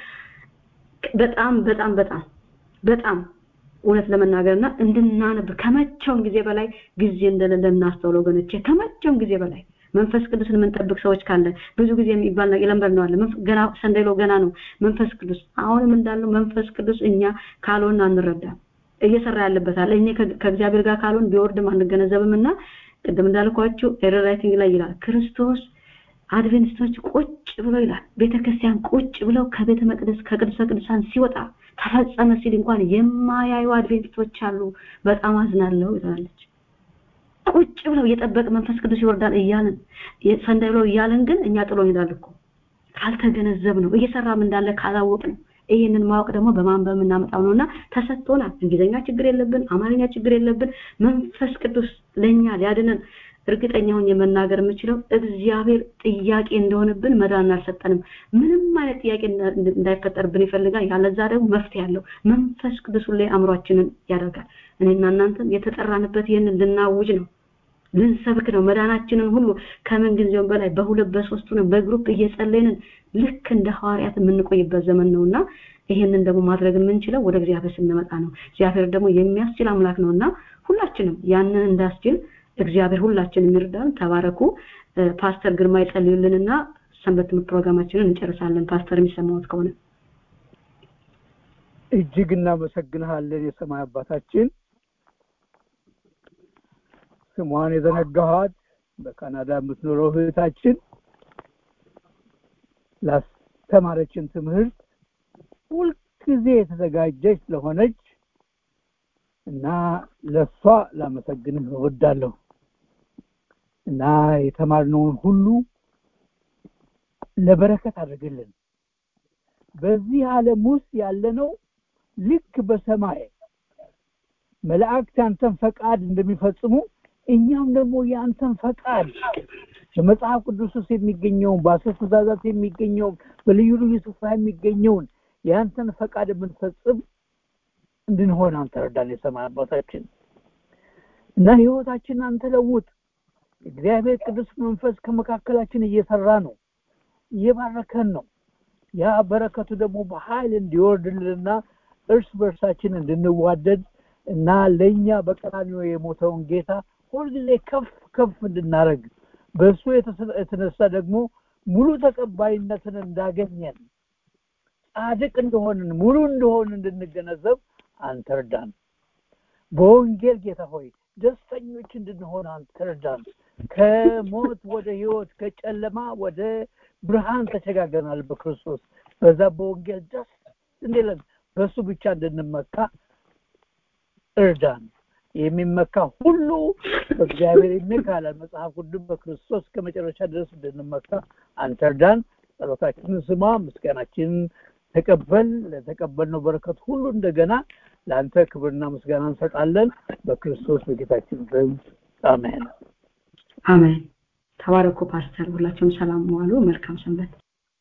በጣም በጣም በጣም በጣም እውነት ለመናገርና እንድናነብ ከመቼውም ጊዜ በላይ ጊዜ እንደሌለ እናስተውለው ወገኖቼ ከመቼውም ጊዜ በላይ መንፈስ ቅዱስን የምንጠብቅ ሰዎች ካለ ብዙ ጊዜ የሚባል ነገር ለምበር ነው አለ ገና ሰንደሎ ገና ነው መንፈስ ቅዱስ አሁንም እንዳለው መንፈስ ቅዱስ እኛ ካልሆን አንረዳም እየሰራ ያለበት አለ እኔ ከእግዚአብሔር ጋር ካልሆን ቢወርድም አንገነዘብም እና ቅድም እንዳልኳችሁ ኤረር ራይቲንግ ላይ ይላል ክርስቶስ አድቬንቲስቶች ቁጭ ብሎ ይላል ቤተክርስቲያን ቁጭ ብለው ከቤተ መቅደስ ከቅዱሰ ቅዱሳን ሲወጣ ተፈጸመ ሲል እንኳን የማያዩ አድቬንቲስቶች አሉ በጣም አዝናለሁ ይላለች ቁጭ ብለው እየጠበቅ መንፈስ ቅዱስ ይወርዳል እያልን ሰንዳይ ብለው እያልን ግን እኛ ጥሎ ይሄዳል እኮ ካልተገነዘብ ነው እየሰራም እንዳለ ካላወቅ ነው ይሄንን ማወቅ ደግሞ በማንበብ የምናመጣው ነውና ተሰጥቶናል እንግሊዝኛ ችግር የለብን አማርኛ ችግር የለብን መንፈስ ቅዱስ ለኛ ሊያድነን እርግጠኛ ሆኜ መናገር የምችለው እግዚአብሔር ጥያቄ እንደሆነብን መዳን አልሰጠንም ምንም አይነት ጥያቄ እንዳይፈጠርብን ይፈልጋል ያለዛ ደግሞ መፍትሄ ያለው መንፈስ ቅዱስ ላይ አእምሯችንን ያደርጋል እኔና እናንተም የተጠራንበት ይህንን ልናውጅ ነው ልንሰብክ ነው መዳናችንን ሁሉ ከምን ጊዜውም በላይ በሁለት በሶስቱ ነው በግሩፕ እየጸለይንን ልክ እንደ ሐዋርያት የምንቆይበት ዘመን ነውና ይሄንን ደግሞ ማድረግ የምንችለው ወደ እግዚአብሔር ስንመጣ ነው እግዚአብሔር ደግሞ የሚያስችል አምላክ ነውና ሁላችንም ያንን እንዳስችል እግዚአብሔር ሁላችንም ይርዳን ተባረኩ ፓስተር ግርማ ይጸልዩልንና ሰንበት ትምህርት ፕሮግራማችንን እንጨርሳለን ፓስተር የሚሰማውት ከሆነ እጅግ እናመሰግንሃለን የሰማይ አባታችን ስሟን የዘነጋኋት በካናዳ የምትኖረው እህታችን ላስተማረችን ትምህርት ሁልጊዜ የተዘጋጀች ስለሆነች እና ለሷ ላመሰግንህ እወዳለሁ እና የተማርነውን ሁሉ ለበረከት አድርግልን በዚህ ዓለም ውስጥ ያለነው ልክ በሰማይ መላእክት ያንተን ፈቃድ እንደሚፈጽሙ እኛም ደግሞ የአንተን ፈቃድ በመጽሐፍ ቅዱስ ውስጥ የሚገኘውን በአስር ትእዛዛት የሚገኘውን በልዩ ልዩ ስፍራ የሚገኘውን የአንተን ፈቃድ የምንፈጽም እንድንሆን አንተ ረዳን የሰማይ አባታችን እና ህይወታችን አንተ ለውጥ እግዚአብሔር ቅዱስ መንፈስ ከመካከላችን እየሰራ ነው እየባረከን ነው ያ በረከቱ ደግሞ በኃይል እንዲወርድልንና እርስ በርሳችን እንድንዋደድ እና ለእኛ በቀራኒዮ የሞተውን ጌታ ሁልጊዜ ከፍ ከፍ እንድናደረግ በእሱ የተነሳ ደግሞ ሙሉ ተቀባይነትን እንዳገኘን ጻድቅ እንደሆንን ሙሉ እንደሆን እንድንገነዘብ አንተ እርዳን በወንጌል ጌታ ሆይ ደስተኞች እንድንሆን አንተ እርዳን ከሞት ወደ ህይወት ከጨለማ ወደ ብርሃን ተሸጋገናል በክርስቶስ በዛ በወንጌል ደስ እንዲለን በእሱ ብቻ እንድንመካ እርዳን የሚመካ ሁሉ በእግዚአብሔር ይመካል መጽሐፍ ቅዱስ በክርስቶስ ከመጨረሻ ድረስ እንድንመካ አንተ እርዳን ጸሎታችንን ስማ ምስጋናችንን ተቀበል ለተቀበልነው በረከት ሁሉ እንደገና ለአንተ ክብርና ምስጋና እንሰጣለን በክርስቶስ በጌታችን ስም አሜን አሜን ተባረኩ ፓስተር ሁላችሁም ሰላም ዋሉ መልካም ሰንበት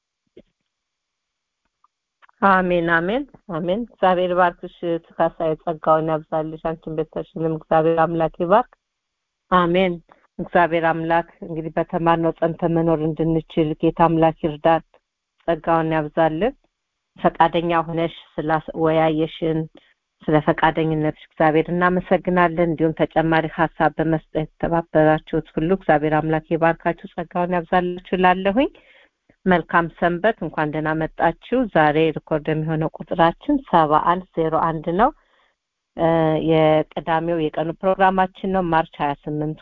አሜን አሜን አሜን እግዚአብሔር ባርክሽ ትካሳ የጸጋውን ያብዛልሽ አንቺን ቤተሰብሽንም እግዚአብሔር አምላክ ይባርክ አሜን እግዚአብሔር አምላክ እንግዲህ በተማርነው ጸንተ መኖር እንድንችል ጌታ አምላክ ይርዳን ጸጋውን ያብዛልን ፈቃደኛ ሆነሽ ስላወያየሽን ስለ ፈቃደኝነትሽ እግዚአብሔር እናመሰግናለን። እንዲሁም ተጨማሪ ሀሳብ በመስጠት የተባበራችሁት ሁሉ እግዚአብሔር አምላክ የባርካችሁ ጸጋውን ያብዛላችሁ ላለሁኝ መልካም ሰንበት። እንኳን ደህና መጣችሁ። ዛሬ ሪኮርድ የሚሆነው ቁጥራችን ሰባ አንድ ዜሮ አንድ ነው። የቅዳሜው የቀኑ ፕሮግራማችን ነው ማርች ሀያ ስምንት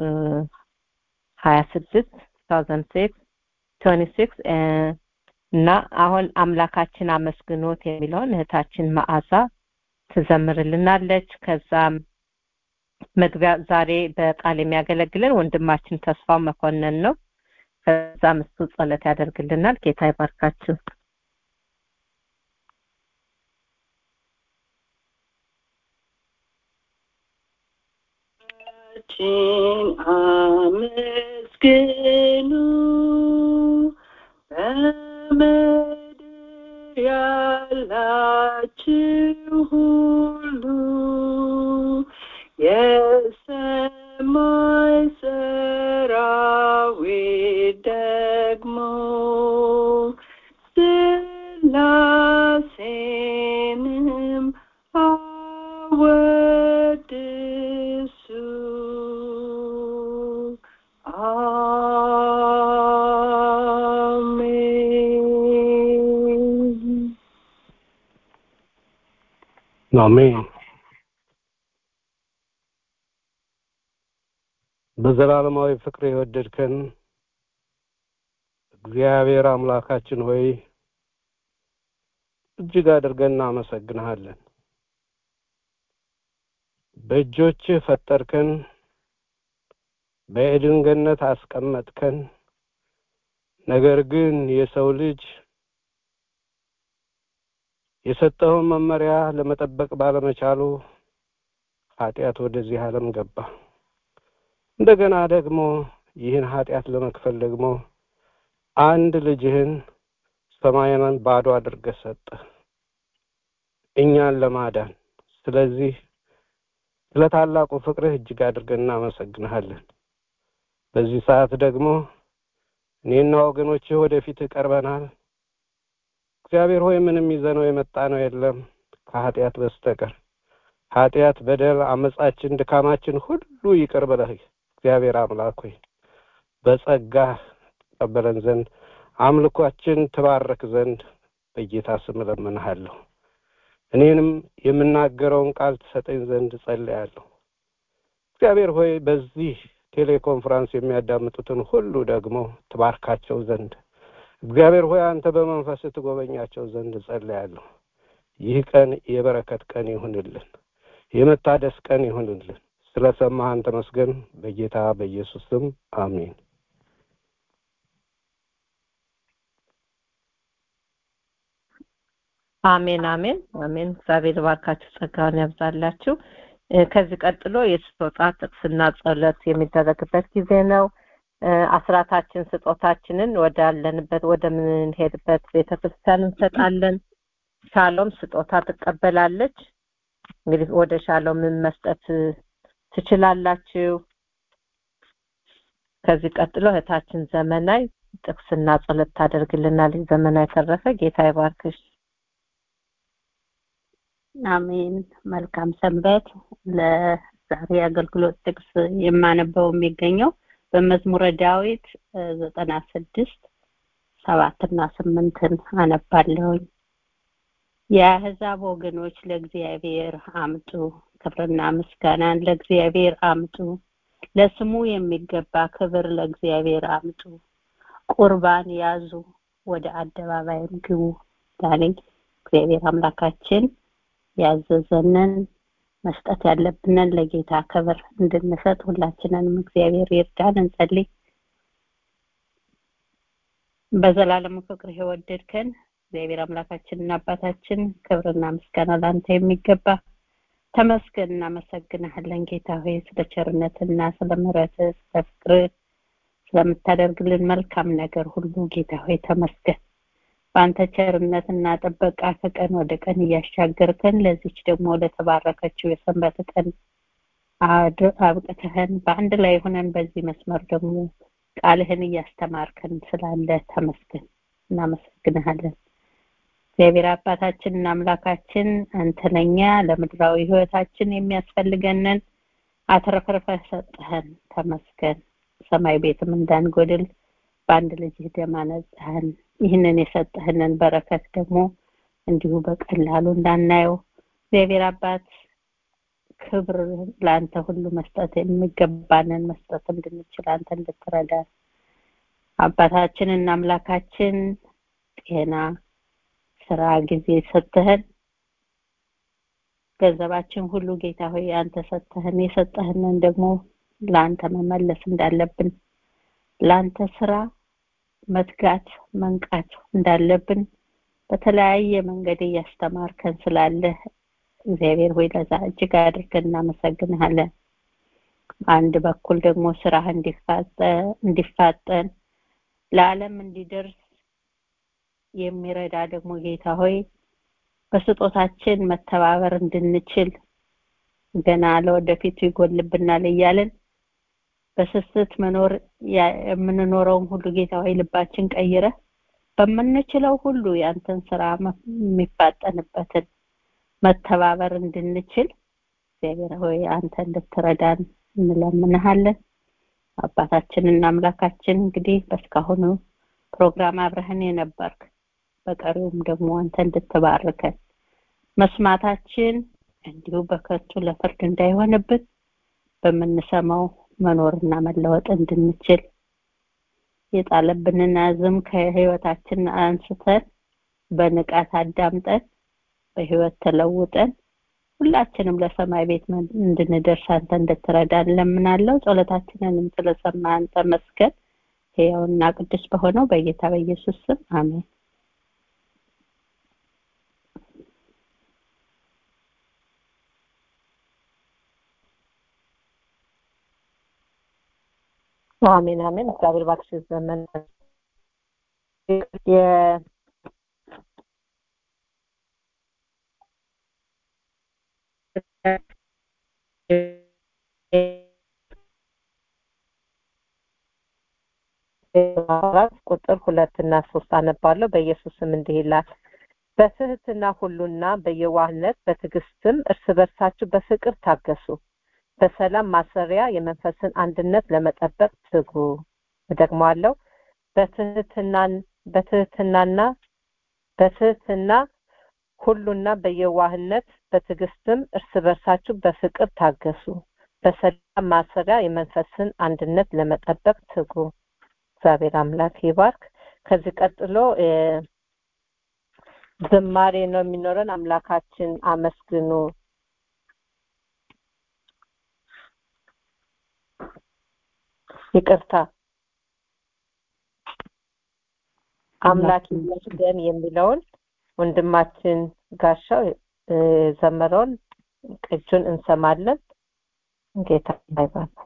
ሀያ ስድስት ታውዘንድ ሲክስ ቶኒ ሲክስ እና አሁን አምላካችን አመስግኖት የሚለውን እህታችን መዓዛ ትዘምርልናለች። ከዛም መግቢያ ዛሬ በቃል የሚያገለግለን ወንድማችን ተስፋው መኮንን ነው። ከዛም እሱ ጸሎት ያደርግልናል። ጌታ ይባርካችሁ። ችን አመስግኑ በምድር ያላችሁ ሁሉ የሰማይ ሰራዊት ደግሞ ስላሴንም አወድሱ አሜን አሜን። በዘላለማዊ ፍቅር የወደድከን እግዚአብሔር አምላካችን ሆይ እጅግ አድርገን እናመሰግንሃለን። በእጆችህ ፈጠርከን፣ በኤድን ገነት አስቀመጥከን። ነገር ግን የሰው ልጅ የሰጠውን መመሪያ ለመጠበቅ ባለመቻሉ ኃጢአት ወደዚህ ዓለም ገባ። እንደገና ደግሞ ይህን ኃጢአት ለመክፈል ደግሞ አንድ ልጅህን ሰማያንን ባዶ አድርገህ ሰጠህ እኛን ለማዳን። ስለዚህ ስለ ታላቁ ፍቅርህ እጅግ አድርገን እናመሰግንሃለን። በዚህ ሰዓት ደግሞ እኔና ወገኖችህ ወደፊትህ ቀርበናል። እግዚአብሔር ሆይ ምንም ይዘነው የመጣ ነው የለም ከኃጢአት በስተቀር ኃጢአት፣ በደል፣ አመጻችን፣ ድካማችን ሁሉ ይቅር ብለህ እግዚአብሔር አምላክ ሆይ በጸጋህ ተቀበለን ዘንድ አምልኳችን ትባረክ ዘንድ በጌታ ስም እለምንሃለሁ። እኔንም የምናገረውን ቃል ትሰጠኝ ዘንድ ጸልያለሁ። እግዚአብሔር ሆይ በዚህ ቴሌኮንፈረንስ የሚያዳምጡትን ሁሉ ደግሞ ትባርካቸው ዘንድ እግዚአብሔር ሆይ አንተ በመንፈስ ትጎበኛቸው ዘንድ ጸልያለሁ። ይህ ቀን የበረከት ቀን ይሁንልን፣ የመታደስ ቀን ይሁንልን። ስለ ሰማህን ተመስገን። በጌታ በኢየሱስ ስም አሜን። አሜን አሜን አሜን። እግዚአብሔር ባርካችሁ ጸጋውን ያብዛላችሁ። እ፣ ከዚህ ቀጥሎ የስጦታ ጥቅስና ጸሎት የሚደረግበት ጊዜ ነው። እ፣ አስራታችን ስጦታችንን ወዳለንበት ወደምንሄድበት ቤተክርስቲያን እንሰጣለን። ሻሎም ስጦታ ትቀበላለች። እንግዲህ ወደ ሻሎም ምን መስጠት እ፣ ትችላላችሁ። ከዚህ ቀጥሎ እህታችን ዘመናይ ጥቅስና ጸሎት ታደርግልናለች። ዘመናይ ተረፈ ጌታ ይባርክሽ። አሜን። መልካም ሰንበት። ለዛሬ አገልግሎት ጥቅስ የማነበው የሚገኘው በመዝሙረ ዳዊት ዘጠና ስድስት ሰባትና ስምንትን አነባለሁኝ። የአሕዛብ ወገኖች ለእግዚአብሔር አምጡ፣ ክብርና ምስጋናን ለእግዚአብሔር አምጡ፣ ለስሙ የሚገባ ክብር ለእግዚአብሔር አምጡ፣ ቁርባን ያዙ፣ ወደ አደባባይም ግቡ ዳነኝ እግዚአብሔር አምላካችን ያዘዘንን መስጠት ያለብንን ለጌታ ክብር እንድንሰጥ ሁላችንንም እግዚአብሔር ይርዳን። እንጸልይ። በዘላለም ፍቅር የወደድከን እግዚአብሔር አምላካችንና አባታችን ክብርና ምስጋና ለአንተ የሚገባ ተመስገን። እናመሰግንሃለን ጌታ ሆይ ስለ ቸርነትና ስለ ምሕረትህ ስለ ፍቅርህ ስለምታደርግልን መልካም ነገር ሁሉ ጌታ ሆይ ተመስገን። በአንተ ቸርነትና ጥበቃ ከቀን ወደ ቀን እያሻገርከን ለዚች ደግሞ ለተባረከችው የሰንበት ቀን አድ- አብቅተህን በአንድ ላይ ሆነን በዚህ መስመር ደግሞ ቃልህን እያስተማርከን ስላለ ተመስገን፣ እናመሰግንሃለን። እግዚአብሔር አባታችንና አምላካችን አንተ ለኛ ለምድራዊ ህይወታችን የሚያስፈልገንን አትረፍርፈህ ሰጠህን ተመስገን ሰማይ ቤትም እንዳንጎድል በአንድ ልጅህ ደም አነጻህን ይህንን የሰጠህንን በረከት ደግሞ እንዲሁ በቀላሉ እንዳናየው እግዚአብሔር አባት ክብር ለአንተ ሁሉ መስጠት የሚገባንን መስጠት እንድንችል አንተ እንድትረዳን አባታችንና አምላካችን ጤና ስራ ጊዜ ሰጥተህን ገንዘባችን ሁሉ ጌታ ሆይ አንተ ሰጥተህን የሰጠህንን ደግሞ ለአንተ መመለስ እንዳለብን ለአንተ ስራ መትጋት መንቃት እንዳለብን በተለያየ መንገድ እያስተማርከን ስላለህ እግዚአብሔር ሆይ ለዛ እጅግ አድርገን እናመሰግንሃለን አንድ በኩል ደግሞ ስራህ እንዲፋጠን ለዓለም እንዲደርስ የሚረዳ ደግሞ ጌታ ሆይ በስጦታችን መተባበር እንድንችል ገና ለወደፊቱ ይጎልብናል እያለን በስስት መኖር የምንኖረውም ሁሉ ጌታ ሆይ ልባችን ቀይረ በምንችለው ሁሉ ያንተን ስራ የሚፋጠንበትን መተባበር እንድንችል እግዚአብሔር ሆይ አንተ እንድትረዳን እንለምንሃለን አባታችንና አምላካችን እንግዲህ በስካሁኑ ፕሮግራም አብረህን የነበርክ በቀሪውም ደግሞ አንተ እንድትባርከን መስማታችን እንዲሁ በከቱ ለፍርድ እንዳይሆንብን በምንሰማው መኖርና መለወጥ እንድንችል የጣለብንን አዝም ከህይወታችን አንስተን በንቃት አዳምጠን በህይወት ተለውጠን ሁላችንም ለሰማይ ቤት እንድንደርስ አንተ እንድትረዳን ለምናለው ጸሎታችንንም ስለሰማ አንተ መስገን ሕያውና ቅዱስ በሆነው በጌታ በኢየሱስ ስም አሜን አሜን አሜን እግዚአብሔር ባክሽ ዘመን ቁጥር ሁለት እና ሶስት አነባለሁ በኢየሱስ ስም እንዲህ ይላል በትህትና ሁሉና በየዋህነት በትዕግስትም እርስ በርሳችሁ በፍቅር ታገሱ በሰላም ማሰሪያ የመንፈስን አንድነት ለመጠበቅ ትጉ እደግመዋለሁ በትህትናን በትህትናና በትህትና ሁሉና በየዋህነት በትዕግስትም እርስ በርሳችሁ በፍቅር ታገሱ በሰላም ማሰሪያ የመንፈስን አንድነት ለመጠበቅ ትጉ እግዚአብሔር አምላክ ይባርክ ከዚህ ቀጥሎ ዝማሬ ነው የሚኖረን አምላካችን አመስግኑ ይቅርታ አምላክ ይመስገን የሚለውን ወንድማችን ጋሻው ዘመረውን ቅጁን እንሰማለን ጌታ ይባርክ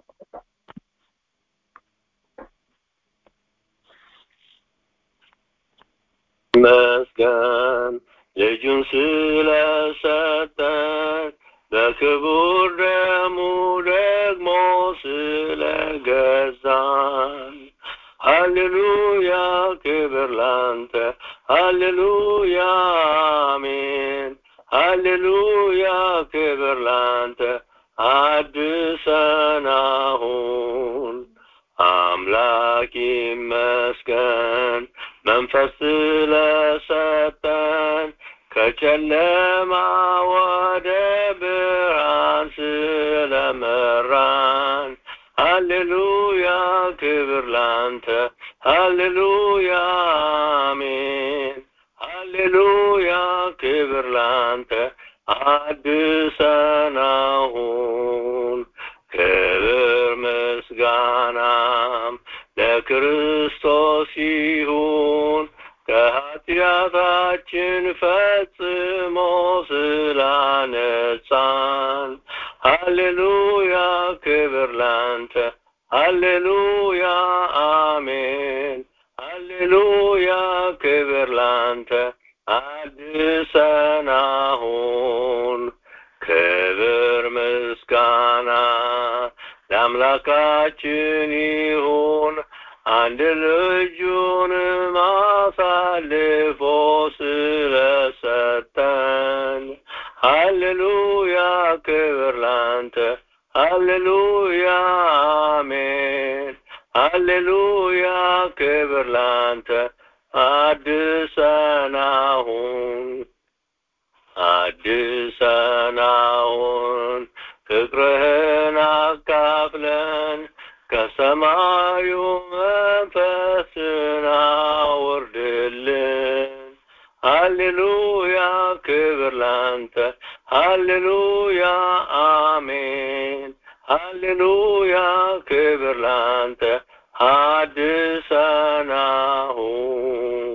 መስገን ልጁን ስለሰጠን በክቡር ደሙ ደግሞ ስለገዛን ሃሌሉያ ክብር ላንተ ሃሌሉያ አሜን ሃሌሉያ ክብር ላንተ አድሰን አሁን አምላክ ይመስገን መንፈስ ስለሰጠን ከጨለማ ወደ ብርሃን ስለመራን ሃሌሉያ ክብር ላንተ ሃሌሉያ አሜን ሃሌሉያ ክብር ላንተ አድሰን አሁን ክብር ምስጋናም ለክርስቶስ ይሁን ከኃጢአታችን ፈጽሞ ስላነጻን ሃሌሉያ ክብር ላንተ ሃሌሉያ አሜን ሃሌሉያ ክብር ላንተ አድሰን አሁን ክብር ምስጋና ለአምላካችን ይሁን አንድ ልጁንም አሳልፎ ስለሰጠን ሃሌሉያ ክብር ላንተ ሃሌሉያ አሜን ሃሌሉያ ክብር ላንተ አድሰን አሁን አድሰን አሁን ፍቅርህን አካፍለን ከሰማዩ መንፈስን አውርድልን ሃሌሉያ ክብር ላንተ ሃሌሉያ አሜን ሃሌሉያ ክብር ላንተ አድሰን አሁን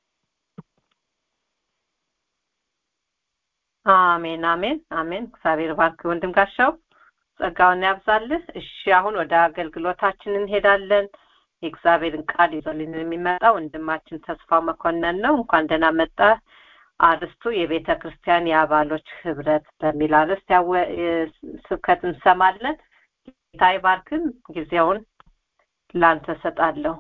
አሜን አሜን አሜን እግዚአብሔር ባርክ ወንድም ጋሻው ጸጋውን ያብዛልህ እሺ አሁን ወደ አገልግሎታችን እንሄዳለን የእግዚአብሔርን ቃል ይዞልን የሚመጣ ወንድማችን ተስፋው መኮንን ነው እንኳን ደህና መጣ አርስቱ የቤተ ክርስቲያን የአባሎች ህብረት በሚል አርዕስት ስብከት እንሰማለን ጌታ ይባርክን ጊዜውን ላንተ ሰጣለሁ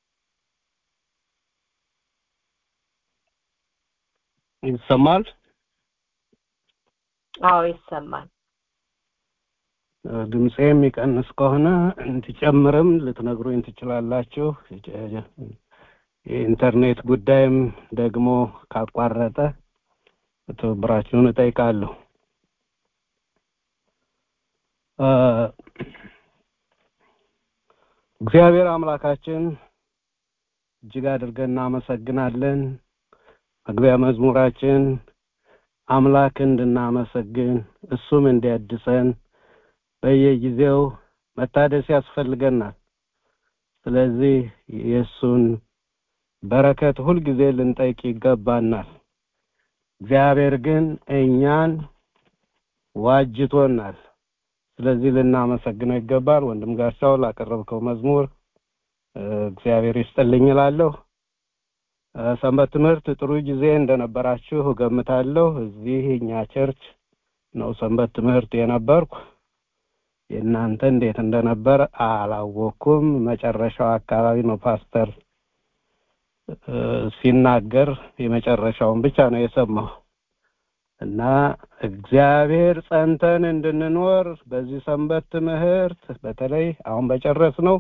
ይሰማል አዎ ይሰማል ድምፄ የሚቀንስ ከሆነ እንድጨምርም ልትነግሩኝ ትችላላችሁ የኢንተርኔት ጉዳይም ደግሞ ካቋረጠ ትብብራችሁን እጠይቃለሁ እግዚአብሔር አምላካችን እጅግ አድርገን እናመሰግናለን መግቢያ መዝሙራችን አምላክ እንድናመሰግን እሱም እንዲያድሰን በየጊዜው መታደስ ያስፈልገናል ስለዚህ የእሱን በረከት ሁልጊዜ ልንጠይቅ ይገባናል እግዚአብሔር ግን እኛን ዋጅቶናል ስለዚህ ልናመሰግነው ይገባል ወንድም ጋሻው ላቀረብከው መዝሙር እግዚአብሔር ይስጥልኝ እላለሁ ሰንበት ትምህርት ጥሩ ጊዜ እንደነበራችሁ እገምታለሁ እዚህ እኛ ቸርች ነው ሰንበት ትምህርት የነበርኩ የእናንተ እንዴት እንደነበር አላወኩም መጨረሻው አካባቢ ነው ፓስተር ሲናገር የመጨረሻውን ብቻ ነው የሰማው እና እግዚአብሔር ጸንተን እንድንኖር በዚህ ሰንበት ትምህርት በተለይ አሁን በጨረስ ነው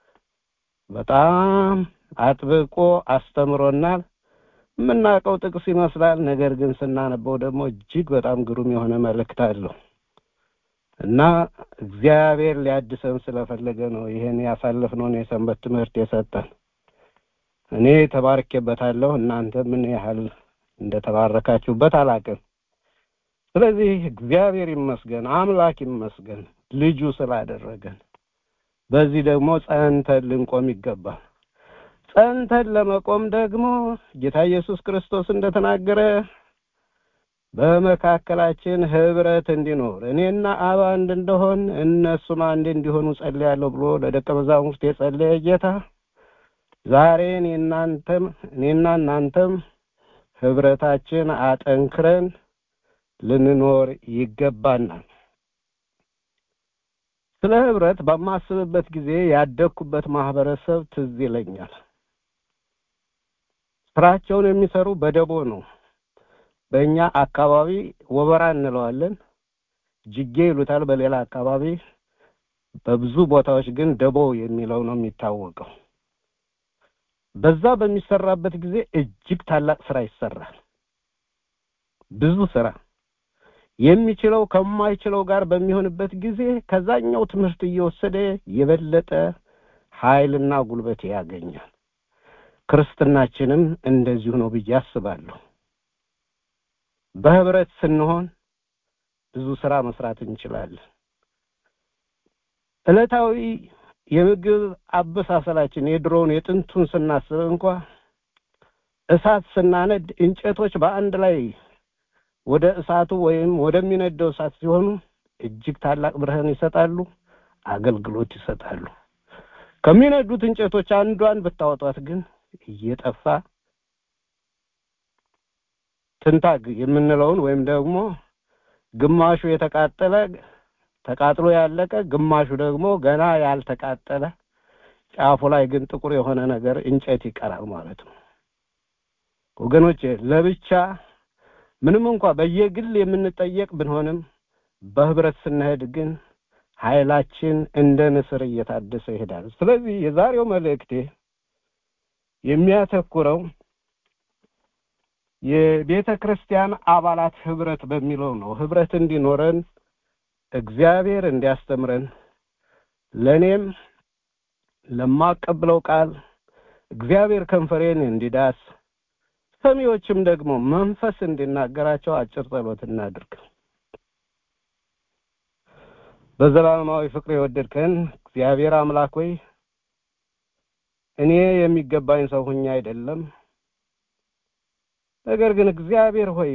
በጣም አጥብቆ አስተምሮናል የምናውቀው ጥቅስ ይመስላል ነገር ግን ስናነበው ደግሞ እጅግ በጣም ግሩም የሆነ መልእክት አለው እና እግዚአብሔር ሊያድሰን ስለፈለገ ነው ይህን ያሳለፍነውን የሰንበት ትምህርት የሰጠን እኔ ተባርኬበታለሁ እናንተ ምን ያህል እንደተባረካችሁበት አላቅም ስለዚህ እግዚአብሔር ይመስገን አምላክ ይመስገን ልጁ ስላደረገን በዚህ ደግሞ ጸንተን ልንቆም ይገባል ጸንተን ለመቆም ደግሞ ጌታ ኢየሱስ ክርስቶስ እንደተናገረ በመካከላችን ህብረት እንዲኖር እኔና አብ አንድ እንደሆን እነሱም አንድ እንዲሆኑ ጸልያለሁ ብሎ ለደቀ መዛሙርት የጸለየ ጌታ ዛሬ እኔናንተም እኔና እናንተም ህብረታችን አጠንክረን ልንኖር ይገባናል ስለ ህብረት በማስብበት ጊዜ ያደግኩበት ማህበረሰብ ትዝ ይለኛል ስራቸውን የሚሰሩ በደቦ ነው በእኛ አካባቢ ወበራ እንለዋለን ጅጌ ይሉታል በሌላ አካባቢ በብዙ ቦታዎች ግን ደቦ የሚለው ነው የሚታወቀው በዛ በሚሰራበት ጊዜ እጅግ ታላቅ ስራ ይሰራል ብዙ ስራ የሚችለው ከማይችለው ጋር በሚሆንበት ጊዜ ከዛኛው ትምህርት እየወሰደ የበለጠ ኃይልና ጉልበት ያገኛል ክርስትናችንም እንደዚሁ ነው ብዬ አስባለሁ በህብረት ስንሆን ብዙ ስራ መስራት እንችላለን እለታዊ የምግብ አበሳሰላችን የድሮውን የጥንቱን ስናስብ እንኳ እሳት ስናነድ እንጨቶች በአንድ ላይ ወደ እሳቱ ወይም ወደሚነደው እሳት ሲሆኑ እጅግ ታላቅ ብርሃን ይሰጣሉ አገልግሎት ይሰጣሉ ከሚነዱት እንጨቶች አንዷን ብታወጧት ግን እየጠፋ ትንታግ የምንለውን ወይም ደግሞ ግማሹ የተቃጠለ ተቃጥሎ ያለቀ ግማሹ ደግሞ ገና ያልተቃጠለ ጫፉ ላይ ግን ጥቁር የሆነ ነገር እንጨት ይቀራል ማለት ነው። ወገኖቼ ለብቻ ምንም እንኳ በየግል የምንጠየቅ ብንሆንም በህብረት ስንሄድ ግን ኃይላችን እንደ ንስር እየታደሰ ይሄዳል። ስለዚህ የዛሬው መልእክቴ የሚያተኩረው የቤተ ክርስቲያን አባላት ህብረት በሚለው ነው። ህብረት እንዲኖረን እግዚአብሔር እንዲያስተምረን ለእኔም ለማቀብለው ቃል እግዚአብሔር ከንፈሬን እንዲዳስ ሰሚዎችም ደግሞ መንፈስ እንዲናገራቸው አጭር ጸሎት እናድርግ። በዘላለማዊ ፍቅር የወደድከን እግዚአብሔር አምላክ ሆይ እኔ የሚገባኝ ሰው ሁኜ አይደለም፣ ነገር ግን እግዚአብሔር ሆይ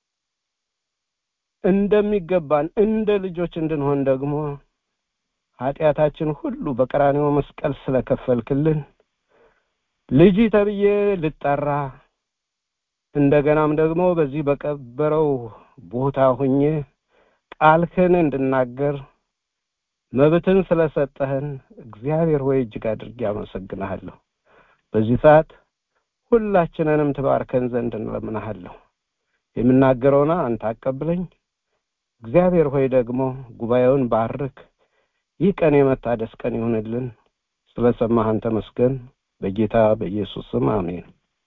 እንደሚገባን እንደ ልጆች እንድንሆን ደግሞ ኃጢአታችን ሁሉ በቀራንዮ መስቀል ስለከፈልክልን ልጅ ተብዬ ልጠራ እንደገናም ደግሞ በዚህ በቀበረው ቦታ ሁኜ ቃልህን እንድናገር መብትን ስለሰጠህን እግዚአብሔር ሆይ እጅግ አድርጌ አመሰግንሃለሁ። በዚህ ሰዓት ሁላችንንም ትባርከን ዘንድ እንለምንሃለሁ። የምናገረውና አንተ አቀብለኝ። እግዚአብሔር ሆይ ደግሞ ጉባኤውን ባርክ። ይህ ቀን የመታደስ ቀን ይሁንልን። ስለሰማህን ተመስገን። በጌታ በኢየሱስ ስም አሜን።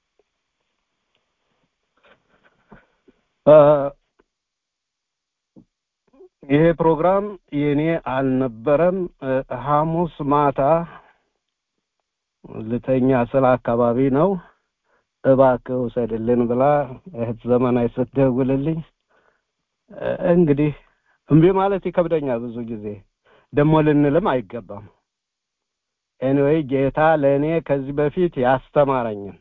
ይሄ ፕሮግራም የኔ አልነበረም። ሐሙስ ማታ ልተኛ ስለ አካባቢ ነው እባክህ ውሰድልን ብላ እህት ዘመናዊ ስትደውልልኝ እንግዲህ እምቢ ማለት ይከብደኛል ብዙ ጊዜ ደግሞ ልንልም አይገባም። ኤኒዌይ ጌታ ለእኔ ከዚህ በፊት ያስተማረኝን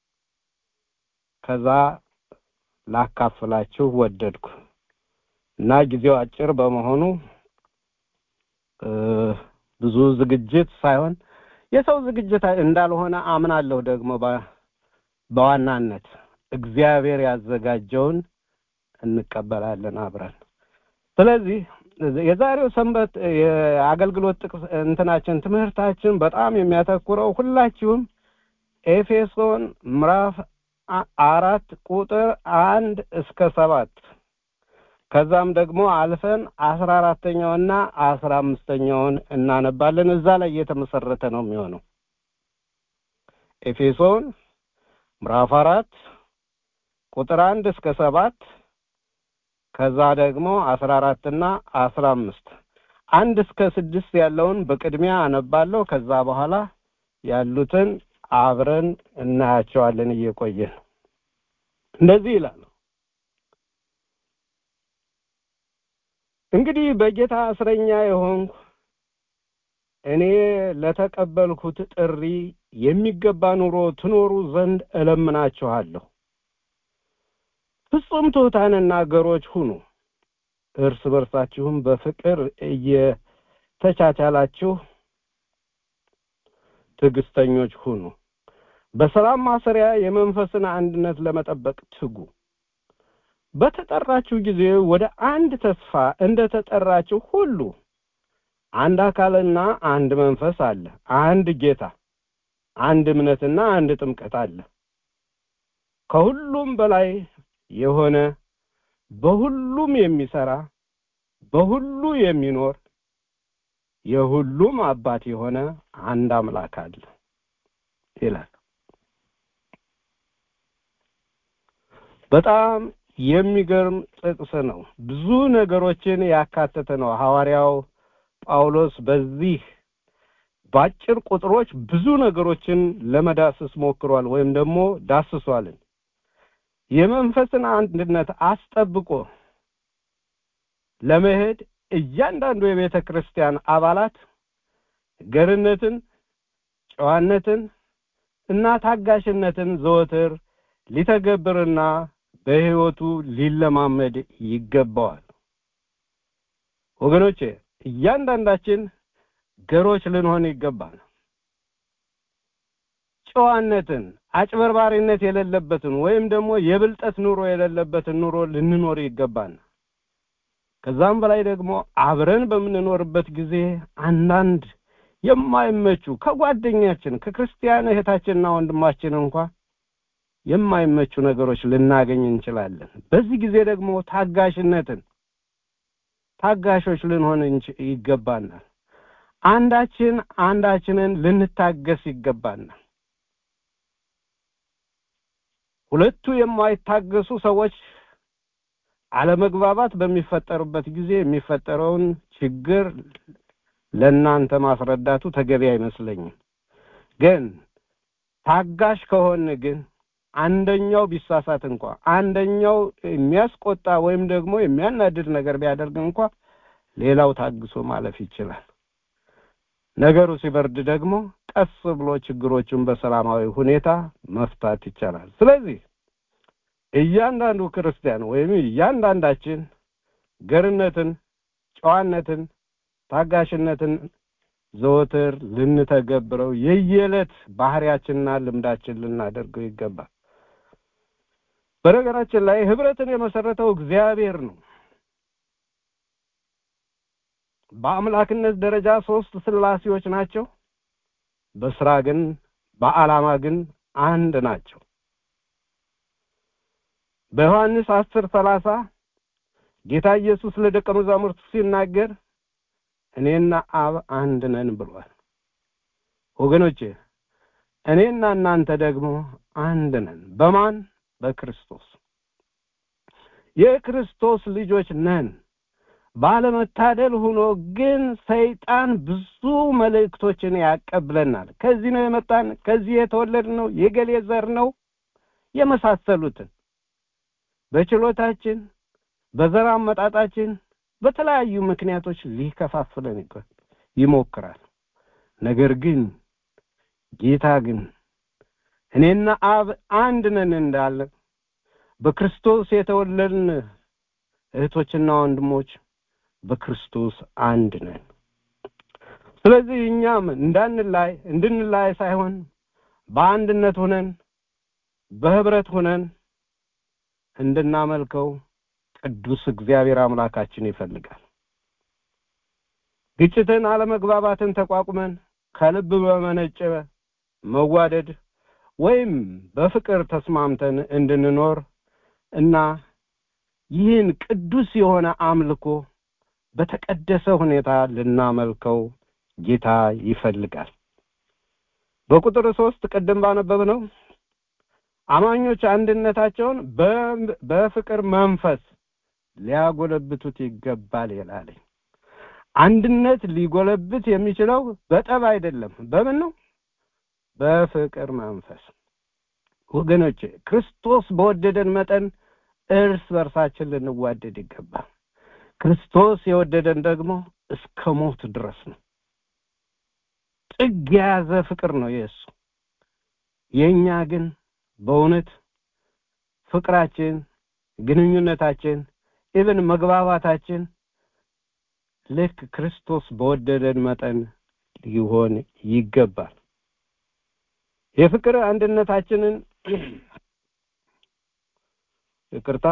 ከዛ ላካፍላችሁ ወደድኩ እና ጊዜው አጭር በመሆኑ ብዙ ዝግጅት ሳይሆን የሰው ዝግጅት እንዳልሆነ አምናለሁ። ደግሞ በዋናነት እግዚአብሔር ያዘጋጀውን እንቀበላለን አብረን። ስለዚህ የዛሬው ሰንበት የአገልግሎት ጥቅስ እንትናችን ትምህርታችን በጣም የሚያተኩረው ሁላችሁም ኤፌሶን ምዕራፍ አራት ቁጥር አንድ እስከ ሰባት ከዛም ደግሞ አልፈን አስራ አራተኛውና አስራ አምስተኛውን እናነባለን። እዛ ላይ የተመሰረተ ነው የሚሆነው። ኤፌሶን ምዕራፍ አራት ቁጥር አንድ እስከ ሰባት ከዛ ደግሞ አስራ አራትና አስራ አምስት አንድ እስከ ስድስት ያለውን በቅድሚያ አነባለሁ። ከዛ በኋላ ያሉትን አብረን እናያቸዋለን እየቆየን። እንደዚህ ይላል። እንግዲህ በጌታ እስረኛ የሆንኩ እኔ ለተቀበልኩት ጥሪ የሚገባ ኑሮ ትኖሩ ዘንድ እለምናችኋለሁ። ፍጹም ትሑታንና ገሮች ሁኑ፣ እርስ በርሳችሁም በፍቅር እየተቻቻላችሁ ትዕግስተኞች ሁኑ። በሰላም ማሰሪያ የመንፈስን አንድነት ለመጠበቅ ትጉ። በተጠራችሁ ጊዜ ወደ አንድ ተስፋ እንደ ተጠራችሁ ሁሉ አንድ አካልና አንድ መንፈስ አለ፣ አንድ ጌታ፣ አንድ እምነትና አንድ ጥምቀት አለ። ከሁሉም በላይ የሆነ በሁሉም የሚሰራ በሁሉ የሚኖር የሁሉም አባት የሆነ አንድ አምላክ አለ ይላል። በጣም የሚገርም ጥቅስ ነው። ብዙ ነገሮችን ያካተተ ነው። ሐዋርያው ጳውሎስ በዚህ በአጭር ቁጥሮች ብዙ ነገሮችን ለመዳሰስ ሞክሯል ወይም ደግሞ ዳስሷልን። የመንፈስን አንድነት አስጠብቆ ለመሄድ እያንዳንዱ የቤተ ክርስቲያን አባላት ገርነትን፣ ጨዋነትን እና ታጋሽነትን ዘወትር ሊተገብርና በሕይወቱ ሊለማመድ ይገባዋል። ወገኖቼ እያንዳንዳችን ገሮች ልንሆን ይገባል። ጨዋነትን፣ አጭበርባሪነት የሌለበትን ወይም ደግሞ የብልጠት ኑሮ የሌለበትን ኑሮ ልንኖር ይገባል። ከዛም በላይ ደግሞ አብረን በምንኖርበት ጊዜ አንዳንድ የማይመቹ ከጓደኛችን ከክርስቲያን እህታችንና ወንድማችን እንኳ የማይመቹ ነገሮች ልናገኝ እንችላለን። በዚህ ጊዜ ደግሞ ታጋሽነትን ታጋሾች ልንሆን ይገባናል። አንዳችን አንዳችንን ልንታገስ ይገባናል። ሁለቱ የማይታገሱ ሰዎች አለመግባባት በሚፈጠሩበት ጊዜ የሚፈጠረውን ችግር ለእናንተ ማስረዳቱ ተገቢ አይመስለኝም። ግን ታጋሽ ከሆን ግን አንደኛው ቢሳሳት እንኳ አንደኛው የሚያስቆጣ ወይም ደግሞ የሚያናድድ ነገር ቢያደርግ እንኳ ሌላው ታግሶ ማለፍ ይችላል። ነገሩ ሲበርድ ደግሞ ቀስ ብሎ ችግሮቹን በሰላማዊ ሁኔታ መፍታት ይቻላል። ስለዚህ እያንዳንዱ ክርስቲያን ወይም እያንዳንዳችን ገርነትን፣ ጨዋነትን፣ ታጋሽነትን ዘወትር ልንተገብረው የየዕለት ባህሪያችንና ልምዳችን ልናደርገው ይገባል። በነገራችን ላይ ህብረትን የመሰረተው እግዚአብሔር ነው። በአምላክነት ደረጃ ሶስት ስላሴዎች ናቸው። በስራ ግን በዓላማ ግን አንድ ናቸው። በዮሐንስ አስር ሰላሳ ጌታ ኢየሱስ ለደቀ መዛሙርቱ ሲናገር እኔና አብ አንድ ነን ብሏል። ወገኖቼ እኔና እናንተ ደግሞ አንድ ነን። በማን? በክርስቶስ የክርስቶስ ልጆች ነን። ባለመታደል ሆኖ ግን ሰይጣን ብዙ መልእክቶችን ያቀብለናል። ከዚህ ነው የመጣን፣ ከዚህ የተወለድ ነው፣ የገሌ ዘር ነው የመሳሰሉትን በችሎታችን በዘር አመጣጣችን በተለያዩ ምክንያቶች ሊከፋፍለን ይሞክራል። ነገር ግን ጌታ ግን እኔና አብ አንድ ነን እንዳለ በክርስቶስ የተወለድን እህቶችና ወንድሞች በክርስቶስ አንድ ነን። ስለዚህ እኛም እንዳንላይ እንድንላይ ሳይሆን በአንድነት ሆነን በህብረት ሆነን እንድናመልከው ቅዱስ እግዚአብሔር አምላካችን ይፈልጋል። ግጭትን፣ አለመግባባትን ተቋቁመን ከልብ በመነጨ መዋደድ ወይም በፍቅር ተስማምተን እንድንኖር እና ይህን ቅዱስ የሆነ አምልኮ በተቀደሰ ሁኔታ ልናመልከው ጌታ ይፈልጋል። በቁጥር ሶስት ቅድም ባነበብ ነው አማኞች አንድነታቸውን በፍቅር መንፈስ ሊያጎለብቱት ይገባል ይላል። አንድነት ሊጎለብት የሚችለው በጠብ አይደለም። በምን ነው? በፍቅር መንፈስ። ወገኖቼ ክርስቶስ በወደደን መጠን እርስ በርሳችን ልንዋደድ ይገባል። ክርስቶስ የወደደን ደግሞ እስከ ሞት ድረስ ነው። ጥግ የያዘ ፍቅር ነው የእሱ። የእኛ ግን በእውነት ፍቅራችን፣ ግንኙነታችን፣ ኢብን መግባባታችን ልክ ክርስቶስ በወደደን መጠን ሊሆን ይገባል። የፍቅር አንድነታችንን ይቅርታ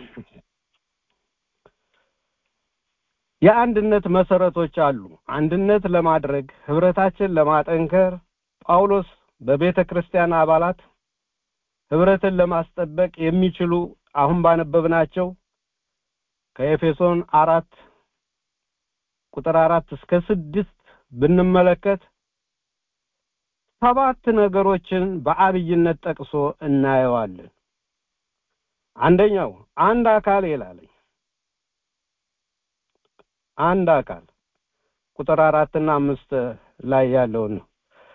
የአንድነት መሰረቶች አሉ። አንድነት ለማድረግ ህብረታችን ለማጠንከር ጳውሎስ በቤተ ክርስቲያን አባላት ህብረትን ለማስጠበቅ የሚችሉ አሁን ባነበብናቸው ከኤፌሶን አራት ቁጥር አራት እስከ ስድስት ብንመለከት ሰባት ነገሮችን በአብይነት ጠቅሶ እናየዋለን። አንደኛው አንድ አካል ይላለኝ አንድ አካል ቁጥር አራትና አምስት ላይ ያለውን ነው።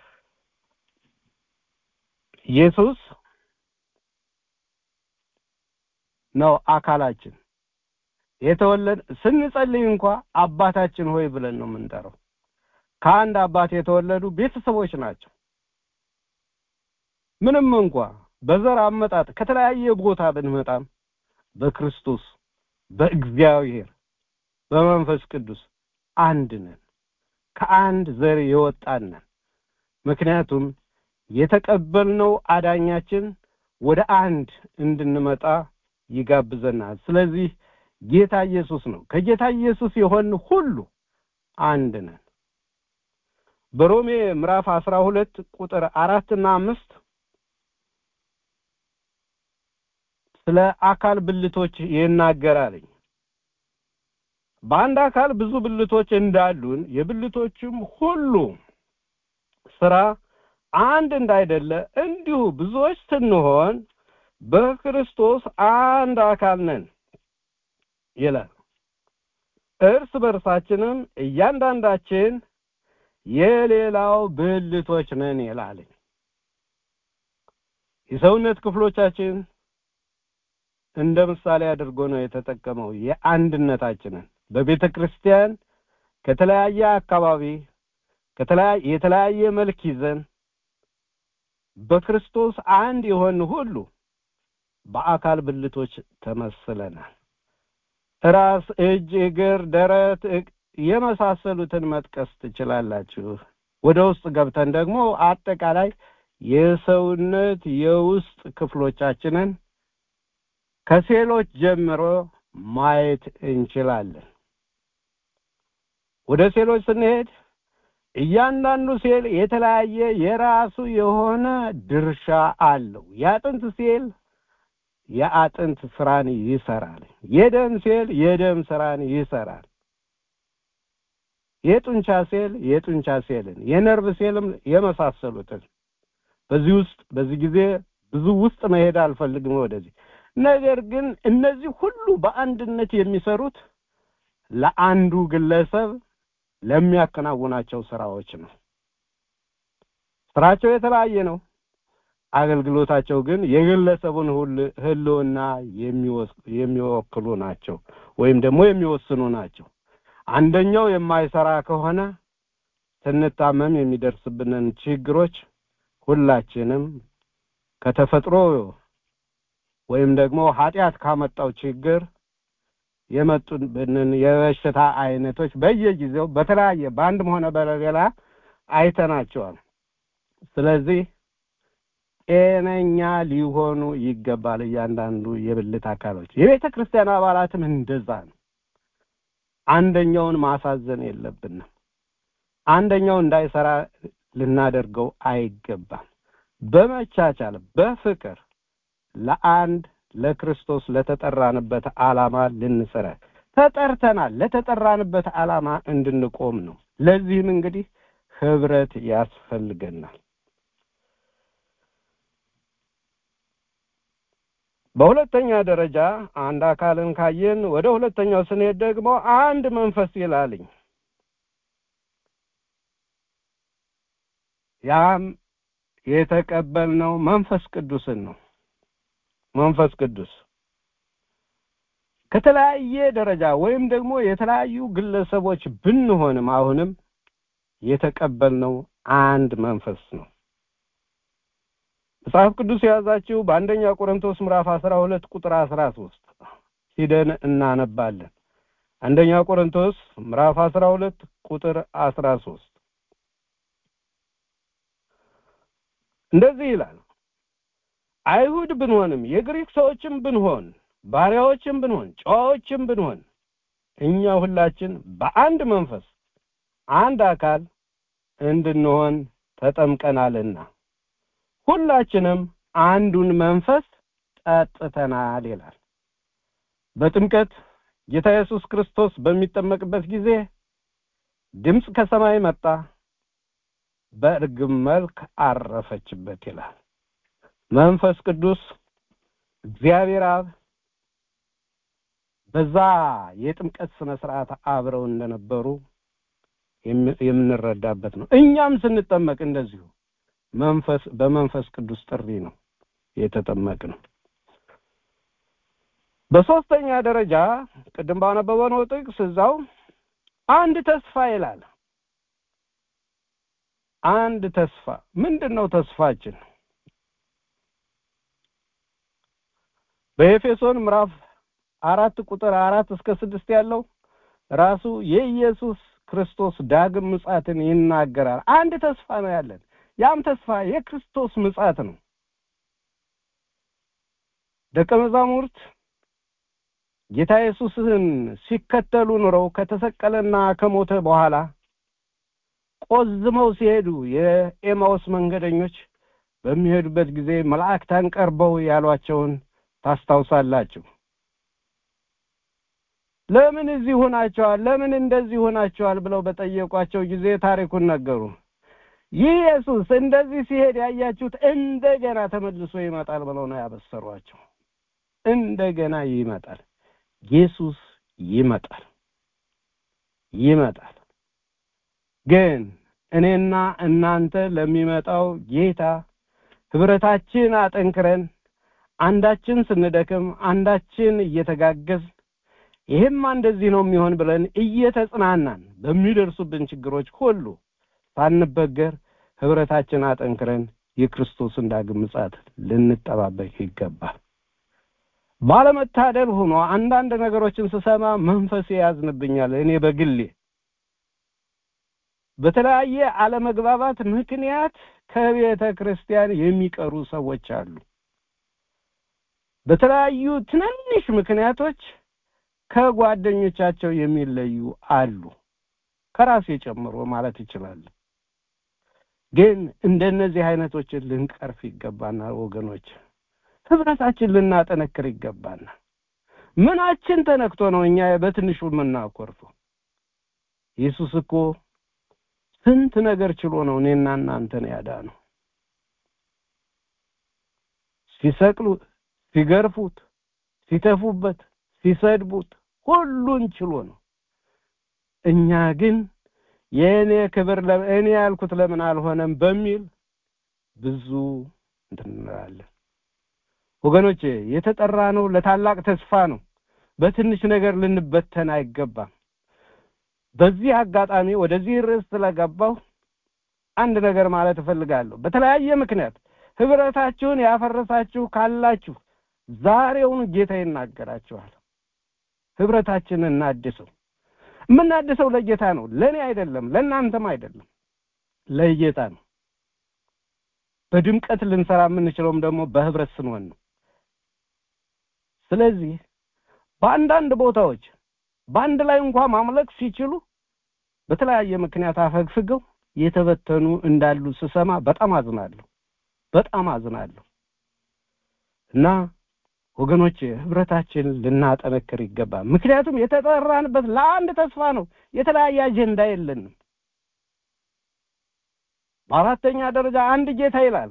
ኢየሱስ ነው አካላችን። የተወለድ ስንጸልይ እንኳ አባታችን ሆይ ብለን ነው የምንጠራው። ከአንድ አባት የተወለዱ ቤተሰቦች ናቸው። ምንም እንኳ በዘር አመጣጥ ከተለያየ ቦታ ብንመጣም በክርስቶስ በእግዚአብሔር በመንፈስ ቅዱስ አንድ ነን። ከአንድ ዘር የወጣን ነን። ምክንያቱም የተቀበልነው አዳኛችን ወደ አንድ እንድንመጣ ይጋብዘናል። ስለዚህ ጌታ ኢየሱስ ነው። ከጌታ ኢየሱስ የሆን ሁሉ አንድ ነን። በሮሜ ምዕራፍ አስራ ሁለት ቁጥር አራትና አምስት ስለ አካል ብልቶች ይናገራልኝ። በአንድ አካል ብዙ ብልቶች እንዳሉን የብልቶችም ሁሉ ስራ አንድ እንዳይደለ እንዲሁ ብዙዎች ስንሆን በክርስቶስ አንድ አካል ነን ይላል። እርስ በርሳችንም እያንዳንዳችን የሌላው ብልቶች ነን ይላል። የሰውነት ክፍሎቻችን እንደ ምሳሌ አድርጎ ነው የተጠቀመው የአንድነታችንን በቤተ ክርስቲያን ከተለያየ አካባቢ ከተለያየ የተለያየ መልክ ይዘን በክርስቶስ አንድ የሆን ሁሉ በአካል ብልቶች ተመስለናል። ራስ፣ እጅ፣ እግር፣ ደረት የመሳሰሉትን መጥቀስ ትችላላችሁ። ወደ ውስጥ ገብተን ደግሞ አጠቃላይ የሰውነት የውስጥ ክፍሎቻችንን ከሴሎች ጀምሮ ማየት እንችላለን። ወደ ሴሎች ስንሄድ እያንዳንዱ ሴል የተለያየ የራሱ የሆነ ድርሻ አለው። የአጥንት ሴል የአጥንት ስራን ይሰራል። የደም ሴል የደም ስራን ይሰራል። የጡንቻ ሴል የጡንቻ ሴልን፣ የነርቭ ሴልም የመሳሰሉትን በዚህ ውስጥ በዚህ ጊዜ ብዙ ውስጥ መሄድ አልፈልግም ወደዚህ። ነገር ግን እነዚህ ሁሉ በአንድነት የሚሰሩት ለአንዱ ግለሰብ ለሚያከናውናቸው ስራዎች ነው። ስራቸው የተለያየ ነው። አገልግሎታቸው ግን የግለሰቡን ህልውና የሚወክሉ ናቸው ወይም ደግሞ የሚወስኑ ናቸው። አንደኛው የማይሰራ ከሆነ ስንታመም የሚደርስብንን ችግሮች ሁላችንም ከተፈጥሮ ወይም ደግሞ ኃጢአት ካመጣው ችግር የመጡብንን የበሽታ አይነቶች በየጊዜው በተለያየ በአንድም ሆነ በሌላ አይተናቸዋል። ስለዚህ ጤነኛ ሊሆኑ ይገባል እያንዳንዱ የብልት አካሎች። የቤተ ክርስቲያን አባላትም እንደዛ ነው። አንደኛውን ማሳዘን የለብንም። አንደኛው እንዳይሰራ ልናደርገው አይገባም። በመቻቻል በፍቅር ለአንድ ለክርስቶስ ለተጠራንበት ዓላማ ልንሰራ ተጠርተናል። ለተጠራንበት ዓላማ እንድንቆም ነው። ለዚህም እንግዲህ ህብረት ያስፈልገናል። በሁለተኛ ደረጃ አንድ አካልን ካየን ወደ ሁለተኛው ስንሄድ ደግሞ አንድ መንፈስ ይላልኝ። ያም የተቀበልነው መንፈስ ቅዱስን ነው። መንፈስ ቅዱስ ከተለያየ ደረጃ ወይም ደግሞ የተለያዩ ግለሰቦች ብንሆንም አሁንም የተቀበልነው አንድ መንፈስ ነው። መጽሐፍ ቅዱስ የያዛችሁ በአንደኛ ቆሮንቶስ ምዕራፍ አስራ ሁለት ቁጥር አስራ ሶስት ሂደን እናነባለን። አንደኛ ቆሮንቶስ ምዕራፍ አስራ ሁለት ቁጥር አስራ ሶስት እንደዚህ ይላል አይሁድ ብንሆንም የግሪክ ሰዎችም ብንሆን ባሪያዎችም ብንሆን ጨዋዎችም ብንሆን እኛ ሁላችን በአንድ መንፈስ አንድ አካል እንድንሆን ተጠምቀናልና ሁላችንም አንዱን መንፈስ ጠጥተናል ይላል። በጥምቀት ጌታ ኢየሱስ ክርስቶስ በሚጠመቅበት ጊዜ ድምፅ ከሰማይ መጣ፣ በእርግብ መልክ አረፈችበት ይላል። መንፈስ ቅዱስ እግዚአብሔር አብ በዛ የጥምቀት ስነ ስርዓት አብረው እንደነበሩ የምንረዳበት ነው። እኛም ስንጠመቅ እንደዚሁ መንፈስ በመንፈስ ቅዱስ ጥሪ ነው የተጠመቅነው። በሶስተኛ ደረጃ ቅድም ባነበበነው ጥቅስ እዛው አንድ ተስፋ ይላል። አንድ ተስፋ ምንድን ነው ተስፋችን? በኤፌሶን ምዕራፍ አራት ቁጥር አራት እስከ ስድስት ያለው ራሱ የኢየሱስ ክርስቶስ ዳግም ምጻትን ይናገራል። አንድ ተስፋ ነው ያለን። ያም ተስፋ የክርስቶስ ምጻት ነው። ደቀ መዛሙርት ጌታ ኢየሱስን ሲከተሉ ኑረው ከተሰቀለና ከሞተ በኋላ ቆዝመው ሲሄዱ የኤማውስ መንገደኞች በሚሄዱበት ጊዜ መላእክታን ቀርበው ያሏቸውን ታስታውሳላችሁ። ለምን እዚህ ሆናቸዋል? ለምን እንደዚህ ሆናቸዋል? ብለው በጠየቋቸው ጊዜ ታሪኩን ነገሩ። ይህ ኢየሱስ እንደዚህ ሲሄድ ያያችሁት እንደገና ተመልሶ ይመጣል ብለው ነው ያበሰሯቸው። እንደገና ይመጣል። ኢየሱስ ይመጣል ይመጣል። ግን እኔና እናንተ ለሚመጣው ጌታ ህብረታችን አጠንክረን አንዳችን ስንደክም አንዳችን እየተጋገዝ ይሄማ እንደዚህ ነው የሚሆን ብለን እየተጽናናን በሚደርሱብን ችግሮች ሁሉ ሳንበገር ህብረታችን አጠንክረን የክርስቶስን ዳግም ምጽአት ልንጠባበቅ ይገባል። ባለመታደል ሆኖ አንዳንድ ነገሮችን ስሰማ መንፈሴ ያዝንብኛል። እኔ በግሌ በተለያየ አለመግባባት ምክንያት ከቤተ ክርስቲያን የሚቀሩ ሰዎች አሉ። በተለያዩ ትናንሽ ምክንያቶች ከጓደኞቻቸው የሚለዩ አሉ። ከራሴ ጨምሮ ማለት ይችላል። ግን እንደነዚህ አይነቶችን ልንቀርፍ ይገባናል ወገኖች። ህብረታችን ልናጠነክር ይገባናል። ምናችን ተነክቶ ነው እኛ በትንሹ የምናኮርፈው? ኢየሱስ እኮ ስንት ነገር ችሎ ነው እኔና እናንተን ያዳነው። ሲሰቅሉት፣ ሲገርፉት፣ ሲተፉበት፣ ሲሰድቡት ሁሉን ችሎ ነው። እኛ ግን የእኔ ክብር እኔ ያልኩት ለምን አልሆነም በሚል ብዙ እንትን እንላለን። ወገኖቼ የተጠራ ነው ለታላቅ ተስፋ ነው። በትንሽ ነገር ልንበተን አይገባም። በዚህ አጋጣሚ ወደዚህ ርዕስ ስለገባሁ አንድ ነገር ማለት እፈልጋለሁ። በተለያየ ምክንያት ህብረታችሁን ያፈረሳችሁ ካላችሁ ዛሬውኑ ጌታ ይናገራችኋል። ህብረታችንን እናድሰው። የምናድሰው ለጌታ ነው፣ ለእኔ አይደለም፣ ለእናንተም አይደለም፣ ለጌታ ነው። በድምቀት ልንሰራ የምንችለውም ደግሞ በህብረት ስንሆን ነው። ስለዚህ በአንዳንድ ቦታዎች በአንድ ላይ እንኳ ማምለክ ሲችሉ በተለያየ ምክንያት አፈግፍገው የተበተኑ እንዳሉ ስሰማ በጣም አዝናለሁ፣ በጣም አዝናለሁ። እና ወገኖች ህብረታችን ልናጠነክር ይገባል። ምክንያቱም የተጠራንበት ለአንድ ተስፋ ነው። የተለያየ አጀንዳ የለንም። በአራተኛ ደረጃ አንድ ጌታ ይላል።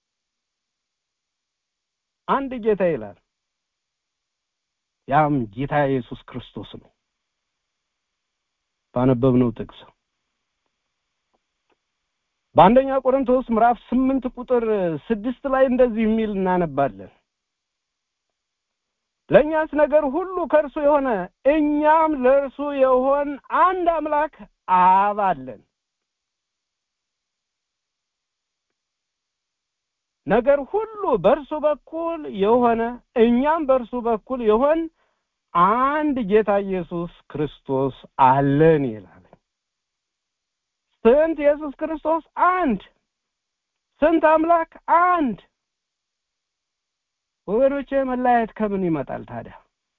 አንድ ጌታ ይላል። ያም ጌታ ኢየሱስ ክርስቶስ ነው። ባነበብነው ጥቅስ በአንደኛ ቆሮንቶስ ምዕራፍ ስምንት ቁጥር ስድስት ላይ እንደዚህ የሚል እናነባለን። ለእኛስ ነገር ሁሉ ከእርሱ የሆነ እኛም ለእርሱ የሆን አንድ አምላክ አብ አለን። ነገር ሁሉ በእርሱ በኩል የሆነ እኛም በእርሱ በኩል የሆን አንድ ጌታ ኢየሱስ ክርስቶስ አለን ይላል። ስንት ኢየሱስ ክርስቶስ? አንድ። ስንት አምላክ? አንድ። ወገኖቼ መለያየት ከምን ይመጣል ታዲያ?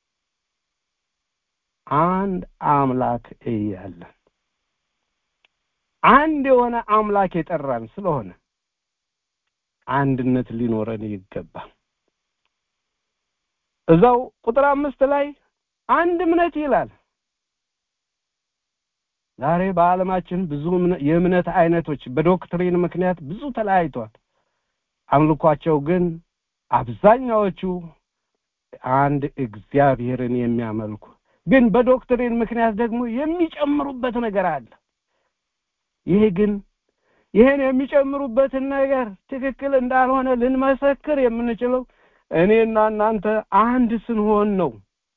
አንድ አምላክ እያለን አንድ የሆነ አምላክ የጠራን ስለሆነ አንድነት ሊኖረን ይገባል። እዛው ቁጥር አምስት ላይ አንድ እምነት ይላል። ዛሬ በዓለማችን ብዙ የእምነት አይነቶች በዶክትሪን ምክንያት ብዙ ተለያይቷል። አምልኳቸው ግን አብዛኛዎቹ አንድ እግዚአብሔርን የሚያመልኩ ግን በዶክትሪን ምክንያት ደግሞ የሚጨምሩበት ነገር አለ። ይሄ ግን ይህን የሚጨምሩበትን ነገር ትክክል እንዳልሆነ ልንመሰክር የምንችለው እኔና እናንተ አንድ ስንሆን ነው።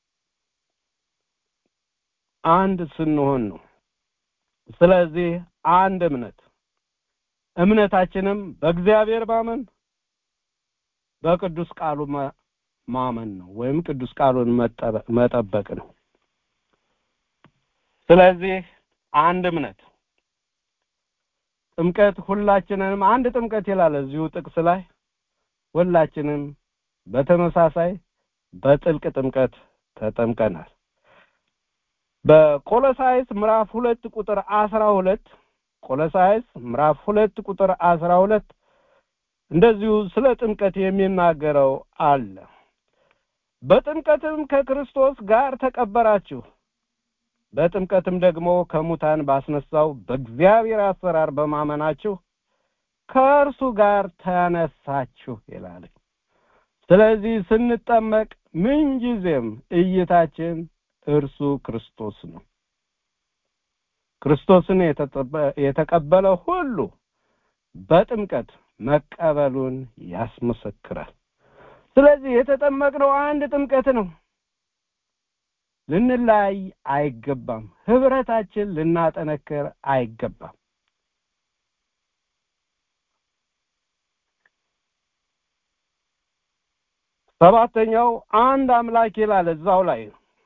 አንድ ስንሆን ነው። ስለዚህ አንድ እምነት እምነታችንም በእግዚአብሔር ማመን በቅዱስ ቃሉ ማመን ነው ወይም ቅዱስ ቃሉን መጠበቅ ነው። ስለዚህ አንድ እምነት ጥምቀት ሁላችንንም አንድ ጥምቀት ይላል እዚሁ ጥቅስ ላይ ሁላችንም በተመሳሳይ በጥልቅ ጥምቀት ተጠምቀናል። በቆሎሳይስ ምዕራፍ ሁለት ቁጥር አስራ ሁለት ቆሎሳይስ ምዕራፍ ሁለት ቁጥር አስራ ሁለት እንደዚሁ ስለ ጥምቀት የሚናገረው አለ። በጥምቀትም ከክርስቶስ ጋር ተቀበራችሁ፣ በጥምቀትም ደግሞ ከሙታን ባስነሳው በእግዚአብሔር አሰራር በማመናችሁ ከእርሱ ጋር ተነሳችሁ ይላል። ስለዚህ ስንጠመቅ ምንጊዜም እይታችን እርሱ ክርስቶስ ነው። ክርስቶስን የተቀበለ ሁሉ በጥምቀት መቀበሉን ያስመሰክራል። ስለዚህ የተጠመቅነው አንድ ጥምቀት ነው። ልንለያይ አይገባም። ህብረታችን ልናጠነክር አይገባም። ሰባተኛው አንድ አምላክ ይላል እዛው ላይ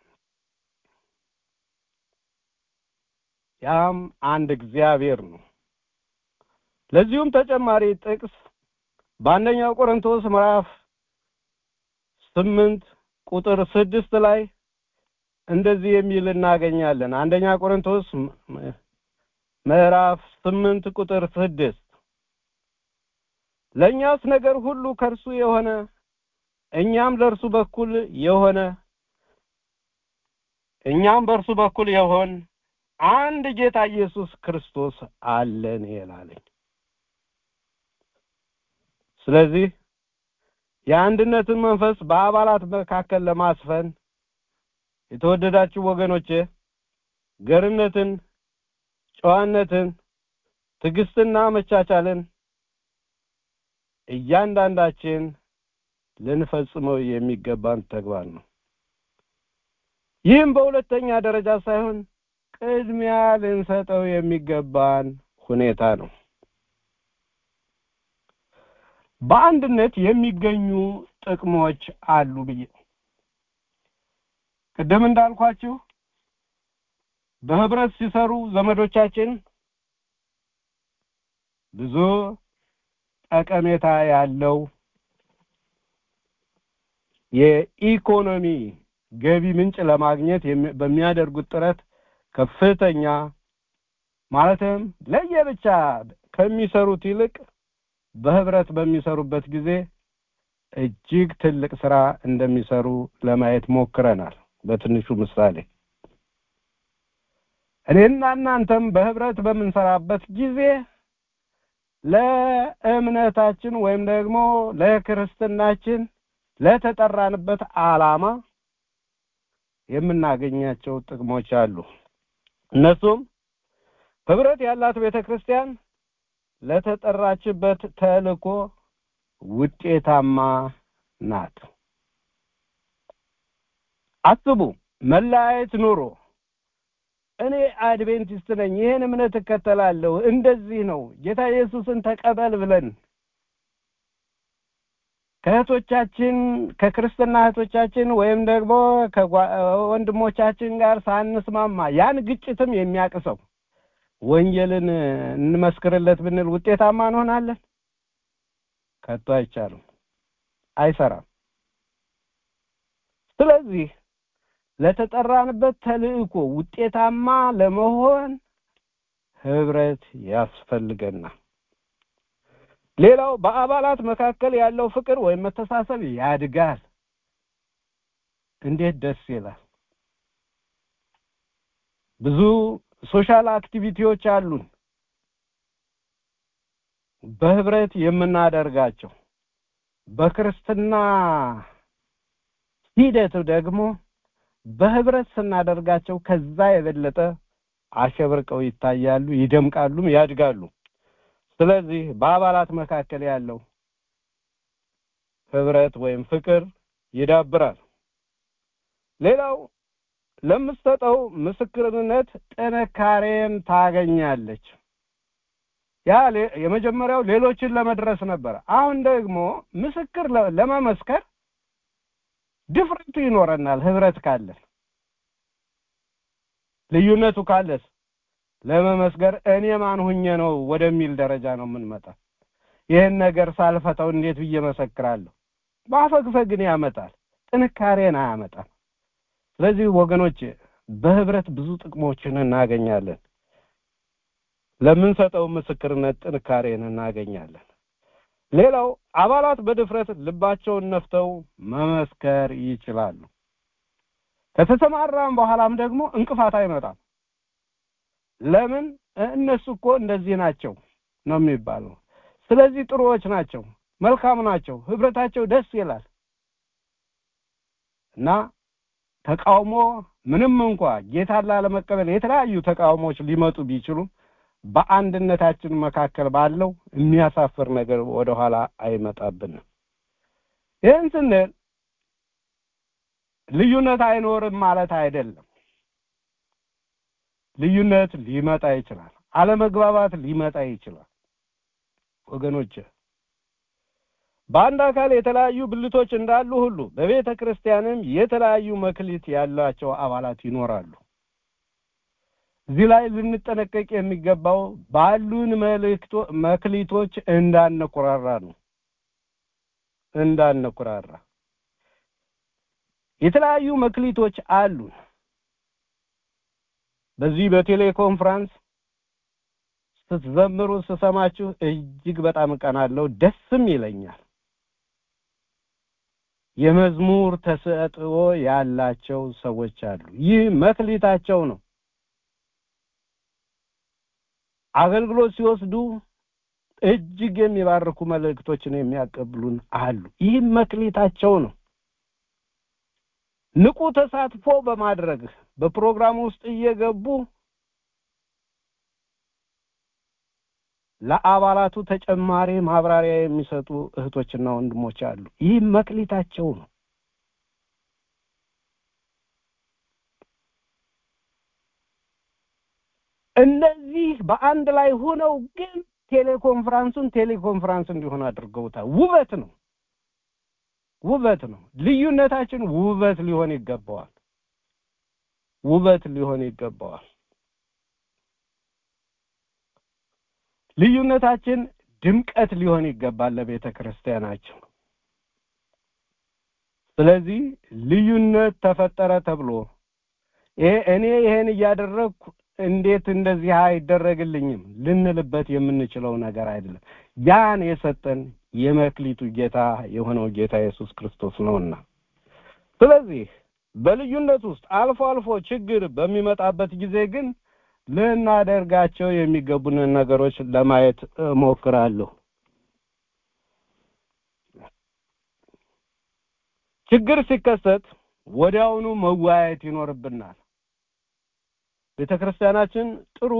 ያም አንድ እግዚአብሔር ነው። ለዚሁም ተጨማሪ ጥቅስ በአንደኛው ቆሮንቶስ ምዕራፍ ስምንት ቁጥር ስድስት ላይ እንደዚህ የሚል እናገኛለን። አንደኛ ቆሮንቶስ ምዕራፍ ስምንት ቁጥር ስድስት ለእኛስ ነገር ሁሉ ከእርሱ የሆነ እኛም ለእርሱ በኩል የሆነ እኛም በእርሱ በኩል የሆን አንድ ጌታ ኢየሱስ ክርስቶስ አለን ይላለኝ። ስለዚህ የአንድነትን መንፈስ በአባላት መካከል ለማስፈን የተወደዳችሁ ወገኖቼ ገርነትን፣ ጨዋነትን፣ ትዕግስትና መቻቻልን እያንዳንዳችን ልንፈጽመው የሚገባን ተግባር ነው። ይህም በሁለተኛ ደረጃ ሳይሆን ቅድሚያ ልንሰጠው የሚገባን ሁኔታ ነው። በአንድነት የሚገኙ ጥቅሞች አሉ ብዬ ቅድም እንዳልኳችሁ በህብረት ሲሰሩ ዘመዶቻችን ብዙ ጠቀሜታ ያለው የኢኮኖሚ ገቢ ምንጭ ለማግኘት በሚያደርጉት ጥረት ከፍተኛ ማለትም ለየብቻ ከሚሰሩት ይልቅ በህብረት በሚሰሩበት ጊዜ እጅግ ትልቅ ስራ እንደሚሰሩ ለማየት ሞክረናል። በትንሹ ምሳሌ እኔና እናንተም በህብረት በምንሰራበት ጊዜ ለእምነታችን ወይም ደግሞ ለክርስትናችን ለተጠራንበት ዓላማ የምናገኛቸው ጥቅሞች አሉ። እነሱም ህብረት ያላት ቤተ ክርስቲያን ለተጠራችበት ተልእኮ ውጤታማ ናት። አስቡ፣ መለያየት ኑሮ እኔ አድቬንቲስት ነኝ፣ ይህን እምነት እከተላለሁ፣ እንደዚህ ነው፣ ጌታ ኢየሱስን ተቀበል ብለን ከእህቶቻችን ከክርስትና እህቶቻችን ወይም ደግሞ ከወንድሞቻችን ጋር ሳንስማማ ያን ግጭትም የሚያቅሰው ወንጌልን እንመስክርለት ብንል ውጤታማ እንሆናለን? ከቶ አይቻልም፣ አይሰራም። ስለዚህ ለተጠራንበት ተልእኮ ውጤታማ ለመሆን ህብረት ያስፈልገናል። ሌላው በአባላት መካከል ያለው ፍቅር ወይም መተሳሰብ ያድጋል። እንዴት ደስ ይላል! ብዙ ሶሻል አክቲቪቲዎች አሉን በህብረት የምናደርጋቸው። በክርስትና ሂደት ደግሞ በህብረት ስናደርጋቸው ከዛ የበለጠ አሸብርቀው ይታያሉ፣ ይደምቃሉም፣ ያድጋሉ። ስለዚህ በአባላት መካከል ያለው ህብረት ወይም ፍቅር ይዳብራል። ሌላው ለምትሰጠው ምስክርነት ጥንካሬን ታገኛለች። ያ የመጀመሪያው ሌሎችን ለመድረስ ነበር። አሁን ደግሞ ምስክር ለመመስከር ድፍረቱ ይኖረናል። ህብረት ካለን ልዩነቱ ካለስ ለመመስገር እኔ ማን ሁኜ ነው ወደሚል ደረጃ ነው የምንመጣ። ይህን ነገር ሳልፈታው እንዴት ብዬ መሰክራለሁ? ማፈግፈግን ያመጣል፣ ጥንካሬን አያመጣም። ስለዚህ ወገኖች በህብረት ብዙ ጥቅሞችን እናገኛለን። ለምንሰጠው ምስክርነት ጥንካሬን እናገኛለን። ሌላው አባላት በድፍረት ልባቸውን ነፍተው መመስከር ይችላሉ። ከተሰማራም በኋላም ደግሞ እንቅፋት አይመጣም። ለምን? እነሱ እኮ እንደዚህ ናቸው ነው የሚባለው። ስለዚህ ጥሩዎች ናቸው፣ መልካም ናቸው፣ ህብረታቸው ደስ ይላል እና ተቃውሞ ምንም እንኳ ጌታን ላለመቀበል የተለያዩ ተቃውሞዎች ሊመጡ ቢችሉም በአንድነታችን መካከል ባለው የሚያሳፍር ነገር ወደኋላ አይመጣብንም። ይህን ስንል ልዩነት አይኖርም ማለት አይደለም። ልዩነት ሊመጣ ይችላል። አለመግባባት ሊመጣ ይችላል። ወገኖች በአንድ አካል የተለያዩ ብልቶች እንዳሉ ሁሉ በቤተ ክርስቲያንም የተለያዩ መክሊት ያላቸው አባላት ይኖራሉ። እዚህ ላይ ልንጠነቀቅ የሚገባው ባሉን መልእክቶ መክሊቶች እንዳንኩራራ ነው። እንዳንኩራራ የተለያዩ መክሊቶች አሉን። በዚህ በቴሌኮንፍራንስ ስትዘምሩ ስሰማችሁ እጅግ በጣም እቀናለሁ፣ ደስም ይለኛል። የመዝሙር ተሰጥኦ ያላቸው ሰዎች አሉ። ይህ መክሊታቸው ነው። አገልግሎት ሲወስዱ እጅግ የሚባርኩ መልእክቶችን የሚያቀብሉን አሉ። ይህ መክሊታቸው ነው። ንቁ ተሳትፎ በማድረግ በፕሮግራም ውስጥ እየገቡ ለአባላቱ ተጨማሪ ማብራሪያ የሚሰጡ እህቶችና ወንድሞች አሉ። ይህ መክሊታቸው ነው። እነዚህ በአንድ ላይ ሆነው ግን ቴሌኮንፍራንሱን ቴሌኮንፍራንስ እንዲሆን አድርገውታል። ውበት ነው፣ ውበት ነው። ልዩነታችን ውበት ሊሆን ይገባዋል። ውበት ሊሆን ይገባዋል። ልዩነታችን ድምቀት ሊሆን ይገባል ለቤተ ክርስቲያናችን። ስለዚህ ልዩነት ተፈጠረ ተብሎ ይሄ እኔ ይሄን እያደረግኩ እንዴት እንደዚህ አይደረግልኝም ልንልበት የምንችለው ነገር አይደለም። ያን የሰጠን የመክሊቱ ጌታ የሆነው ጌታ ኢየሱስ ክርስቶስ ነውና ስለዚህ በልዩነት ውስጥ አልፎ አልፎ ችግር በሚመጣበት ጊዜ ግን ልናደርጋቸው የሚገቡንን ነገሮች ለማየት እሞክራለሁ። ችግር ሲከሰት ወዲያውኑ መወያየት ይኖርብናል። ቤተ ክርስቲያናችን ጥሩ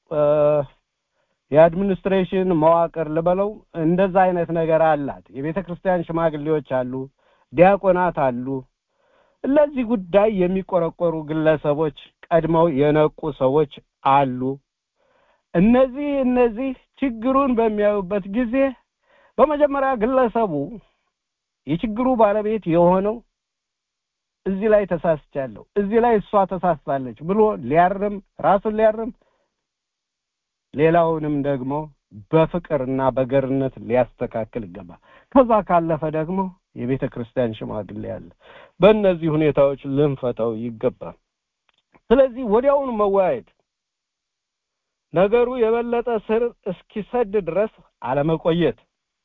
የአድሚኒስትሬሽን መዋቅር ልበለው እንደዛ አይነት ነገር አላት። የቤተ ክርስቲያን ሽማግሌዎች አሉ፣ ዲያቆናት አሉ። ለዚህ ጉዳይ የሚቆረቆሩ ግለሰቦች ቀድመው የነቁ ሰዎች አሉ። እነዚህ እነዚህ ችግሩን በሚያዩበት ጊዜ በመጀመሪያ ግለሰቡ የችግሩ ባለቤት የሆነው እዚህ ላይ ተሳስቻለሁ፣ እዚህ ላይ እሷ ተሳስታለች ብሎ ሊያርም ራሱን ሊያርም ሌላውንም ደግሞ በፍቅርና በገርነት ሊያስተካክል ይገባል። ከዛ ካለፈ ደግሞ የቤተ ክርስቲያን ሽማግሌ አለ። በእነዚህ ሁኔታዎች ልንፈታው ይገባል። ስለዚህ ወዲያውኑ መወያየት፣ ነገሩ የበለጠ ስር እስኪሰድ ድረስ አለመቆየት፣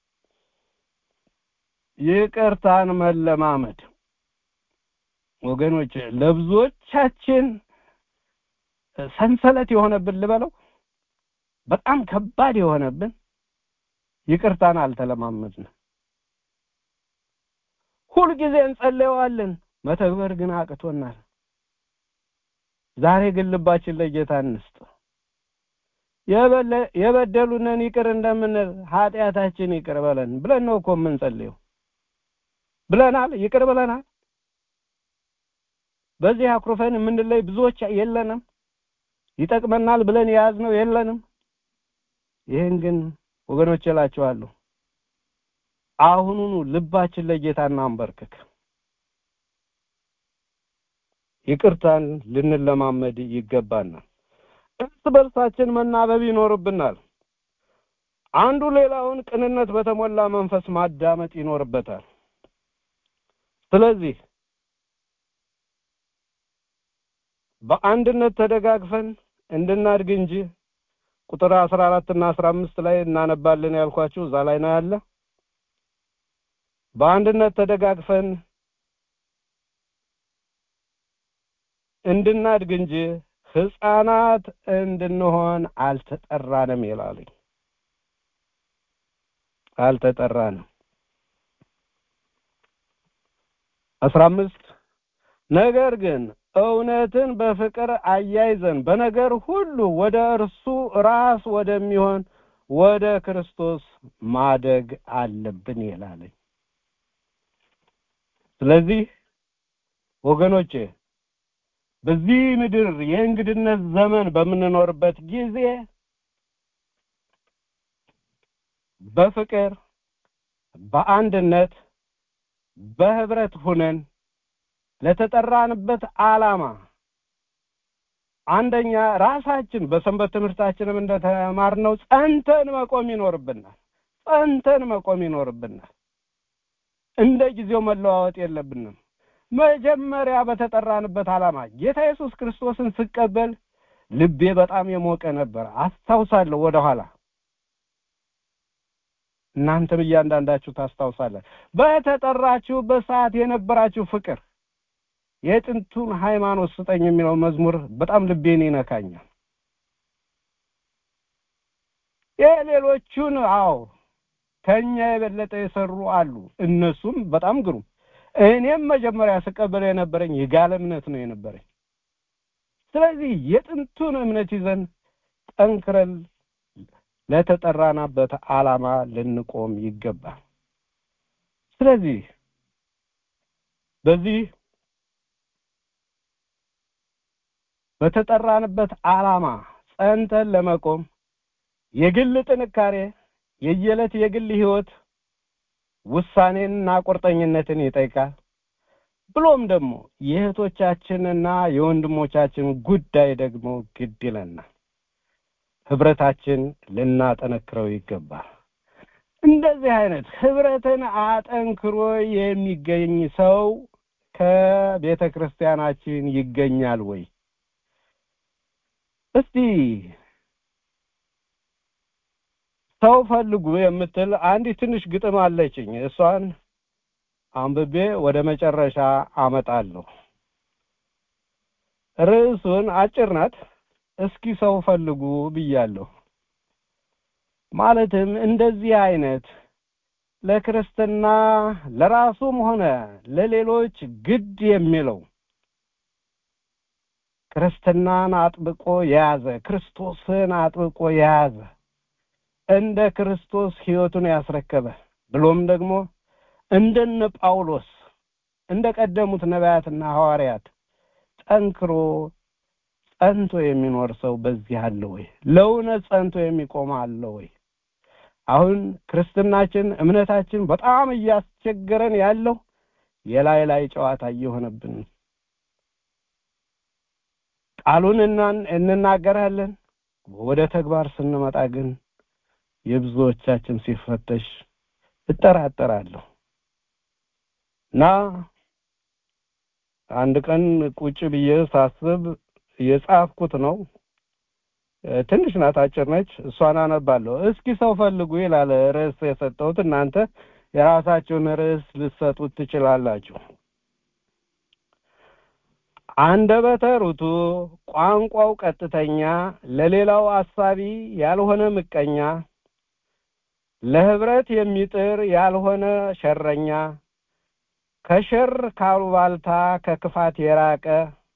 ይቅርታን መለማመድ ወገኖች ለብዙዎቻችን ሰንሰለት የሆነብን ልበለው በጣም ከባድ የሆነብን ይቅርታን አልተለማመድንም። ሁልጊዜ እንጸልየዋለን፣ መተግበር ግን አቅቶናል። ዛሬ ግን ልባችን ለጌታ እንስጥ። የበደሉንን ይቅር እንደምንል ኃጢአታችን ይቅር በለን ብለን ነው እኮ የምንጸልየው። ብለናል፣ ይቅር ብለናል። በዚህ አኩርፈን የምንለይ ብዙዎች የለንም። ይጠቅመናል ብለን የያዝነው የለንም። ይህን ግን ወገኖች እላችኋለሁ አሁኑኑ ልባችን ለጌታ እናንበርክክ። ይቅርታን ልንለማመድ ይገባናል። እርስ በርሳችን መናበብ ይኖርብናል። አንዱ ሌላውን ቅንነት በተሞላ መንፈስ ማዳመጥ ይኖርበታል። ስለዚህ በአንድነት ተደጋግፈን እንድናድግ እንጂ ቁጥር አስራ አራት እና አስራ አምስት ላይ እናነባለን ያልኳችሁ እዛ ላይ ነው ያለ። በአንድነት ተደጋግፈን እንድናድግ እንጂ ህፃናት እንድንሆን አልተጠራንም ይላልኝ። አልተጠራንም። አስራ አምስት ነገር ግን እውነትን በፍቅር አያይዘን በነገር ሁሉ ወደ እርሱ ራስ ወደሚሆን ወደ ክርስቶስ ማደግ አለብን ይላለኝ። ስለዚህ ወገኖቼ በዚህ ምድር የእንግድነት ዘመን በምንኖርበት ጊዜ በፍቅር በአንድነት በህብረት ሁነን ለተጠራንበት ዓላማ አንደኛ ራሳችን በሰንበት ትምህርታችንም እንደተማርነው ጸንተን መቆም ይኖርብናል። ጸንተን መቆም ይኖርብናል። እንደ ጊዜው መለዋወጥ የለብንም። መጀመሪያ በተጠራንበት ዓላማ ጌታ ኢየሱስ ክርስቶስን ስቀበል ልቤ በጣም የሞቀ ነበር። አስታውሳለሁ ወደኋላ እናንተም እያንዳንዳችሁ ታስታውሳለን። በተጠራችሁበት ሰዓት የነበራችሁ ፍቅር የጥንቱን ሃይማኖት ስጠኝ የሚለው መዝሙር በጣም ልቤን ይነካኛል። የሌሎቹን አዎ ከኛ የበለጠ የሰሩ አሉ። እነሱም በጣም ግሩም። እኔም መጀመሪያ ስቀበለው የነበረኝ የጋለ እምነት ነው የነበረኝ። ስለዚህ የጥንቱን እምነት ይዘን ጠንክረን ለተጠራናበት ዓላማ ልንቆም ይገባል። ስለዚህ በዚህ በተጠራንበት ዓላማ ጸንተን ለመቆም የግል ጥንካሬ፣ የየዕለት የግል ህይወት ውሳኔንና ቁርጠኝነትን ይጠይቃል። ብሎም ደግሞ የእህቶቻችንና የወንድሞቻችን ጉዳይ ደግሞ ግድ ይለናል። ህብረታችን ልናጠነክረው ይገባል። እንደዚህ አይነት ህብረትን አጠንክሮ የሚገኝ ሰው ከቤተ ክርስቲያናችን ይገኛል ወይ? እስቲ ሰው ፈልጉ የምትል አንዲት ትንሽ ግጥም አለችኝ። እሷን አንብቤ ወደ መጨረሻ አመጣለሁ። ርዕሱን አጭር ናት። እስኪ ሰው ፈልጉ ብያለሁ። ማለትም እንደዚህ አይነት ለክርስትና ለራሱም ሆነ ለሌሎች ግድ የሚለው ክርስትናን አጥብቆ የያዘ ክርስቶስን አጥብቆ የያዘ እንደ ክርስቶስ ህይወቱን ያስረከበ ብሎም ደግሞ እንደነ ጳውሎስ እንደ ቀደሙት ነቢያትና ሐዋርያት ጠንክሮ ጸንቶ የሚኖር ሰው በዚህ አለ ወይ? ለእውነት ጸንቶ የሚቆም አለ ወይ? አሁን ክርስትናችን እምነታችን በጣም እያስቸገረን ያለው የላይ ላይ ጨዋታ እየሆነብን ቃሉን እንናገራለን፣ ወደ ተግባር ስንመጣ ግን የብዙዎቻችን ሲፈተሽ እጠራጠራለሁ እና አንድ ቀን ቁጭ ብዬ ሳስብ የጻፍኩት ነው። ትንሽ ናት፣ አጭር ነች። እሷን አነባለሁ። እስኪ ሰው ፈልጉ ይላል ርዕስ የሰጠሁት። እናንተ የራሳችሁን ርዕስ ልትሰጡት ትችላላችሁ። አንደበተ ርቱዕ ቋንቋው ቀጥተኛ፣ ለሌላው አሳቢ ያልሆነ ምቀኛ፣ ለህብረት የሚጥር ያልሆነ ሸረኛ፣ ከሸር ካሉባልታ ከክፋት የራቀ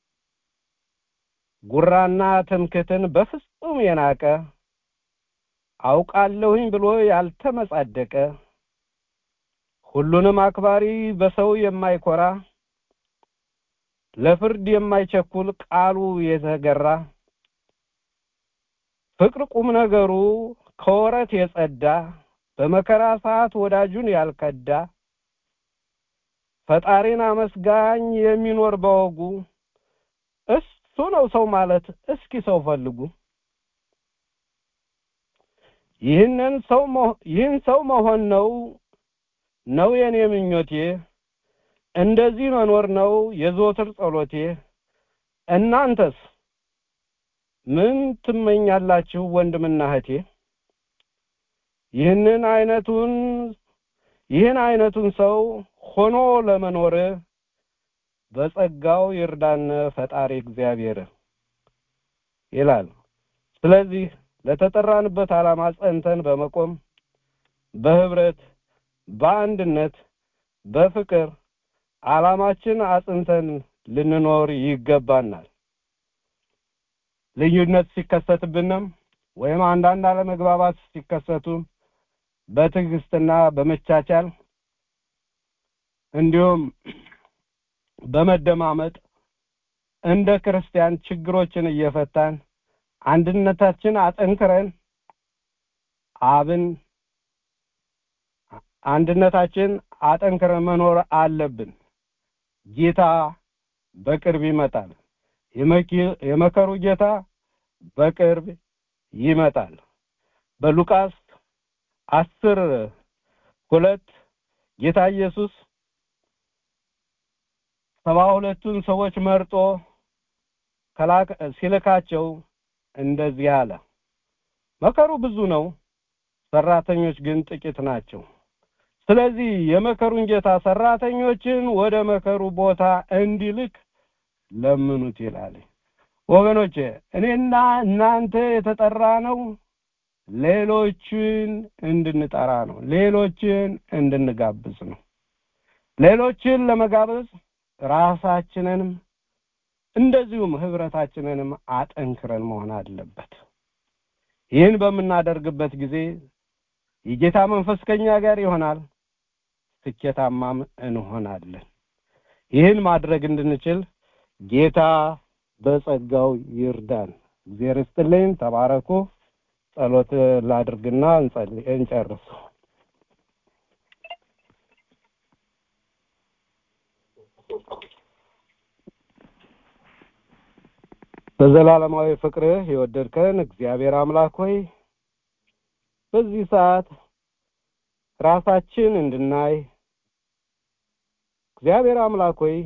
ጉራና ትምክትን በፍጹም የናቀ አውቃለሁኝ ብሎ ያልተመጻደቀ ሁሉንም አክባሪ በሰው የማይኮራ ለፍርድ የማይቸኩል ቃሉ የተገራ ፍቅር ቁም ነገሩ ከወረት የጸዳ በመከራ ሰዓት ወዳጁን ያልከዳ ፈጣሪን አመስጋኝ የሚኖር በወጉ እሱ ነው ሰው ማለት። እስኪ ሰው ፈልጉ። ይህንን ሰው ይህን ሰው መሆን ነው ነው የኔ ምኞቴ እንደዚህ መኖር ነው የዘወትር ጸሎቴ። እናንተስ ምን ትመኛላችሁ ወንድምና እህቴ ይህንን አይነቱን ይህን አይነቱን ሰው ሆኖ ለመኖር በጸጋው ይርዳን ፈጣሪ እግዚአብሔር ይላል ስለዚህ ለተጠራንበት ዓላማ ጸንተን በመቆም በህብረት በአንድነት በፍቅር ዓላማችን አጽንተን ልንኖር ይገባናል ልዩነት ሲከሰትብንም ወይም አንዳንድ አለመግባባት ሲከሰቱ በትዕግስትና በመቻቻል እንዲሁም በመደማመጥ እንደ ክርስቲያን ችግሮችን እየፈታን አንድነታችን አጠንክረን አብን አንድነታችን አጠንክረን መኖር አለብን ጌታ በቅርብ ይመጣል የመከሩ ጌታ በቅርብ ይመጣል በሉቃስ አስር ሁለት ጌታ ኢየሱስ ሰባ ሁለቱን ሰዎች መርጦ ሲልካቸው እንደዚህ አለ መከሩ ብዙ ነው ሰራተኞች ግን ጥቂት ናቸው ስለዚህ የመከሩን ጌታ ሰራተኞችን ወደ መከሩ ቦታ እንዲልክ ለምኑት ይላል ወገኖቼ እኔና እናንተ የተጠራ ነው ሌሎችን እንድንጠራ ነው ሌሎችን እንድንጋብዝ ነው ሌሎችን ለመጋበዝ ራሳችንንም እንደዚሁም ህብረታችንንም አጠንክረን መሆን አለበት ይህን በምናደርግበት ጊዜ የጌታ መንፈስ ከኛ ጋር ይሆናል ስኬታማም እንሆናለን ይህን ማድረግ እንድንችል ጌታ በጸጋው ይርዳን እግዚአብሔር ይስጥልኝ ተባረኩ ጸሎት ላድርግና እንጸልይ እንጨርስ በዘላለማዊ ፍቅርህ የወደድከን እግዚአብሔር አምላክ ሆይ በዚህ ሰዓት ራሳችን እንድናይ እግዚአብሔር አምላክ ሆይ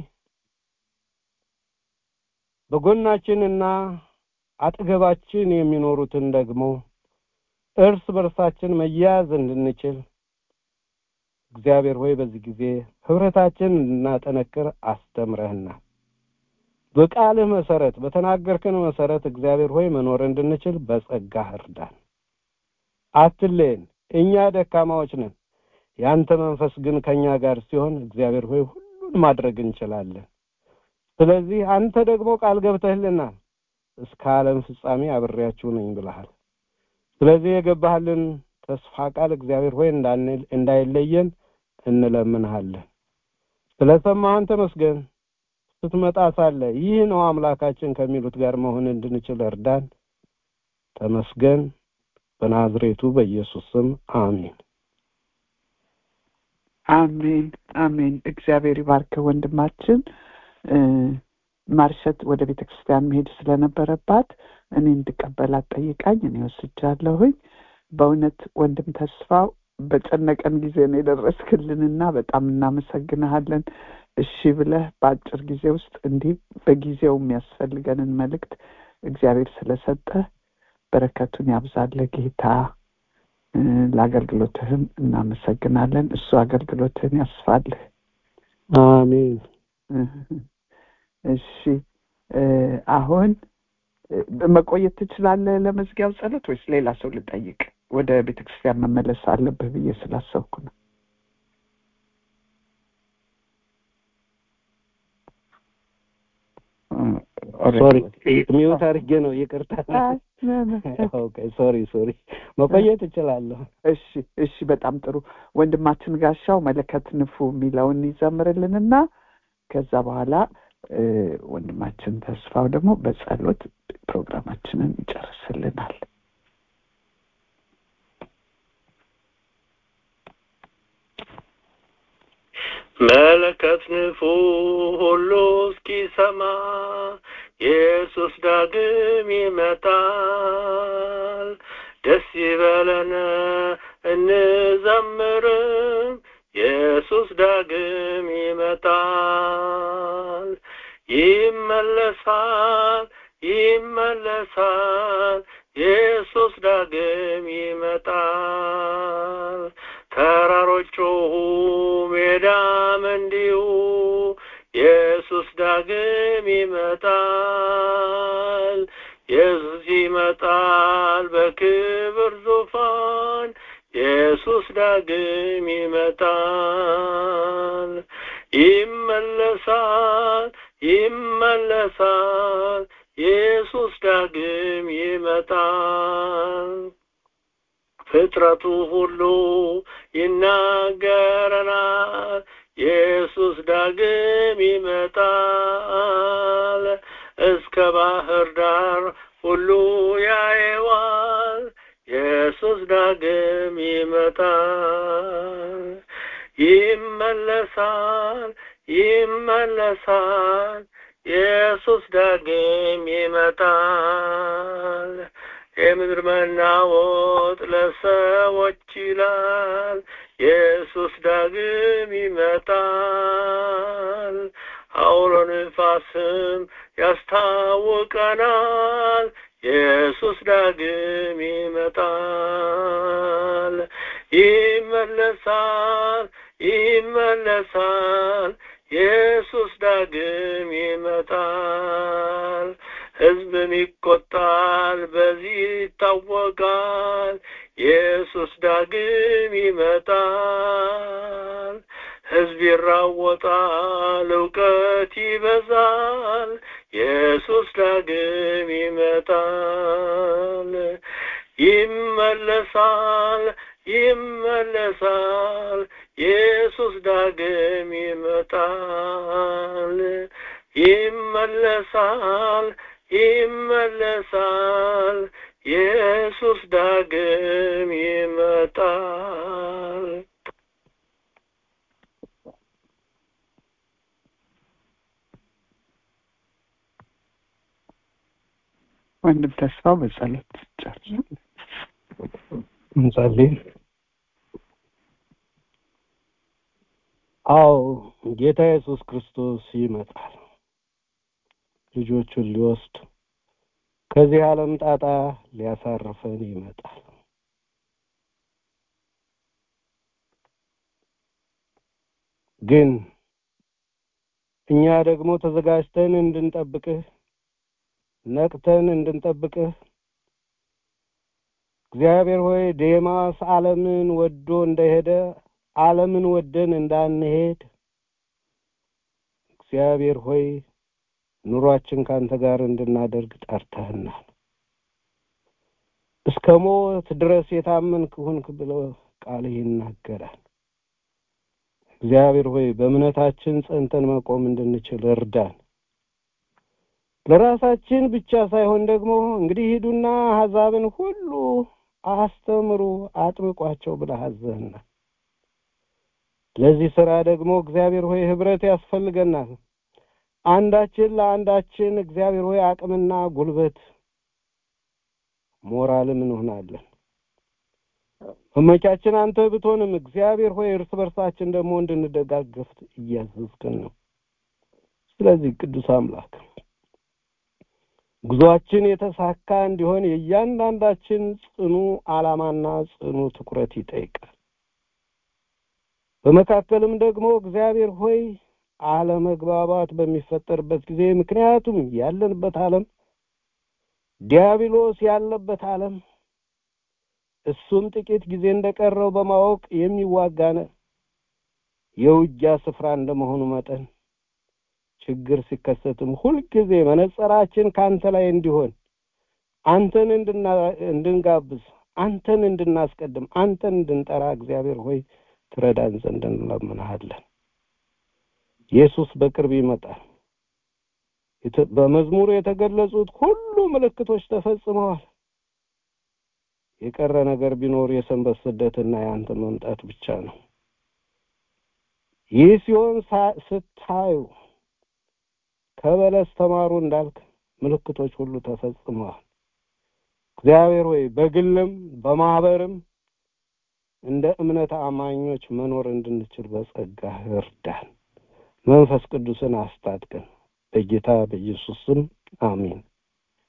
በጎናችንና አጠገባችን የሚኖሩትን ደግሞ እርስ በርሳችን መያያዝ እንድንችል እግዚአብሔር ሆይ በዚህ ጊዜ ህብረታችን እንድናጠነክር አስተምረህናል በቃልህ መሰረት በተናገርከን መሰረት እግዚአብሔር ሆይ መኖር እንድንችል በጸጋህ እርዳን አትለየን እኛ ደካማዎች ነን ያንተ መንፈስ ግን ከኛ ጋር ሲሆን እግዚአብሔር ሆይ ሁሉን ማድረግ እንችላለን ስለዚህ አንተ ደግሞ ቃል ገብተህልናል እስከ ዓለም ፍጻሜ አብሬያችሁ ነኝ ብለሃል ስለዚህ የገባህልን ተስፋ ቃል እግዚአብሔር ሆይ እንዳይለየን እንለምንሃለን ስለሰማህን ተመስገን ስትመጣ ሳለ ይህ ነው አምላካችን ከሚሉት ጋር መሆን እንድንችል እርዳን ተመስገን በናዝሬቱ በኢየሱስ ስም አሜን አሜን አሜን እግዚአብሔር ይባርክ ወንድማችን ማርሸት ወደ ቤተ ክርስቲያን መሄድ ስለነበረባት እኔ እንድቀበላት ጠይቃኝ እኔ ወስጃለሁኝ በእውነት ወንድም ተስፋው በጨነቀን ጊዜ ነው የደረስክልንና በጣም እናመሰግንሃለን እሺ ብለህ በአጭር ጊዜ ውስጥ እንዲህ በጊዜው የሚያስፈልገንን መልእክት እግዚአብሔር ስለሰጠ በረከቱን ያብዛለ ጌታ ለአገልግሎትህም እናመሰግናለን እሱ አገልግሎትህን ያስፋልህ አሜን እሺ አሁን መቆየት ትችላለህ ለመዝጊያው ጸሎት ወይስ ሌላ ሰው ልጠይቅ ወደ ቤተክርስቲያን መመለስ አለብህ ብዬ ስላሰብኩ ነው ሶሪ ሚውት አድርጌ ነው ይቅርታ ሶሪ ሶሪ መቆየት እችላለሁ እሺ እሺ በጣም ጥሩ ወንድማችን ጋሻው መለከት ንፉ የሚለውን ይዘምርልንና ከዛ በኋላ ወንድማችን ተስፋው ደግሞ በጸሎት ፕሮግራማችንን ይጨርስልናል መለከት ንፉ ሁሉ እስኪሰማ ኢየሱስ ዳግም ይመጣል ደስ ይበለን እንዘምርም ኢየሱስ ዳግም ይመጣል ይመለሳል ይመለሳል ኢየሱስ ዳግም ይመጣል ተራሮች ጮኹ ሜዳም እንዲሁ ኢየሱስ ዳግም ይመጣል ኢየሱስ ይመጣል በክብር ዙፋን ኢየሱስ ዳግም ይመጣል ይመለሳል ይመለሳል ኢየሱስ ዳግም ይመጣል ፍጥረቱ ሁሉ ይናገረናል ኢየሱስ ዳግም ይመጣል እስከ ባህር ዳር ሁሉ ያየዋል ኢየሱስ ዳግም ይመጣል ይመለሳል ይመለሳል ኢየሱስ ዳግም ይመጣል የምድር መናወጥ ለሰዎች ይላል ኢየሱስ ዳግም ይመጣል አውሎ ንፋስም ያስታውቀናል ኢየሱስ ዳግም ይመጣል ይመለሳል ይመለሳል ኢየሱስ ዳግም ይመጣል ህዝብም ይቆጣል በዚህ ይታወቃል ኢየሱስ ዳግም ይመጣል ህዝብ ይራወጣል እውቀት ይበዛል ኢየሱስ ዳግም ይመጣል ይመለሳል ይመለሳል ኢየሱስ ዳግም ይመጣል ይመለሳል ይመለሳል ኢየሱስ ዳግም ይመጣል ወንድም ተስፋው በጸሎት ጨርሱ እንጸልይ አዎ ጌታ ኢየሱስ ክርስቶስ ይመጣል ልጆቹን ሊወስድ ከዚህ ዓለም ጣጣ ሊያሳርፈን ይመጣል ግን እኛ ደግሞ ተዘጋጅተን እንድንጠብቅህ ነቅተን እንድንጠብቅህ እግዚአብሔር ሆይ ዴማስ ዓለምን ወዶ እንደሄደ ዓለምን ወደን እንዳንሄድ እግዚአብሔር ሆይ ኑሯችን ካንተ ጋር እንድናደርግ ጠርተህናል እስከ ሞት ድረስ የታመንክ ሁንክ ብሎ ቃልህ ይናገራል እግዚአብሔር ሆይ በእምነታችን ጸንተን መቆም እንድንችል እርዳን ለራሳችን ብቻ ሳይሆን ደግሞ እንግዲህ ሂዱና አሕዛብን ሁሉ አስተምሩ አጥምቋቸው ብለህ አዘህናል ለዚህ ስራ ደግሞ እግዚአብሔር ሆይ ህብረት ያስፈልገናል አንዳችን ለአንዳችን እግዚአብሔር ሆይ አቅምና ጉልበት ሞራልም እንሆናለን መመቻችን አንተ ብትሆንም እግዚአብሔር ሆይ እርስ በርሳችን ደግሞ እንድንደጋገፍ እያዘዝክን ነው ስለዚህ ቅዱስ አምላክ ጉዟችን የተሳካ እንዲሆን የእያንዳንዳችን ጽኑ አላማና ጽኑ ትኩረት ይጠይቃል በመካከልም ደግሞ እግዚአብሔር ሆይ አለመግባባት በሚፈጠርበት ጊዜ ምክንያቱም ያለንበት ዓለም ዲያብሎስ ያለበት ዓለም እሱም ጥቂት ጊዜ እንደቀረው በማወቅ የሚዋጋነ የውጊያ ስፍራ እንደመሆኑ መጠን ችግር ሲከሰትም ሁልጊዜ መነጸራችን ካንተ ላይ እንዲሆን አንተን እንድንጋብዝ አንተን እንድናስቀድም አንተን እንድንጠራ እግዚአብሔር ሆይ ትረዳን ዘንድ እንለምንሃለን ኢየሱስ በቅርብ ይመጣል በመዝሙር የተገለጹት ሁሉ ምልክቶች ተፈጽመዋል የቀረ ነገር ቢኖር የሰንበት ስደትና የአንተ መምጣት ብቻ ነው ይህ ሲሆን ስታዩ ከበለስ ተማሩ እንዳልክ ምልክቶች ሁሉ ተፈጽመዋል እግዚአብሔር ሆይ በግልም በማህበርም እንደ እምነት አማኞች መኖር እንድንችል በጸጋ እርዳን መንፈስ ቅዱስን አስታጥቀን በጌታ በኢየሱስ ስም አሜን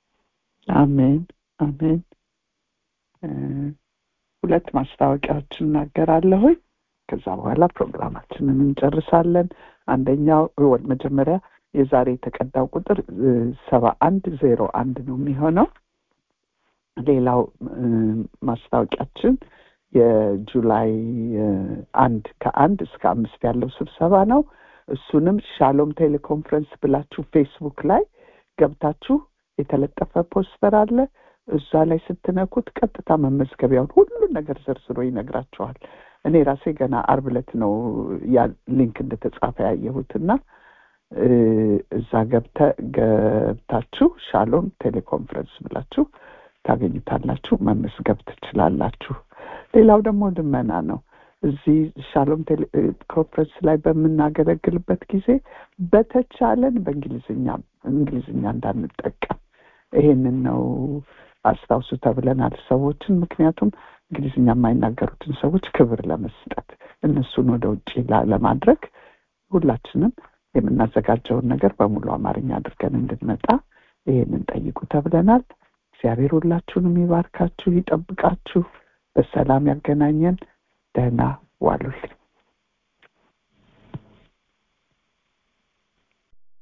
አሜን አሜን እ፣ ሁለት ማስታወቂያዎች እናገራለሁኝ ከዛ በኋላ ፕሮግራማችንን እንጨርሳለን አንደኛው ወ- መጀመሪያ የዛሬ የተቀዳው ቁጥር ሰባ አንድ ዜሮ አንድ ነው የሚሆነው ሌላው እ፣ ማስታወቂያችን የጁላይ እ፣ አንድ ከአንድ እስከ አምስት ያለው ስብሰባ ነው እሱንም ሻሎም ቴሌኮንፈረንስ ብላችሁ ፌስቡክ ላይ ገብታችሁ የተለጠፈ ፖስተር አለ እዛ ላይ ስትነኩት ቀጥታ መመዝገቢያውን ሁሉን ነገር ዘርዝሮ ይነግራችኋል እኔ ራሴ ገና አርብ ዕለት ነው ያ ሊንክ እንደተጻፈ ያየሁትና እ፣ እዛ ገብተ ገብታችሁ ሻሎም ቴሌኮንፈረንስ ብላችሁ ታገኙታላችሁ መመዝገብ ትችላላችሁ ሌላው ደግሞ ልመና ነው እዚህ ሻሎም ቴሌኮንፈረንስ ላይ በምናገለግልበት ጊዜ በተቻለን በእንግሊዝኛ እንግሊዝኛ እንዳንጠቀም ይሄንን ነው አስታውሱ ተብለናል ሰዎችን ምክንያቱም እንግሊዝኛ የማይናገሩትን ሰዎች ክብር ለመስጠት እነሱን ወደ ውጭ ላ- ለማድረግ ሁላችንም የምናዘጋጀውን ነገር በሙሉ አማርኛ አድርገን እንድንመጣ ይሄንን ጠይቁ ተብለናል እግዚአብሔር ሁላችሁንም ይባርካችሁ ይጠብቃችሁ በሰላም ያገናኘን ደህና ዋሉልኝ